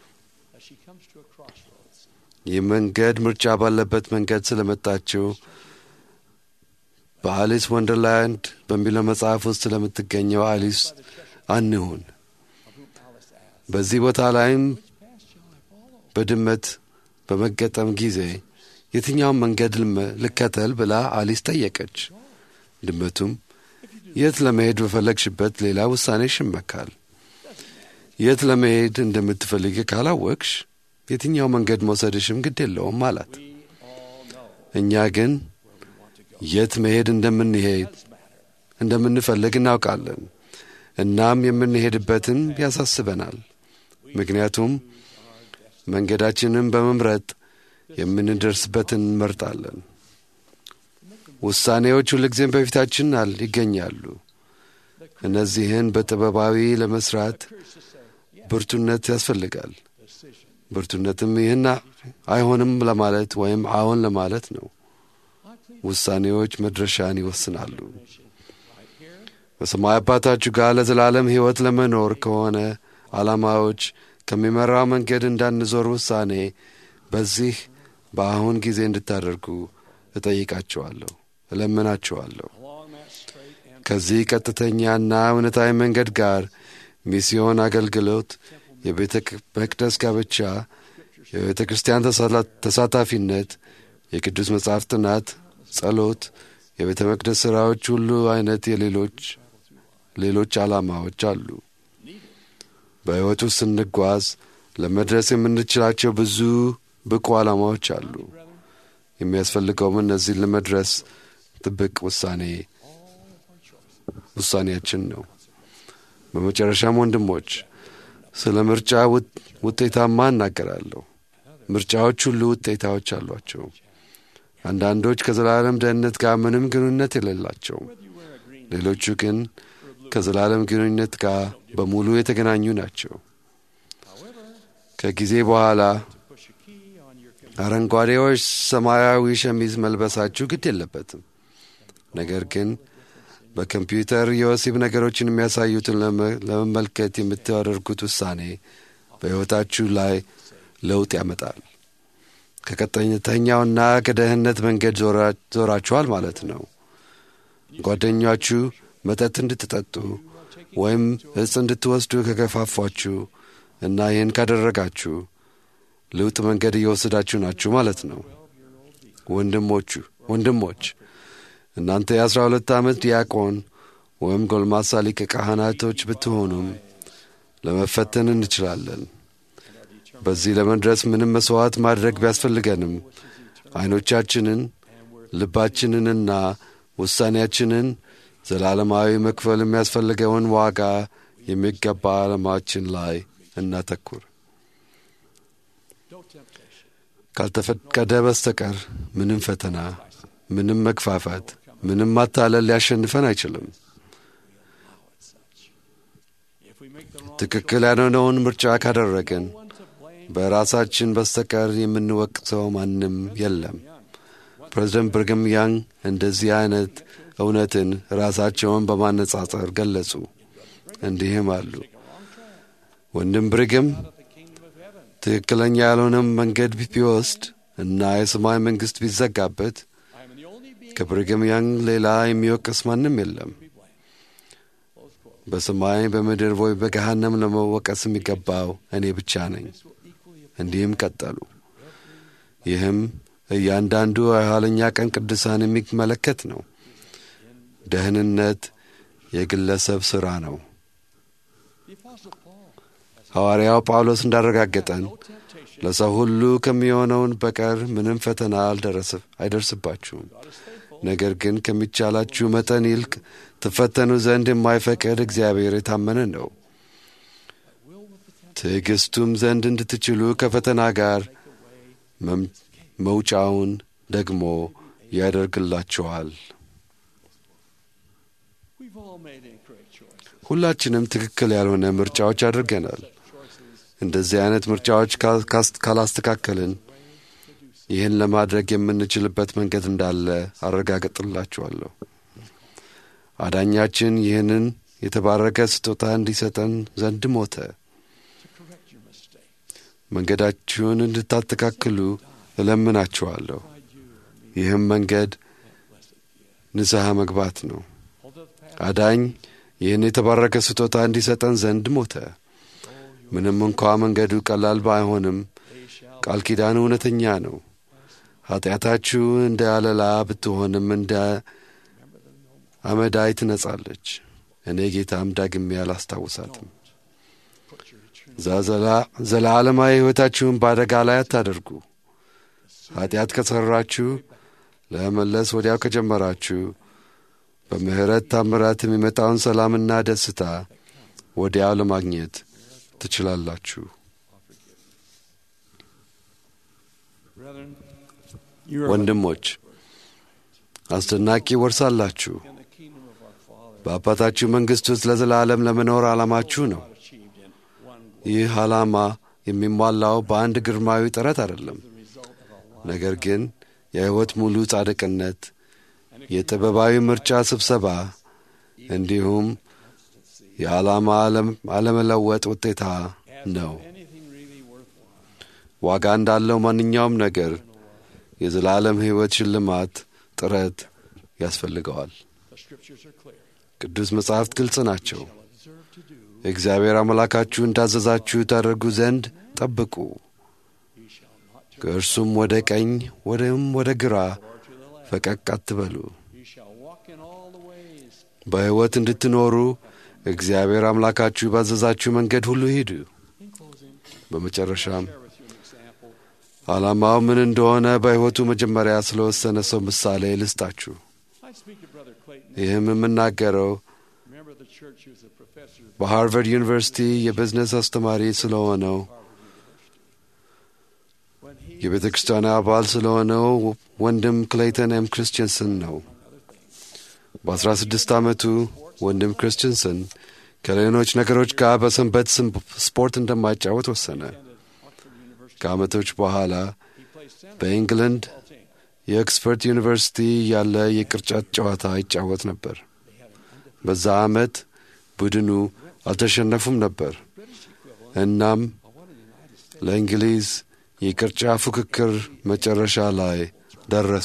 E: ይህ መንገድ ምርጫ ባለበት መንገድ ስለመጣችው በአሊስ ወንደርላንድ በሚለው መጽሐፍ ውስጥ ስለምትገኘው አሊስ አንሁን። በዚህ ቦታ ላይም በድመት በመገጠም ጊዜ የትኛውን መንገድ ልከተል ብላ አሊስ ጠየቀች። ድመቱም የት ለመሄድ በፈለግሽበት ሌላ ውሳኔሽ ይመካል። የት ለመሄድ እንደምትፈልግ ካላወቅሽ የትኛው መንገድ መውሰድሽም ግድ የለውም አላት። እኛ ግን የት መሄድ እንደምንሄድ እንደምንፈልግ እናውቃለን። እናም የምንሄድበትን ያሳስበናል። ምክንያቱም መንገዳችንን በመምረጥ የምንደርስበትን እንመርጣለን። ውሳኔዎች ሁልጊዜም በፊታችን ይገኛሉ። እነዚህን በጥበባዊ ለመስራት ብርቱነት ያስፈልጋል። ብርቱነትም ይህን አይሆንም ለማለት ወይም አዎን ለማለት ነው። ውሳኔዎች መድረሻን ይወስናሉ። በሰማይ አባታችሁ ጋር ለዘላለም ሕይወት ለመኖር ከሆነ ዓላማዎች ከሚመራው መንገድ እንዳንዞር ውሳኔ በዚህ በአሁን ጊዜ እንድታደርጉ እጠይቃችኋለሁ፣ እለምናችኋለሁ። ከዚህ ቀጥተኛና እውነታዊ መንገድ ጋር ሚስዮን አገልግሎት፣ የቤተ መቅደስ ጋብቻ፣ የቤተ ክርስቲያን ተሳታፊነት፣ የቅዱስ መጽሐፍ ጥናት፣ ጸሎት፣ የቤተ መቅደስ ሥራዎች ሁሉ አይነት የሌሎች ሌሎች ዓላማዎች አሉ። በሕይወት ውስጥ ስንጓዝ ለመድረስ የምንችላቸው ብዙ ብቁ ዓላማዎች አሉ። የሚያስፈልገውም እነዚህን ለመድረስ ጥብቅ ውሳኔ ውሳኔያችን ነው። በመጨረሻም ወንድሞች ስለ ምርጫ ውጤታማ እናገራለሁ። ምርጫዎች ሁሉ ውጤታዎች አሏቸው። አንዳንዶች ከዘላለም ደህንነት ጋር ምንም ግንኙነት የሌላቸው፣ ሌሎቹ ግን ከዘላለም ግንኙነት ጋር በሙሉ የተገናኙ ናቸው። ከጊዜ በኋላ አረንጓዴዎች ሰማያዊ ሸሚዝ መልበሳችሁ ግድ የለበትም። ነገር ግን በኮምፒውተር የወሲብ ነገሮችን የሚያሳዩትን ለመመልከት የምታደርጉት ውሳኔ በሕይወታችሁ ላይ ለውጥ ያመጣል። ከቀጥተኛውና ከደህንነት መንገድ ዞራችኋል ማለት ነው። ጓደኛችሁ መጠጥ እንድትጠጡ ወይም እጽ እንድትወስዱ ከገፋፏችሁ እና ይህን ካደረጋችሁ ለውጥ መንገድ እየወሰዳችሁ ናችሁ ማለት ነው። ወንድሞቹ ወንድሞች እናንተ የአስራ ሁለት ዓመት ዲያቆን ወይም ጎልማሳ ሊቀ ካህናቶች ብትሆኑም ለመፈተን እንችላለን። በዚህ ለመድረስ ምንም መሥዋዕት ማድረግ ቢያስፈልገንም ዐይኖቻችንን ልባችንንና ውሳኔያችንን ዘላለማዊ መክፈል የሚያስፈልገውን ዋጋ የሚገባ ዓላማችን ላይ እናተኩር። ካልተፈቀደ በስተቀር ምንም ፈተና፣ ምንም መግፋፋት፣ ምንም ማታለል ሊያሸንፈን አይችልም። ትክክል ያልሆነውን ምርጫ ካደረግን በራሳችን በስተቀር የምንወቅሰው ማንም የለም። ፕሬዚደንት ብርግም ያንግ እንደዚህ አይነት እውነትን ራሳቸውን በማነጻጸር ገለጹ። እንዲህም አሉ። ወንድም ብርግም ትክክለኛ ያልሆነም መንገድ ቢወስድ እና የሰማይ መንግሥት ቢዘጋበት ከብርግም ያንግ ሌላ የሚወቅስ ማንም የለም። በሰማይ በምድር ወይ በገሃነም ለመወቀስ የሚገባው እኔ ብቻ ነኝ። እንዲህም ቀጠሉ። ይህም እያንዳንዱ የኋለኛ ቀን ቅዱሳን የሚመለከት ነው። ደህንነት የግለሰብ ሥራ ነው። ሐዋርያው ጳውሎስ እንዳረጋገጠን ለሰው ሁሉ ከሚሆነውን በቀር ምንም ፈተና አይደርስባችሁም። ነገር ግን ከሚቻላችሁ መጠን ይልቅ ትፈተኑ ዘንድ የማይፈቅድ እግዚአብሔር የታመነ ነው። ትዕግስቱም ዘንድ እንድትችሉ ከፈተና ጋር መውጫውን ደግሞ ያደርግላችኋል። ሁላችንም ትክክል ያልሆነ ምርጫዎች አድርገናል። እንደዚህ አይነት ምርጫዎች ካላስተካከልን ይህን ለማድረግ የምንችልበት መንገድ እንዳለ አረጋግጥላችኋለሁ። አዳኛችን ይህንን የተባረከ ስጦታ እንዲሰጠን ዘንድ ሞተ። መንገዳችሁን እንድታስተካክሉ እለምናችኋለሁ። ይህም መንገድ ንስሐ መግባት ነው። አዳኝ ይህን የተባረከ ስጦታ እንዲሰጠን ዘንድ ሞተ። ምንም እንኳ መንገዱ ቀላል ባይሆንም ቃል ኪዳኑ እውነተኛ ነው። ኀጢአታችሁ እንደ አለላ ብትሆንም እንደ አመዳይ ትነጻለች። እኔ ጌታም ዳግሜ አላስታውሳትም። ዘላለማዊ ሕይወታችሁን በአደጋ ላይ አታደርጉ። ኀጢአት ከሠራችሁ ለመመለስ ወዲያው ከጀመራችሁ በምሕረት ታምራት የሚመጣውን ሰላምና ደስታ ወዲያው ለማግኘት ትችላላችሁ። ወንድሞች አስደናቂ ወርሳላችሁ። በአባታችሁ መንግሥት ውስጥ ለዘላለም ለመኖር ዓላማችሁ ነው። ይህ ዓላማ የሚሟላው በአንድ ግርማዊ ጥረት አይደለም፣ ነገር ግን የሕይወት ሙሉ ጻድቅነት፣ የጥበባዊ ምርጫ ስብሰባ እንዲሁም የዓላማ አለመለወጥ ውጤታ ነው። ዋጋ እንዳለው ማንኛውም ነገር የዘላለም ሕይወት ሽልማት ጥረት ያስፈልገዋል። ቅዱስ መጻሕፍት ግልጽ ናቸው። እግዚአብሔር አምላካችሁ እንዳዘዛችሁ ታደርጉ ዘንድ ጠብቁ። ከእርሱም ወደ ቀኝ ወደም ወደ ግራ ፈቀቅ አትበሉ። በሕይወት እንድትኖሩ እግዚአብሔር አምላካችሁ ባዘዛችሁ መንገድ ሁሉ ሂዱ። በመጨረሻም ዓላማው ምን እንደሆነ በሕይወቱ መጀመሪያ ስለወሰነ ሰው ምሳሌ ልስጣችሁ። ይህም የምናገረው በሃርቨርድ ዩኒቨርሲቲ የቢዝነስ አስተማሪ ስለሆነው የቤተ ክርስቲያን አባል ስለሆነው ወንድም ክሌይተን ኤም ክርስቲንሰን ነው። በአስራ ስድስት ዓመቱ ወንድም ክርስቲንሰን ከሌሎች ነገሮች ጋር በሰንበት ስፖርት እንደማይጫወት ወሰነ። ከዓመቶች በኋላ በኢንግለንድ የኦክስፎርድ ዩኒቨርሲቲ ያለ የቅርጫት ጨዋታ ይጫወት ነበር። በዛ ዓመት ቡድኑ አልተሸነፉም ነበር። እናም ለእንግሊዝ የቅርጫ ፉክክር መጨረሻ ላይ ደረሱ።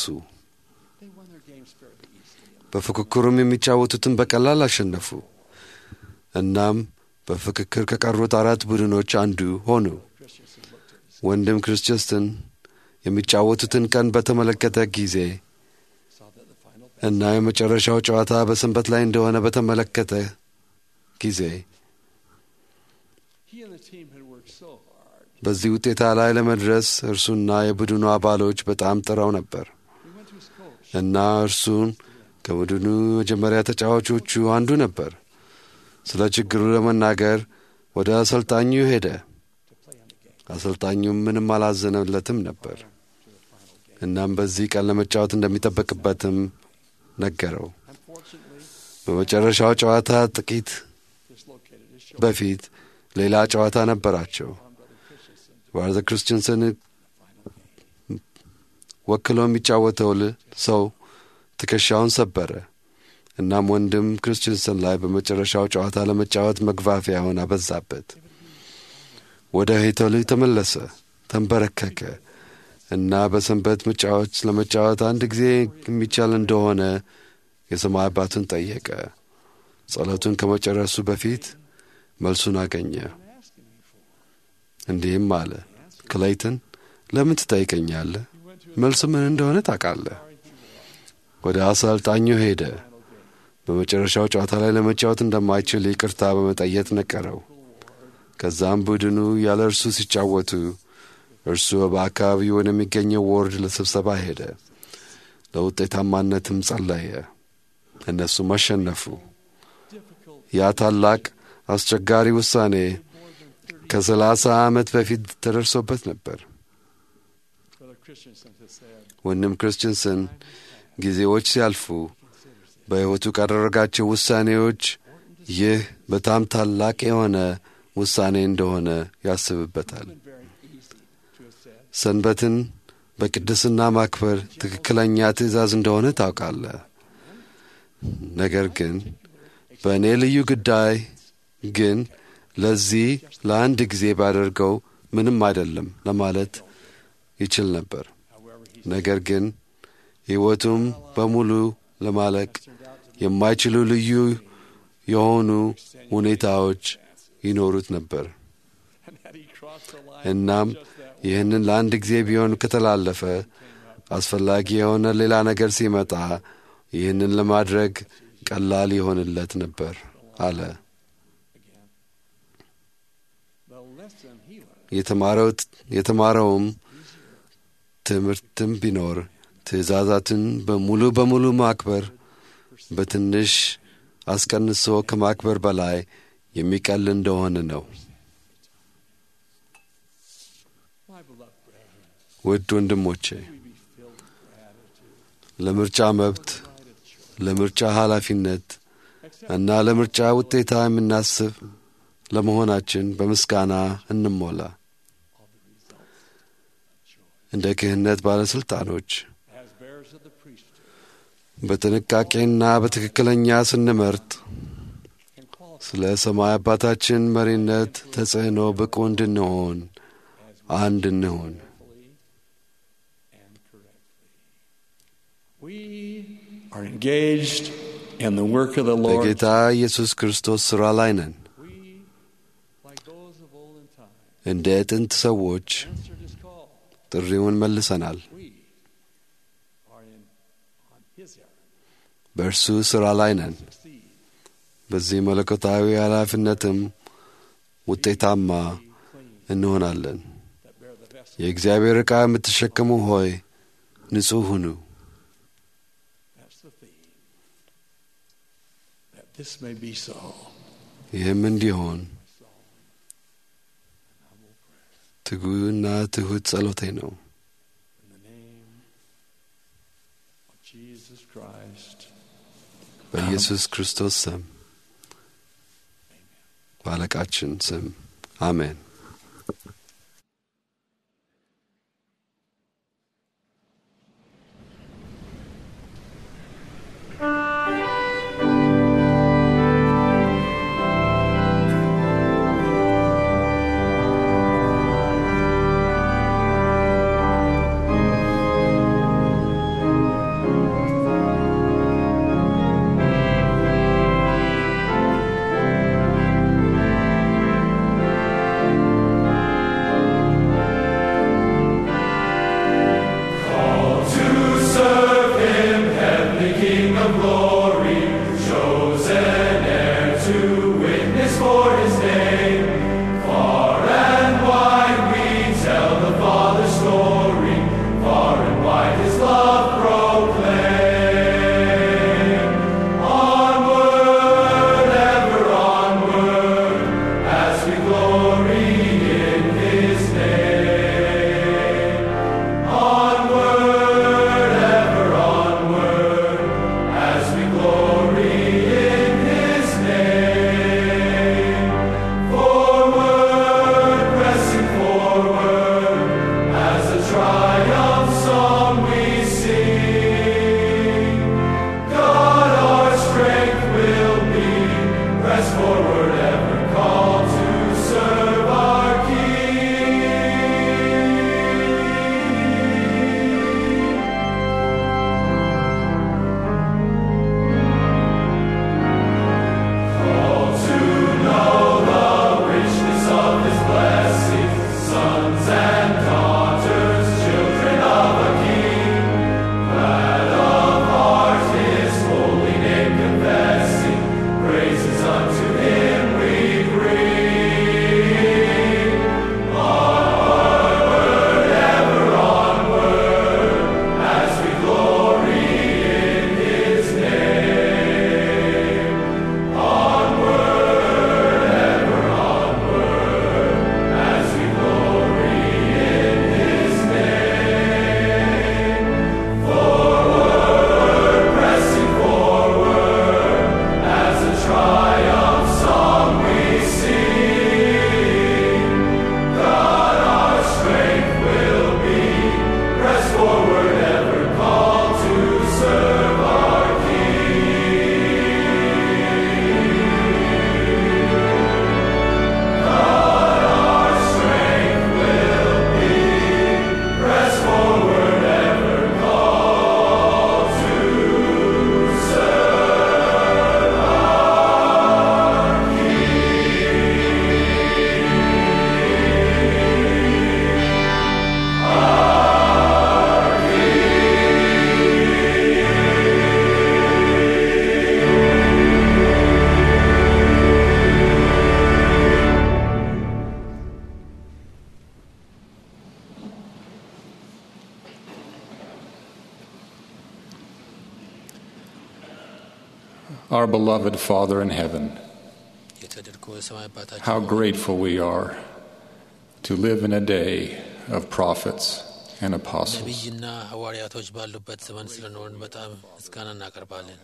E: በፉክክሩም የሚጫወቱትን በቀላል አሸነፉ። እናም በፍክክር ከቀሩት አራት ቡድኖች አንዱ ሆኑ። ወንድም ክርስቲንሰን የሚጫወቱትን ቀን በተመለከተ ጊዜ እና የመጨረሻው ጨዋታ በሰንበት ላይ እንደሆነ በተመለከተ ጊዜ በዚህ ውጤታ ላይ ለመድረስ እርሱና የቡድኑ አባሎች በጣም ጥረው ነበር። እና እርሱን ከቡድኑ መጀመሪያ ተጫዋቾቹ አንዱ ነበር። ስለ ችግሩ ለመናገር ወደ አሰልጣኙ ሄደ። አሰልጣኙም ምንም አላዘነለትም ነበር። እናም በዚህ ቀን ለመጫወት እንደሚጠበቅበትም ነገረው። በመጨረሻው ጨዋታ ጥቂት በፊት ሌላ ጨዋታ ነበራቸው። ባርዘ ክርስቲንሰን ወክሎ የሚጫወተው ሰው ትከሻውን ሰበረ። እናም ወንድም ክርስቲንሰን ላይ በመጨረሻው ጨዋታ ለመጫወት መግፋፊያውን አበዛበት። ወደ ሄተሉ ተመለሰ፣ ተንበረከከ እና በሰንበት መጫወት ለመጫወት አንድ ጊዜ የሚቻል እንደሆነ የሰማይ አባቱን ጠየቀ። ጸሎቱን ከመጨረሱ በፊት መልሱን አገኘ። እንዲህም አለ፣ ክሌይተን ለምን ትጠይቀኛለህ? መልሱ ምን እንደሆነ ታውቃለህ። ወደ አሰልጣኙ ሄደ። በመጨረሻው ጨዋታ ላይ ለመጫወት እንደማይችል ይቅርታ በመጠየቅ ነገረው። ከዛም ቡድኑ ያለ እርሱ ሲጫወቱ እርሱ በአካባቢው ወደሚገኘው ወርድ ለስብሰባ ሄደ። ለውጤታማነትም ጸለየ። እነሱም አሸነፉ። ያ ታላቅ አስቸጋሪ ውሳኔ ከሰላሳ ዓመት በፊት ተደርሶበት ነበር። ወንድም ክርስቲንሰን ጊዜዎች ሲያልፉ በሕይወቱ ካደረጋቸው ውሳኔዎች ይህ በጣም ታላቅ የሆነ ውሳኔ እንደሆነ ያስብበታል። ሰንበትን በቅድስና ማክበር ትክክለኛ ትእዛዝ እንደሆነ ታውቃለህ። ነገር ግን በእኔ ልዩ ጉዳይ ግን ለዚህ ለአንድ ጊዜ ባደርገው ምንም አይደለም ለማለት ይችል ነበር። ነገር ግን ሕይወቱም በሙሉ ለማለቅ የማይችሉ ልዩ የሆኑ ሁኔታዎች ይኖሩት ነበር። እናም ይህንን ለአንድ ጊዜ ቢሆን ከተላለፈ አስፈላጊ የሆነ ሌላ ነገር ሲመጣ ይህንን ለማድረግ ቀላል ይሆንለት ነበር አለ። የተማረውም ትምህርትም ቢኖር ትእዛዛትን በሙሉ በሙሉ ማክበር በትንሽ አስቀንሶ ከማክበር በላይ የሚቀል እንደሆነ ነው። ውድ ወንድሞቼ ለምርጫ መብት፣ ለምርጫ ኃላፊነት እና ለምርጫ ውጤታ የምናስብ ለመሆናችን በምስጋና እንሞላ። እንደ ክህነት ባለሥልጣኖች በጥንቃቄና በትክክለኛ ስንመርጥ ስለ ሰማይ አባታችን መሪነት ተጽዕኖ ብቁ እንድንሆን አንድ እንሆን።
I: are engaged in the work of the Lord.
E: በጌታ ኢየሱስ ክርስቶስ ሥራ ላይ ነን። እንደ ጥንት ሰዎች ጥሪውን መልሰናል። በእርሱ ሥራ ላይ ነን። በዚህ መለኮታዊ ኃላፊነትም ውጤታማ እንሆናለን። የእግዚአብሔር ዕቃ የምትሸከሙ ሆይ ንጹሕ ሁኑ።
I: This may be so.
E: ይህም እንዲሆን ትጉና ትሑት ጸሎቴ ነው።
I: Jesus Christ.
E: በኢየሱስ ክርስቶስ ስም በአለቃችን ስም አሜን።
K: Thank
I: Our beloved Father in heaven,
B: የተደርጎ የሰማይ አባታችን
I: how grateful we are to live in a day of prophets and apostles.
B: ነቢይና ሐዋርያቶች ባሉበት ዘመን ስለኖርን በጣም ምስጋና እናቀርባለን።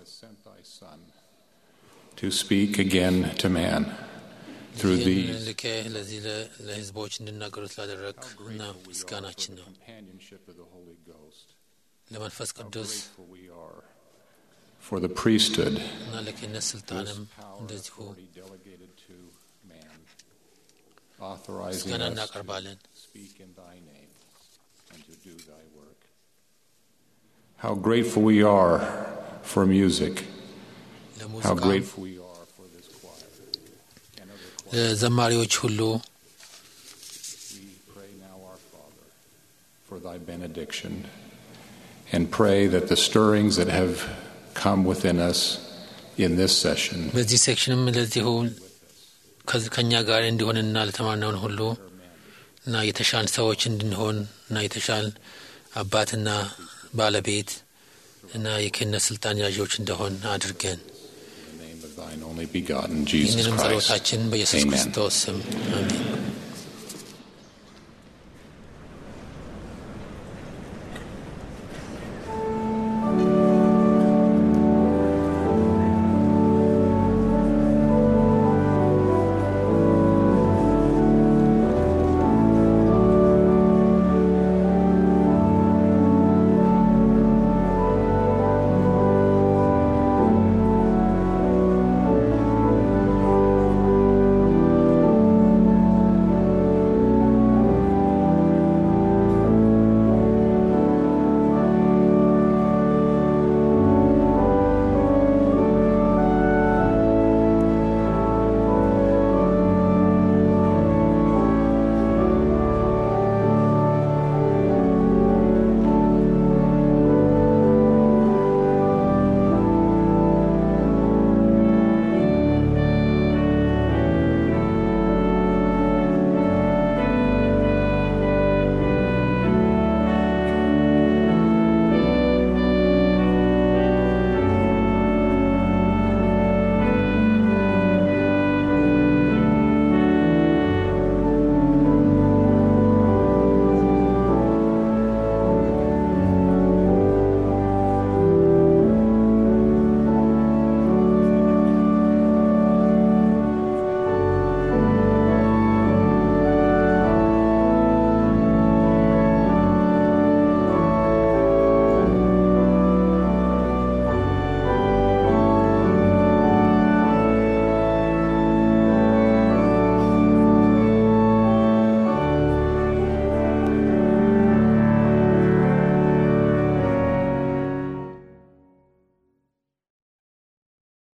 I: To speak again to man through
B: ይህን
I: these
B: ልኬ ለዚህ ለ- ለህዝቦች እንዲናገሩ ስላደረግ እና ምስጋናችን ነው።
I: companionship of the Holy Ghost.
B: ለመንፈስ ቅዱስ
I: Grateful we are for the priesthood
B: እና ለክህነት ስልጣንም እንደዚሁ
I: delegated to man, authorizing
B: ምስጋና
I: us to
B: እናቀርባለን።
I: speak in thy name and to do thy work. How grateful we are for music. How
B: ለሙዚቃ
I: grateful we are for this choir. and other choirs.
B: ለዘማሪዎች ሁሉ
I: We pray now, our Father, for thy benediction and pray that the stirrings that have come within us in this session
B: በዚህ ሴክሽንም ለዚሁ ከዚ- ከእኛ ጋር እንዲሆንና ለተማርነውን ሁሉ እና የተሻል ሰዎች እንድንሆን እና የተሻል አባትና ባለቤት እና የክህነት ስልጣን ያዦች እንደሆን አድርገን
I: in the name of thine only begotten Jesus
B: ይህንንም
I: Christ.
B: ጸሎታችን በኢየሱስ
I: Amen.
B: ክርስቶስ ስም አሜን።